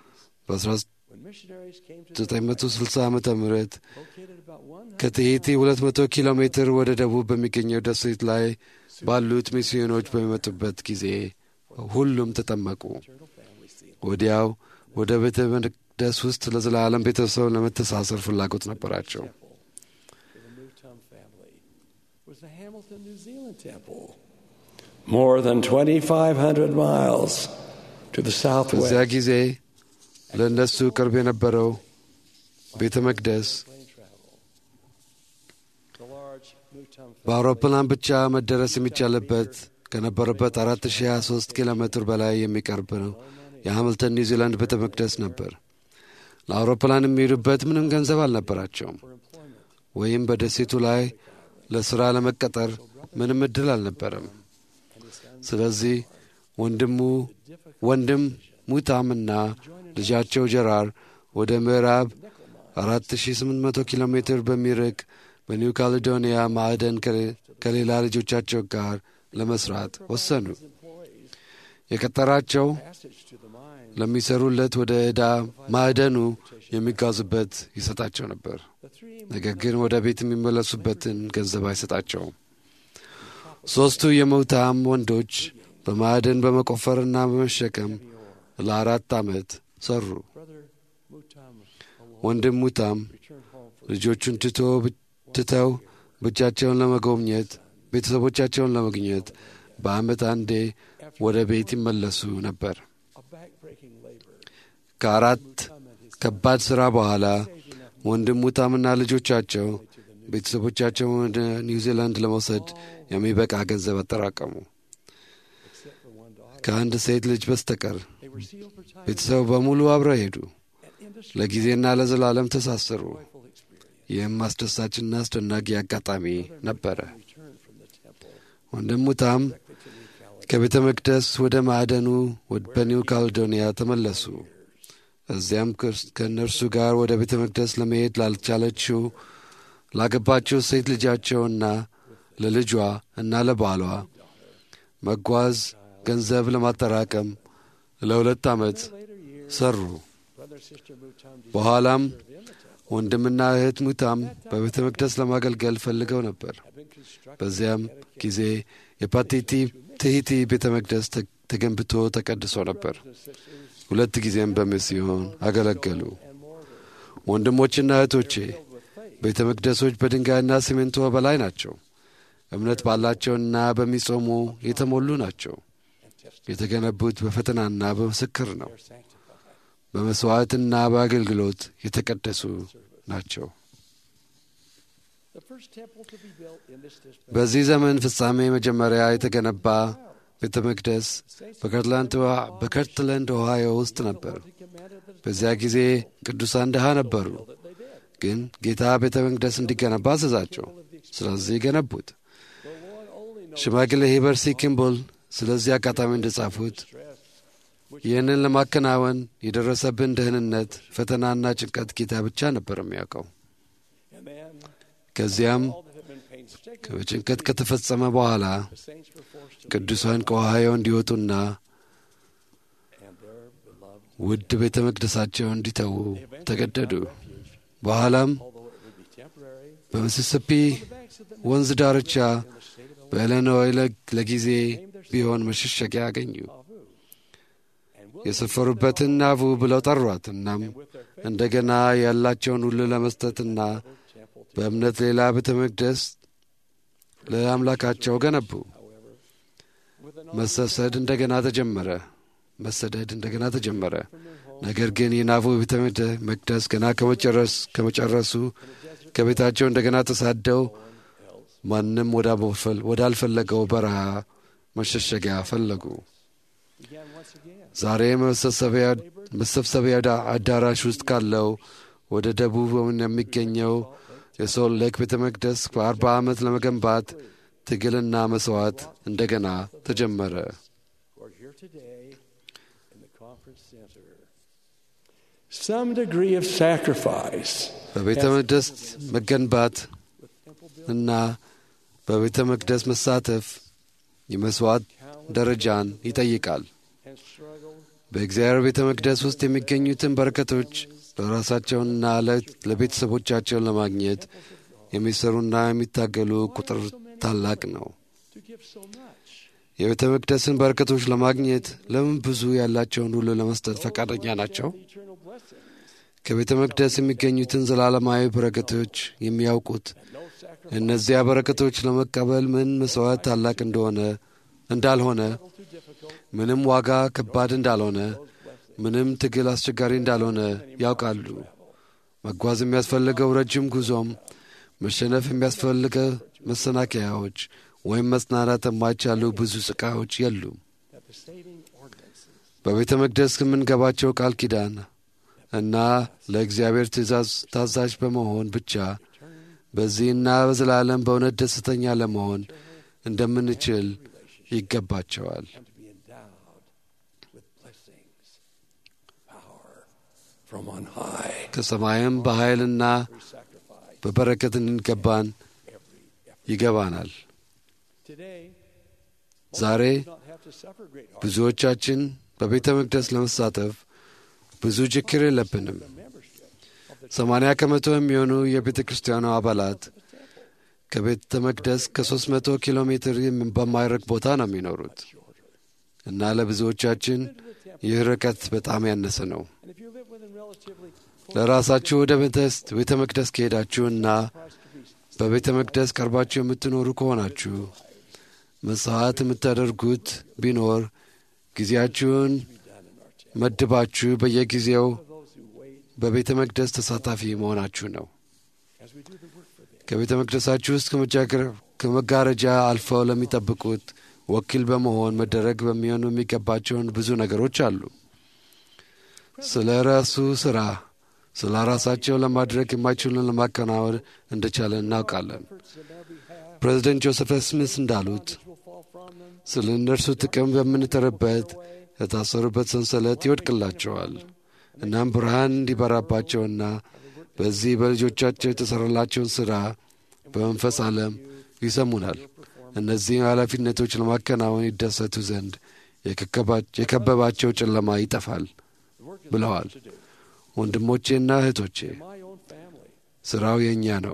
when missionaries came to the በ1960 ዓ ም located about one ከትሄቲ 200 ኪሎ ሜትር ወደ ደቡብ በሚገኘው ደሴት ላይ ባሉት ሚስዮኖች በሚመጡበት ጊዜ ሁሉም ተጠመቁ። eternal family scene. ወዲያው ወደ ቤተ መቅደስ ውስጥ ለዘላለም ቤተሰብ ለመተሳሰር ፍላጎት ነበራቸው። For the Newton family was the Hamilton, New Zealand temple. More than 2,500 miles to the በዚያ southwest. ጊዜ ለእነሱ ቅርብ የነበረው ቤተ መቅደስ Plane travel. The large Newton በአውሮፕላን ብቻ መደረስ የሚቻልበት ከነበረበት 4023 ኪሎ ሜትር በላይ የሚቀርብ ነው። የሃምልተን ኒውዚላንድ ቤተ መቅደስ ነበር። ለአውሮፕላን የሚሄዱበት ምንም ገንዘብ አልነበራቸውም፣ ወይም በደሴቱ ላይ ለሥራ ለመቀጠር ምንም ዕድል አልነበረም። ስለዚህ ወንድሙ ወንድም ሙታምና ልጃቸው ጀራር ወደ ምዕራብ 4800 ኪሎ ሜትር በሚርቅ በኒው ካሌዶኒያ ማዕደን ከሌ- ከሌላ ልጆቻቸው ጋር ለመስራት ወሰኑ። የቀጠራቸው passage to the mine. ለሚሰሩለት ወደ ዕዳ ማዕደኑ የሚጓዙበት ይሰጣቸው ነበር። The three ነገር ግን ወደ ቤት የሚመለሱበትን ገንዘብ አይሰጣቸውም። ሦስቱ የሙታም ወንዶች በማዕደን በመቆፈርና በመሸከም ለአራት ዓመት ሰሩ። brother Mutam alone ወንድም ሙታም returned home for ልጆቹን ትቶ ትተው ብቻቸውን ለመጎብኘት ቤተሰቦቻቸውን ለመግኘት በዓመት አንዴ ወደ ቤት ይመለሱ ነበር። a backbreaking labor. ከአራት ከባድ ሥራ በኋላ ወንድም ሙታምና ልጆቻቸው ቤተሰቦቻቸውን ወደ ኒውዚላንድ ለመውሰድ የሚበቃ ገንዘብ አጠራቀሙ። Except for one daughter. ከአንድ ሴት ልጅ በስተቀር They were sealed for time ቤተሰቡ በሙሉ አብረው ሄዱ። and industry ለጊዜና ለዘላለም ተሳሰሩ። joyful experience. ይህም አስደሳችና አስደናቂ አጋጣሚ ነበረ። Returned from the temple ወንድም ሙታም to New Caledonia. ከቤተ መቅደስ ወደ ማዕደኑ ወድ- በኒው ካሌዶኒያ ተመለሱ። እዚያም ክርስ- ከእነርሱ ጋር ወደ ቤተ መቅደስ ለመሄድ ላልቻለችው ላገባችው ሴት ልጃቸውና ለልጇ እና ለባሏ መጓዝ ገንዘብ ለማጠራቀም ለሁለት ዓመት ሰሩ። Brother Sister Mutam በኋላም ወንድምና እህት ሙታም በቤተ መቅደስ ለማገልገል ፈልገው ነበር። had been constructed በዚያም ጊዜ የፓቲቲ ትሂቲ ቤተ መቅደስ ተ- ተገንብቶ ተቀድሶ ነበር። ሁለት ጊዜም በሚስዮን አገለገሉ። ወንድሞችና እህቶቼ ቤተ መቅደሶች በድንጋይና ሲሜንቶ በላይ ናቸው። እምነት ባላቸውና በሚጾሙ የተሞሉ ናቸው። የተገነቡት በፈተናና በምስክር ነው። በመሥዋዕትና በአገልግሎት የተቀደሱ ናቸው። The first temple to be built in this district በዚህ ዘመን ፍጻሜ መጀመሪያ የተገነባ ቤተ መቅደስ በከርትለንድ ኦሃዮ ውስጥ ነበር። በዚያ ጊዜ ቅዱሳን ድሃ ነበሩ፣ ግን ጌታ ቤተ መቅደስ እንዲገነባ አዘዛቸው። ስለዚህ ገነቡት። ሽማግሌ ሂበርሲ ኪምቦል ስለዚህ አጋጣሚ እንደጻፉት ይህንን ለማከናወን የደረሰብን ደህንነት፣ ፈተናና ጭንቀት ጌታ ብቻ ነበር የሚያውቀው። ከዚያም ጭንቀት ከተፈጸመ በኋላ ቅዱሳን ከኦሃዮ እንዲወጡና ውድ ቤተ መቅደሳቸውን እንዲተዉ ተገደዱ። በኋላም በሚሲሲፒ ወንዝ ዳርቻ በኢሊኖይ ለጊዜ ቢሆን መሸሸጊያ አገኙ። የሰፈሩበትን ናቡ ብለው ጠሯት። እናም እንደገና ያላቸውን ሁሉ ለመስጠትና በእምነት ሌላ ቤተ መቅደስ ለአምላካቸው ገነቡ። መሰሰድ እንደገና ተጀመረ። መሰደድ እንደገና ተጀመረ። ነገር ግን የናቡ ቤተ መቅደስ ገና ከመጨረሱ ከቤታቸው እንደገና ተሳደው ማንም ወዳልፈለገው በረሃ መሸሸጊያ ፈለጉ። ዛሬ መሰብሰቢያ አዳራሽ ውስጥ ካለው ወደ ደቡብ የሚገኘው የሶል ሌክ ቤተ መቅደስ በአርባ ዓመት ለመገንባት ትግልና መሥዋዕት እንደገና ተጀመረ። Some degree of sacrifice በቤተ መቅደስ መገንባት እና በቤተ መቅደስ መሳተፍ የመሥዋዕት ደረጃን ይጠይቃል። በእግዚአብሔር ቤተ መቅደስ ውስጥ የሚገኙትን በረከቶች ለራሳቸውንና ለቤተሰቦቻቸውን ለማግኘት የሚሰሩና የሚታገሉ ቁጥር ታላቅ ነው። የቤተ መቅደስን በረከቶች ለማግኘት ለምን ብዙ ያላቸውን ሁሉ ለመስጠት ፈቃደኛ ናቸው? ከቤተ መቅደስ የሚገኙትን ዘላለማዊ በረከቶች የሚያውቁት እነዚያ በረከቶች ለመቀበል ምን መሥዋዕት ታላቅ እንደሆነ እንዳልሆነ፣ ምንም ዋጋ ከባድ እንዳልሆነ፣ ምንም ትግል አስቸጋሪ እንዳልሆነ ያውቃሉ። መጓዝ የሚያስፈልገው ረጅም ጉዞም፣ መሸነፍ የሚያስፈልገው መሰናከያዎች ወይም መጽናናት የማይቻሉ ብዙ ስቃዮች የሉም። በቤተ መቅደስ ከምንገባቸው ቃል ኪዳን እና ለእግዚአብሔር ትእዛዝ ታዛዥ በመሆን ብቻ በዚህና በዘላለም በእውነት ደስተኛ ለመሆን እንደምንችል ይገባቸዋል። ከሰማይም በኃይልና በበረከት እንገባን ይገባናል። ዛሬ ብዙዎቻችን በቤተ መቅደስ ለመሳተፍ ብዙ ችግር የለብንም። ሰማንያ ከመቶ የሚሆኑ የቤተ ክርስቲያኑ አባላት ከቤተ መቅደስ ከሦስት መቶ ኪሎ ሜትር በማይርቅ ቦታ ነው የሚኖሩት እና ለብዙዎቻችን ይህ ርቀት በጣም ያነሰ ነው። ለራሳችሁ ወደ ቤተ መቅደስ ከሄዳችሁና በቤተ መቅደስ ቀርባችሁ የምትኖሩ ከሆናችሁ መሥዋዕት የምታደርጉት ቢኖር ጊዜያችሁን መድባችሁ በየጊዜው በቤተ መቅደስ ተሳታፊ መሆናችሁ ነው። ከቤተ መቅደሳችሁ ውስጥ ከመጋረጃ አልፈው ለሚጠብቁት ወኪል በመሆን መደረግ በሚሆኑ የሚገባቸውን ብዙ ነገሮች አሉ። ስለ ራሱ ሥራ ስለ ራሳቸው ለማድረግ የማይችሉን ለማከናወን እንደቻለ እናውቃለን። ፕሬዚደንት ጆሴፍ ስሚስ እንዳሉት ስለ እነርሱ ጥቅም በምንጥርበት የታሰሩበት ሰንሰለት ይወድቅላቸዋል። እናም ብርሃን እንዲበራባቸውና በዚህ በልጆቻቸው የተሠራላቸውን ሥራ በመንፈስ ዓለም ይሰሙናል። እነዚህ ኃላፊነቶች ለማከናወን ይደሰቱ ዘንድ የከበባቸው ጨለማ ይጠፋል ብለዋል። ወንድሞቼና እህቶቼ ሥራው የእኛ ነው።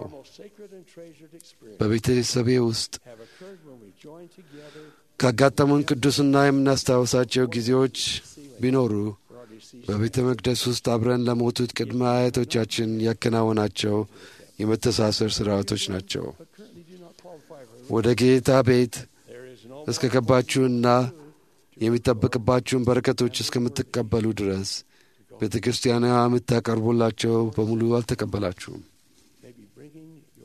በቤተሰቤ ውስጥ ካጋጠሙን ቅዱስና የምናስታውሳቸው ጊዜዎች ቢኖሩ በቤተ መቅደስ ውስጥ አብረን ለሞቱት ቅድመ አያቶቻችን ያከናወናቸው የመተሳሰር ሥርዓቶች ናቸው። ወደ ጌታ ቤት እስከ ገባችሁና የሚጠበቅባችሁን በረከቶች እስከምትቀበሉ ድረስ ቤተ ክርስቲያኗ የምታቀርቡላቸው በሙሉ አልተቀበላችሁም።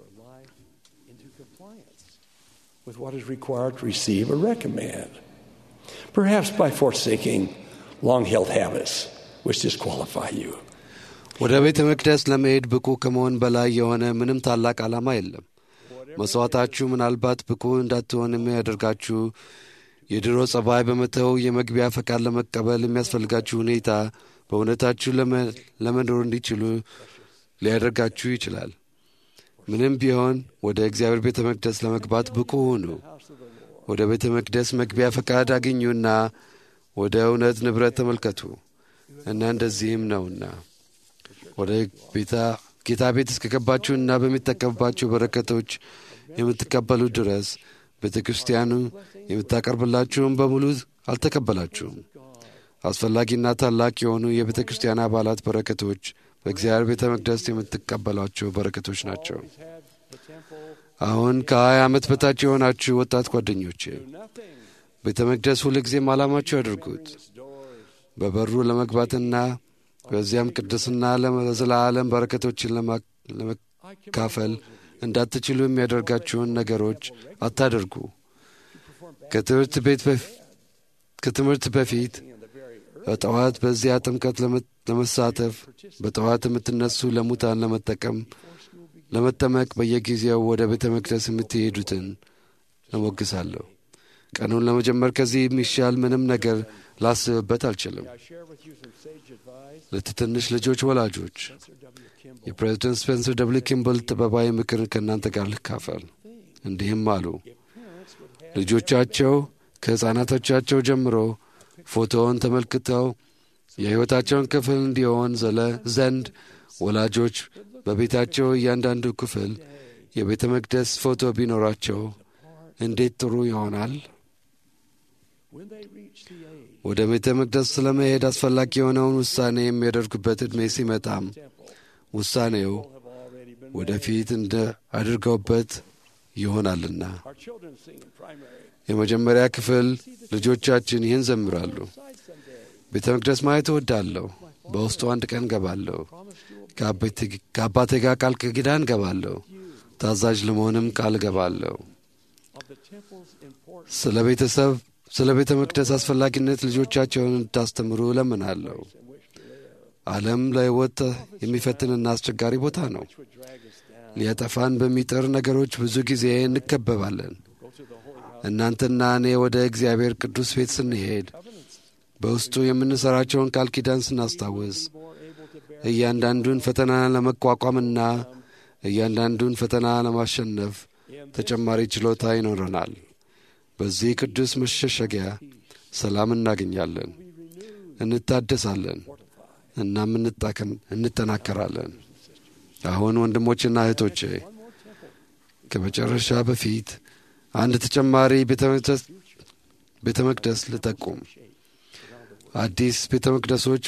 with what is required to receive a recommend. perhaps by forsaking long held habits which disqualify you. ወደ ቤተ መቅደስ ለመሄድ ብቁ ከመሆን በላይ የሆነ ምንም ታላቅ ዓላማ የለም። መሥዋዕታችሁ ምናልባት ብቁ እንዳትሆን የሚያደርጋችሁ የድሮ ጸባይ በመተው የመግቢያ ፈቃድ ለመቀበል የሚያስፈልጋችሁ ሁኔታ በእውነታችሁ ለመኖር እንዲችሉ ሊያደርጋችሁ ይችላል። ምንም ቢሆን ወደ እግዚአብሔር ቤተ መቅደስ ለመግባት ብቁ ሁኑ። ወደ ቤተ መቅደስ መግቢያ ፈቃድ አግኙና ወደ እውነት ንብረት ተመልከቱ እና እንደዚህም ነውና ወደ ጌታ ቤት እስከገባችሁና በሚጠቀምባቸው በረከቶች የምትቀበሉ ድረስ ቤተ ክርስቲያኑ የምታቀርብላችሁም በሙሉ አልተቀበላችሁም። አስፈላጊና ታላቅ የሆኑ የቤተ ክርስቲያን አባላት በረከቶች በእግዚአብሔር ቤተ መቅደስ የምትቀበሏቸው በረከቶች ናቸው። አሁን ከሀያ ዓመት በታች የሆናችሁ ወጣት ጓደኞቼ ቤተ መቅደስ ሁልጊዜም ዓላማችሁ ያድርጉት። በበሩ ለመግባትና በዚያም ቅድስና ለዘላለም በረከቶችን ለመካፈል እንዳትችሉ የሚያደርጋችሁን ነገሮች አታደርጉ። ከትምህርት በፊት በጠዋት በዚያ ጥምቀት ለመሳተፍ በጠዋት የምትነሱ ለሙታን ለመጠቀም ለመጠመቅ በየጊዜው ወደ ቤተ መቅደስ የምትሄዱትን እሞግሳለሁ። ቀኑን ለመጀመር ከዚህ የሚሻል ምንም ነገር ላስብበት አልችልም። ለትንሽ ልጆች ወላጆች የፕሬዚደንት ስፔንሰር ደብሊው ኪምብል ጥበባዊ ምክር ከእናንተ ጋር ልካፈል። እንዲህም አሉ። ልጆቻቸው ከሕፃናቶቻቸው ጀምሮ ፎቶውን ተመልክተው የሕይወታቸውን ክፍል እንዲሆን ዘለ ዘንድ ወላጆች በቤታቸው እያንዳንዱ ክፍል የቤተ መቅደስ ፎቶ ቢኖራቸው እንዴት ጥሩ ይሆናል። ወደ ቤተ መቅደስ ስለመሄድ አስፈላጊ የሆነውን ውሳኔ የሚያደርጉበት ዕድሜ ሲመጣም ውሳኔው ወደፊት እንደ አድርገውበት ይሆናልና የመጀመሪያ ክፍል ልጆቻችን ይህን ዘምራሉ። ቤተ መቅደስ ማየት እወዳለሁ። በውስጡ አንድ ቀን ገባለሁ። ከአባቴ ጋር ቃል ኪዳን ገባለሁ። ታዛዥ ለመሆንም ቃል ገባለሁ። ስለ ቤተሰብ ስለ ቤተ መቅደስ አስፈላጊነት ልጆቻቸውን እንድታስተምሩ እለምናለሁ። ዓለም ለሕይወት የሚፈትንና አስቸጋሪ ቦታ ነው። ሊያጠፋን በሚጥር ነገሮች ብዙ ጊዜ እንከበባለን። እናንተና እኔ ወደ እግዚአብሔር ቅዱስ ቤት ስንሄድ በውስጡ የምንሠራቸውን ቃል ኪዳን ስናስታውስ እያንዳንዱን ፈተና ለመቋቋምና እያንዳንዱን ፈተና ለማሸነፍ ተጨማሪ ችሎታ ይኖረናል። በዚህ ቅዱስ መሸሸጊያ ሰላም እናገኛለን፣ እንታደሳለን፣ እናም እንጠናከራለን። አሁን ወንድሞችና እህቶቼ ከመጨረሻ በፊት አንድ ተጨማሪ ቤተ መቅደስ ልጠቁም። አዲስ ቤተ መቅደሶች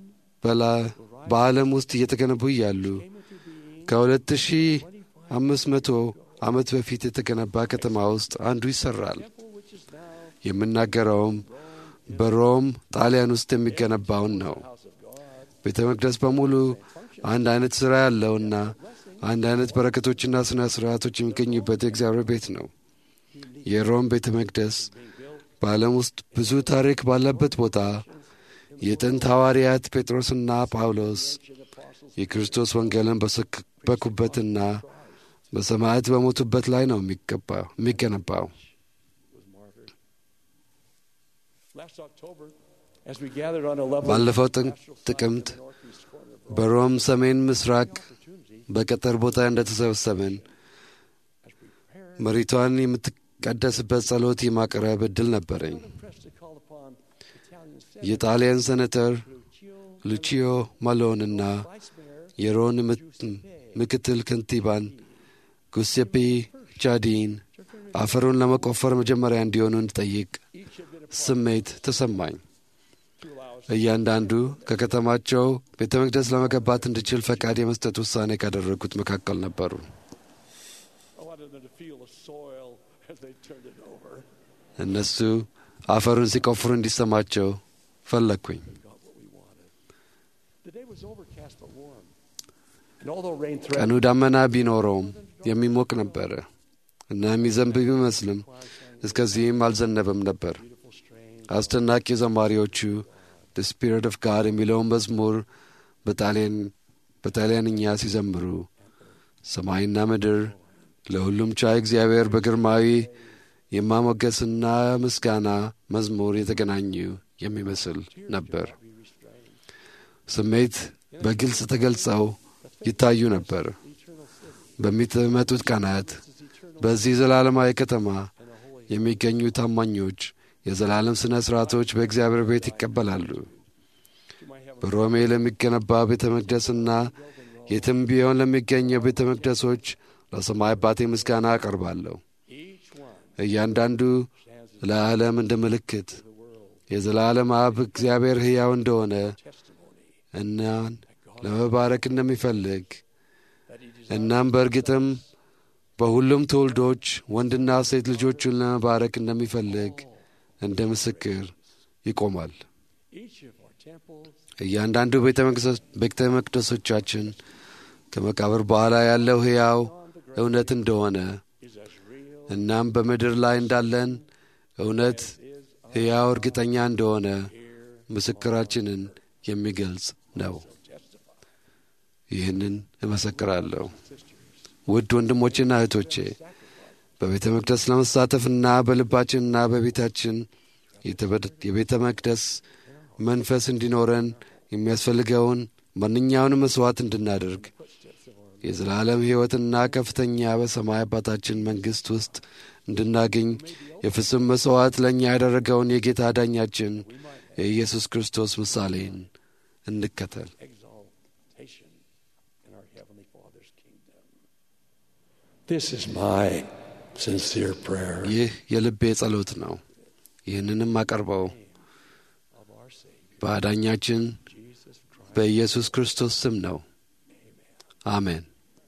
በዓለም ውስጥ እየተገነቡ እያሉ ከሁለት ሺህ አምስት መቶ ዓመት በፊት የተገነባ ከተማ ውስጥ አንዱ ይሠራል። የምናገረውም በሮም ጣሊያን ውስጥ የሚገነባውን ነው። ቤተ መቅደስ በሙሉ አንድ አይነት ሥራ ያለውና አንድ አይነት በረከቶችና ሥነ ሥርዓቶች የሚገኙበት የእግዚአብሔር ቤት ነው። የሮም ቤተ መቅደስ በዓለም ውስጥ ብዙ ታሪክ ባለበት ቦታ የጥንት ሐዋርያት ጴጥሮስና ጳውሎስ የክርስቶስ ወንጌልን በሰበኩበትና በሰማዕት በሞቱበት ላይ ነው የሚገነባው። ባለፈው ጥቅምት በሮም ሰሜን ምስራቅ በቀጠር ቦታ እንደተሰበሰብን መሬቷን የምትቀደስበት ጸሎት የማቅረብ ዕድል ነበረኝ። የጣሊያን ሴኔተር ሉቺዮ ማሎንና የሮን ምክትል ከንቲባን ጉሴፔ ቻዲን አፈሩን ለመቆፈር መጀመሪያ እንዲሆኑ እንድጠይቅ ስሜት ተሰማኝ። እያንዳንዱ ከከተማቸው ቤተ መቅደስ ለመገባት እንድችል ፈቃድ የመስጠት ውሳኔ ካደረጉት መካከል ነበሩ። እነሱ አፈሩን ሲቆፍሩ እንዲሰማቸው ፈለግኩኝ። ቀኑ ዳመና ቢኖረውም የሚሞቅ ነበረ እና የሚዘንብ ቢመስልም እስከዚህም አልዘነበም ነበር። አስደናቂ ዘማሪዎቹ the spirit of God የሚለውን መዝሙር በጣሊያንኛ ሲዘምሩ ሰማይና ምድር ለሁሉም ቻይ እግዚአብሔር በግርማዊ የማሞገስና ምስጋና መዝሙር የተገናኙ የሚመስል ነበር። ስሜት በግልጽ ተገልጸው ይታዩ ነበር። በሚመጡት ቀናት በዚህ ዘላለማዊ ከተማ የሚገኙ ታማኞች የዘላለም ሥነ ሥርዓቶች በእግዚአብሔር ቤት ይቀበላሉ። በሮሜ ለሚገነባ ቤተ መቅደስና የትም ቢሆን ለሚገኘው ቤተ መቅደሶች ለሰማይ አባቴ ምስጋና አቀርባለሁ። እያንዳንዱ ለዓለም እንደ ምልክት የዘላለም አብ እግዚአብሔር ሕያው እንደሆነ እናን ለመባረክ እንደሚፈልግ እናም በእርግጥም በሁሉም ትውልዶች ወንድና ሴት ልጆቹን ለመባረክ እንደሚፈልግ እንደ ምስክር ይቆማል። እያንዳንዱ ቤተ መቅደሶቻችን ከመቃብር በኋላ ያለው ሕያው እውነት እንደሆነ እናም በምድር ላይ እንዳለን እውነት ሕያው እርግጠኛ እንደሆነ ምስክራችንን የሚገልጽ ነው። ይህንን እመሰክራለሁ። ውድ ወንድሞቼና እህቶቼ በቤተ መቅደስ ለመሳተፍና በልባችንና በቤታችን የቤተ መቅደስ መንፈስ እንዲኖረን የሚያስፈልገውን ማንኛውንም መሥዋዕት እንድናደርግ የዘላለም ሕይወትና ከፍተኛ በሰማይ አባታችን መንግሥት ውስጥ እንድናገኝ የፍጹም መሥዋዕት ለእኛ ያደረገውን የጌታ ዳኛችን የኢየሱስ ክርስቶስ ምሳሌን እንከተል። This is my sincere prayer. ይህ የልቤ ጸሎት ነው። ይህንንም አቀርበው በአዳኛችን በኢየሱስ ክርስቶስ ስም ነው። አሜን።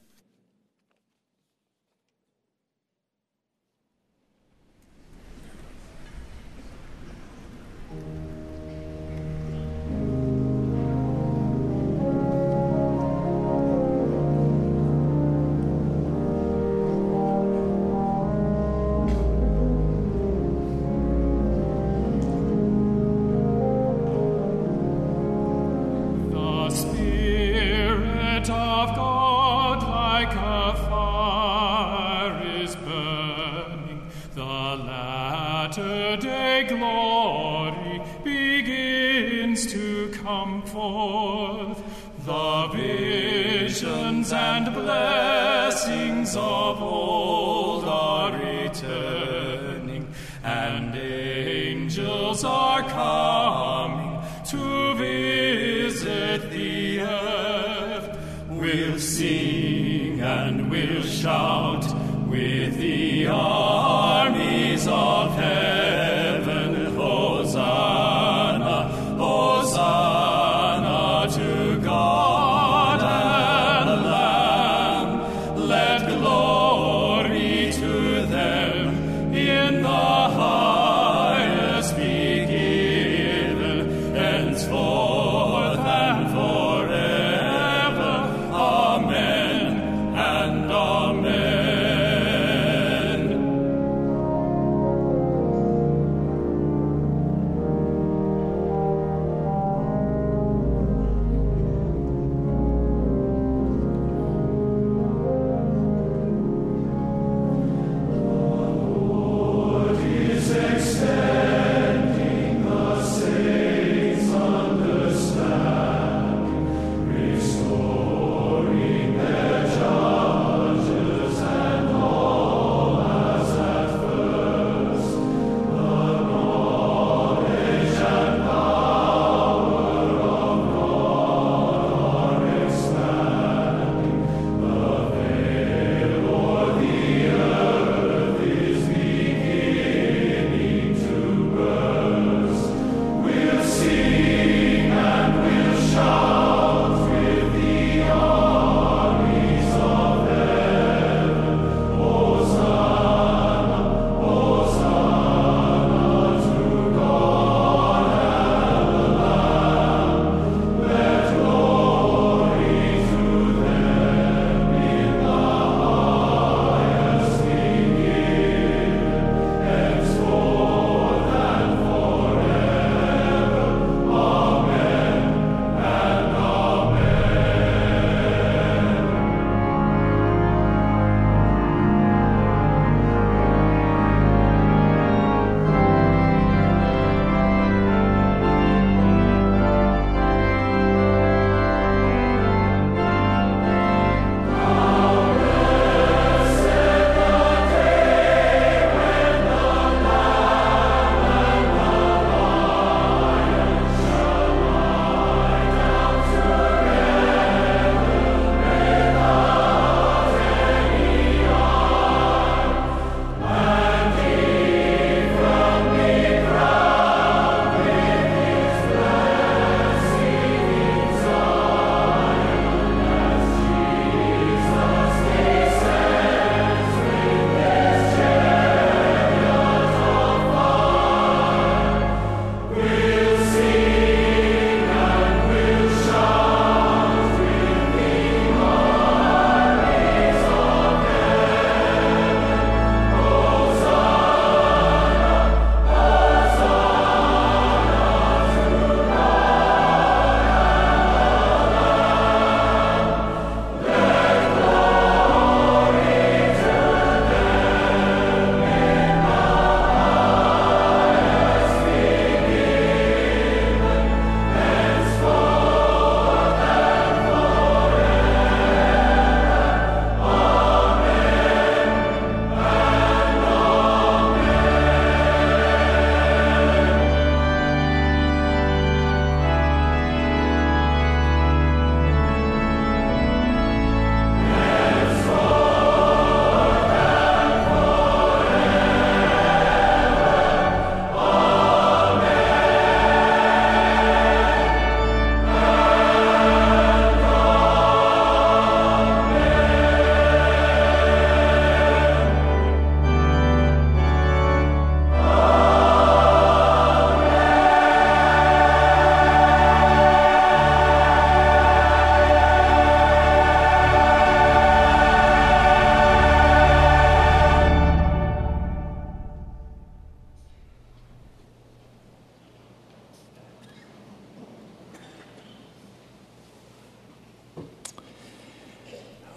The Spirit of God, like a fire, is burning. The latter day glory begins to come forth. The visions and blessings of old are returning, and angels are coming to visit the earth. We'll sing and we'll shout with the armies of heaven. Hosanna, Hosanna to God and Lamb. Let glory to them in the highest be given, henceforth and forever. Amen and amen.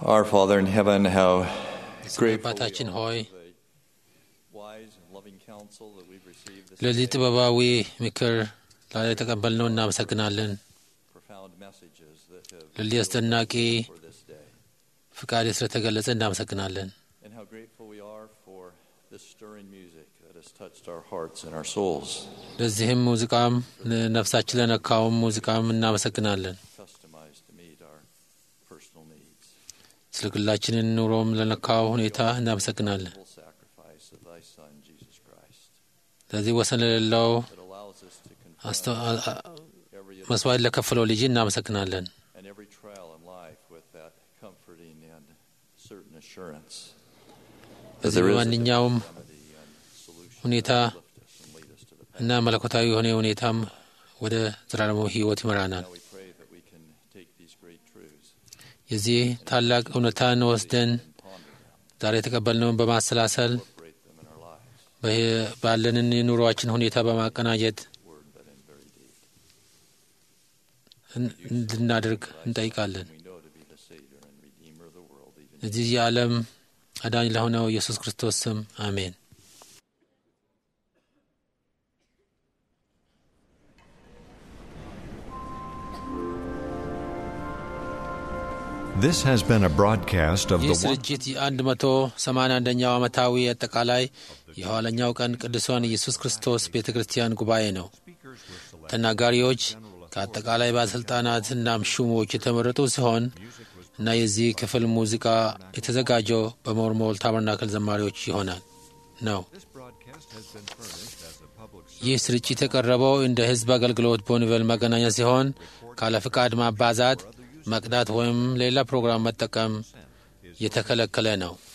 Our Father in heaven, how የሰማይ አባታችን ሆይ wise and loving counsel that we've received this ለዚህ ጥበባዊ ምክር ላይ የተቀበልነው እናመሰግናለን። profound messages that have ለዚህ አስደናቂ for this day. ፍቃድ ስለተገለጸ እናመሰግናለን። And how grateful we are for this stirring music that has touched our hearts and our souls, ለዚህም ሙዚቃም ነፍሳችን ለነካውም ሙዚቃም እናመሰግናለን። customized to meet our personal needs. ስለ ግላችንን ኑሮም ለነካው ሁኔታ እናመሰግናለን። Full sacrifice of thy Son, Jesus Christ, ለዚህ ወሰን ለሌለው that allows us to confront አስተ- አ- አ- every መስዋዕት ለከፈለው ልጅ እናመሰግናለን። and every trial in life with that comforting and certain assurance that በዚህ there is a በማንኛውም remedy and solution ሁኔታ to lift us and lead us to the እና መለኮታዊ የሆነ ሁኔታም ወደ ዘላለማዊ ሕይወት ይመራናል። Now we pray that we can take these great truths የዚህ ታላቅ እውነታን ወስደን ዛሬ የተቀበልነውን በማሰላሰል incorporate them in our lives, በህ- ባለንን የኑሮአችን ሁኔታ በማቀናጀት word but in very deed. እን- እንድናደርግ እንጠይቃለን። We know to be the Savior and Redeemer of the world, even እዚህ የዓለም አዳኝ ለሆነው ኢየሱስ ክርስቶስ ስም አሜን። This has been a broadcast of ይህ the one- ስርጭት የአንድ መቶ ሰማንያ አንደኛው ዓመታዊ አጠቃላይ የኋለኛው ቀን ቅዱሳን ኢየሱስ ክርስቶስ ቤተ ክርስቲያን ጉባኤ ነው። ተናጋሪዎች ከአጠቃላይ ባለሥልጣናት እናም ሹሞች የተመረጡ ሲሆን እና የዚህ ክፍል ሙዚቃ የተዘጋጀው በሞርሞል ታበርናክል ዘማሪዎች ይሆናል ነው። ይህ ስርጭት የቀረበው እንደ ሕዝብ አገልግሎት ቦኒቨል መገናኛ ሲሆን ካለ ፍቃድ ማባዛት፣ መቅዳት ወይም ሌላ ፕሮግራም መጠቀም የተከለከለ ነው።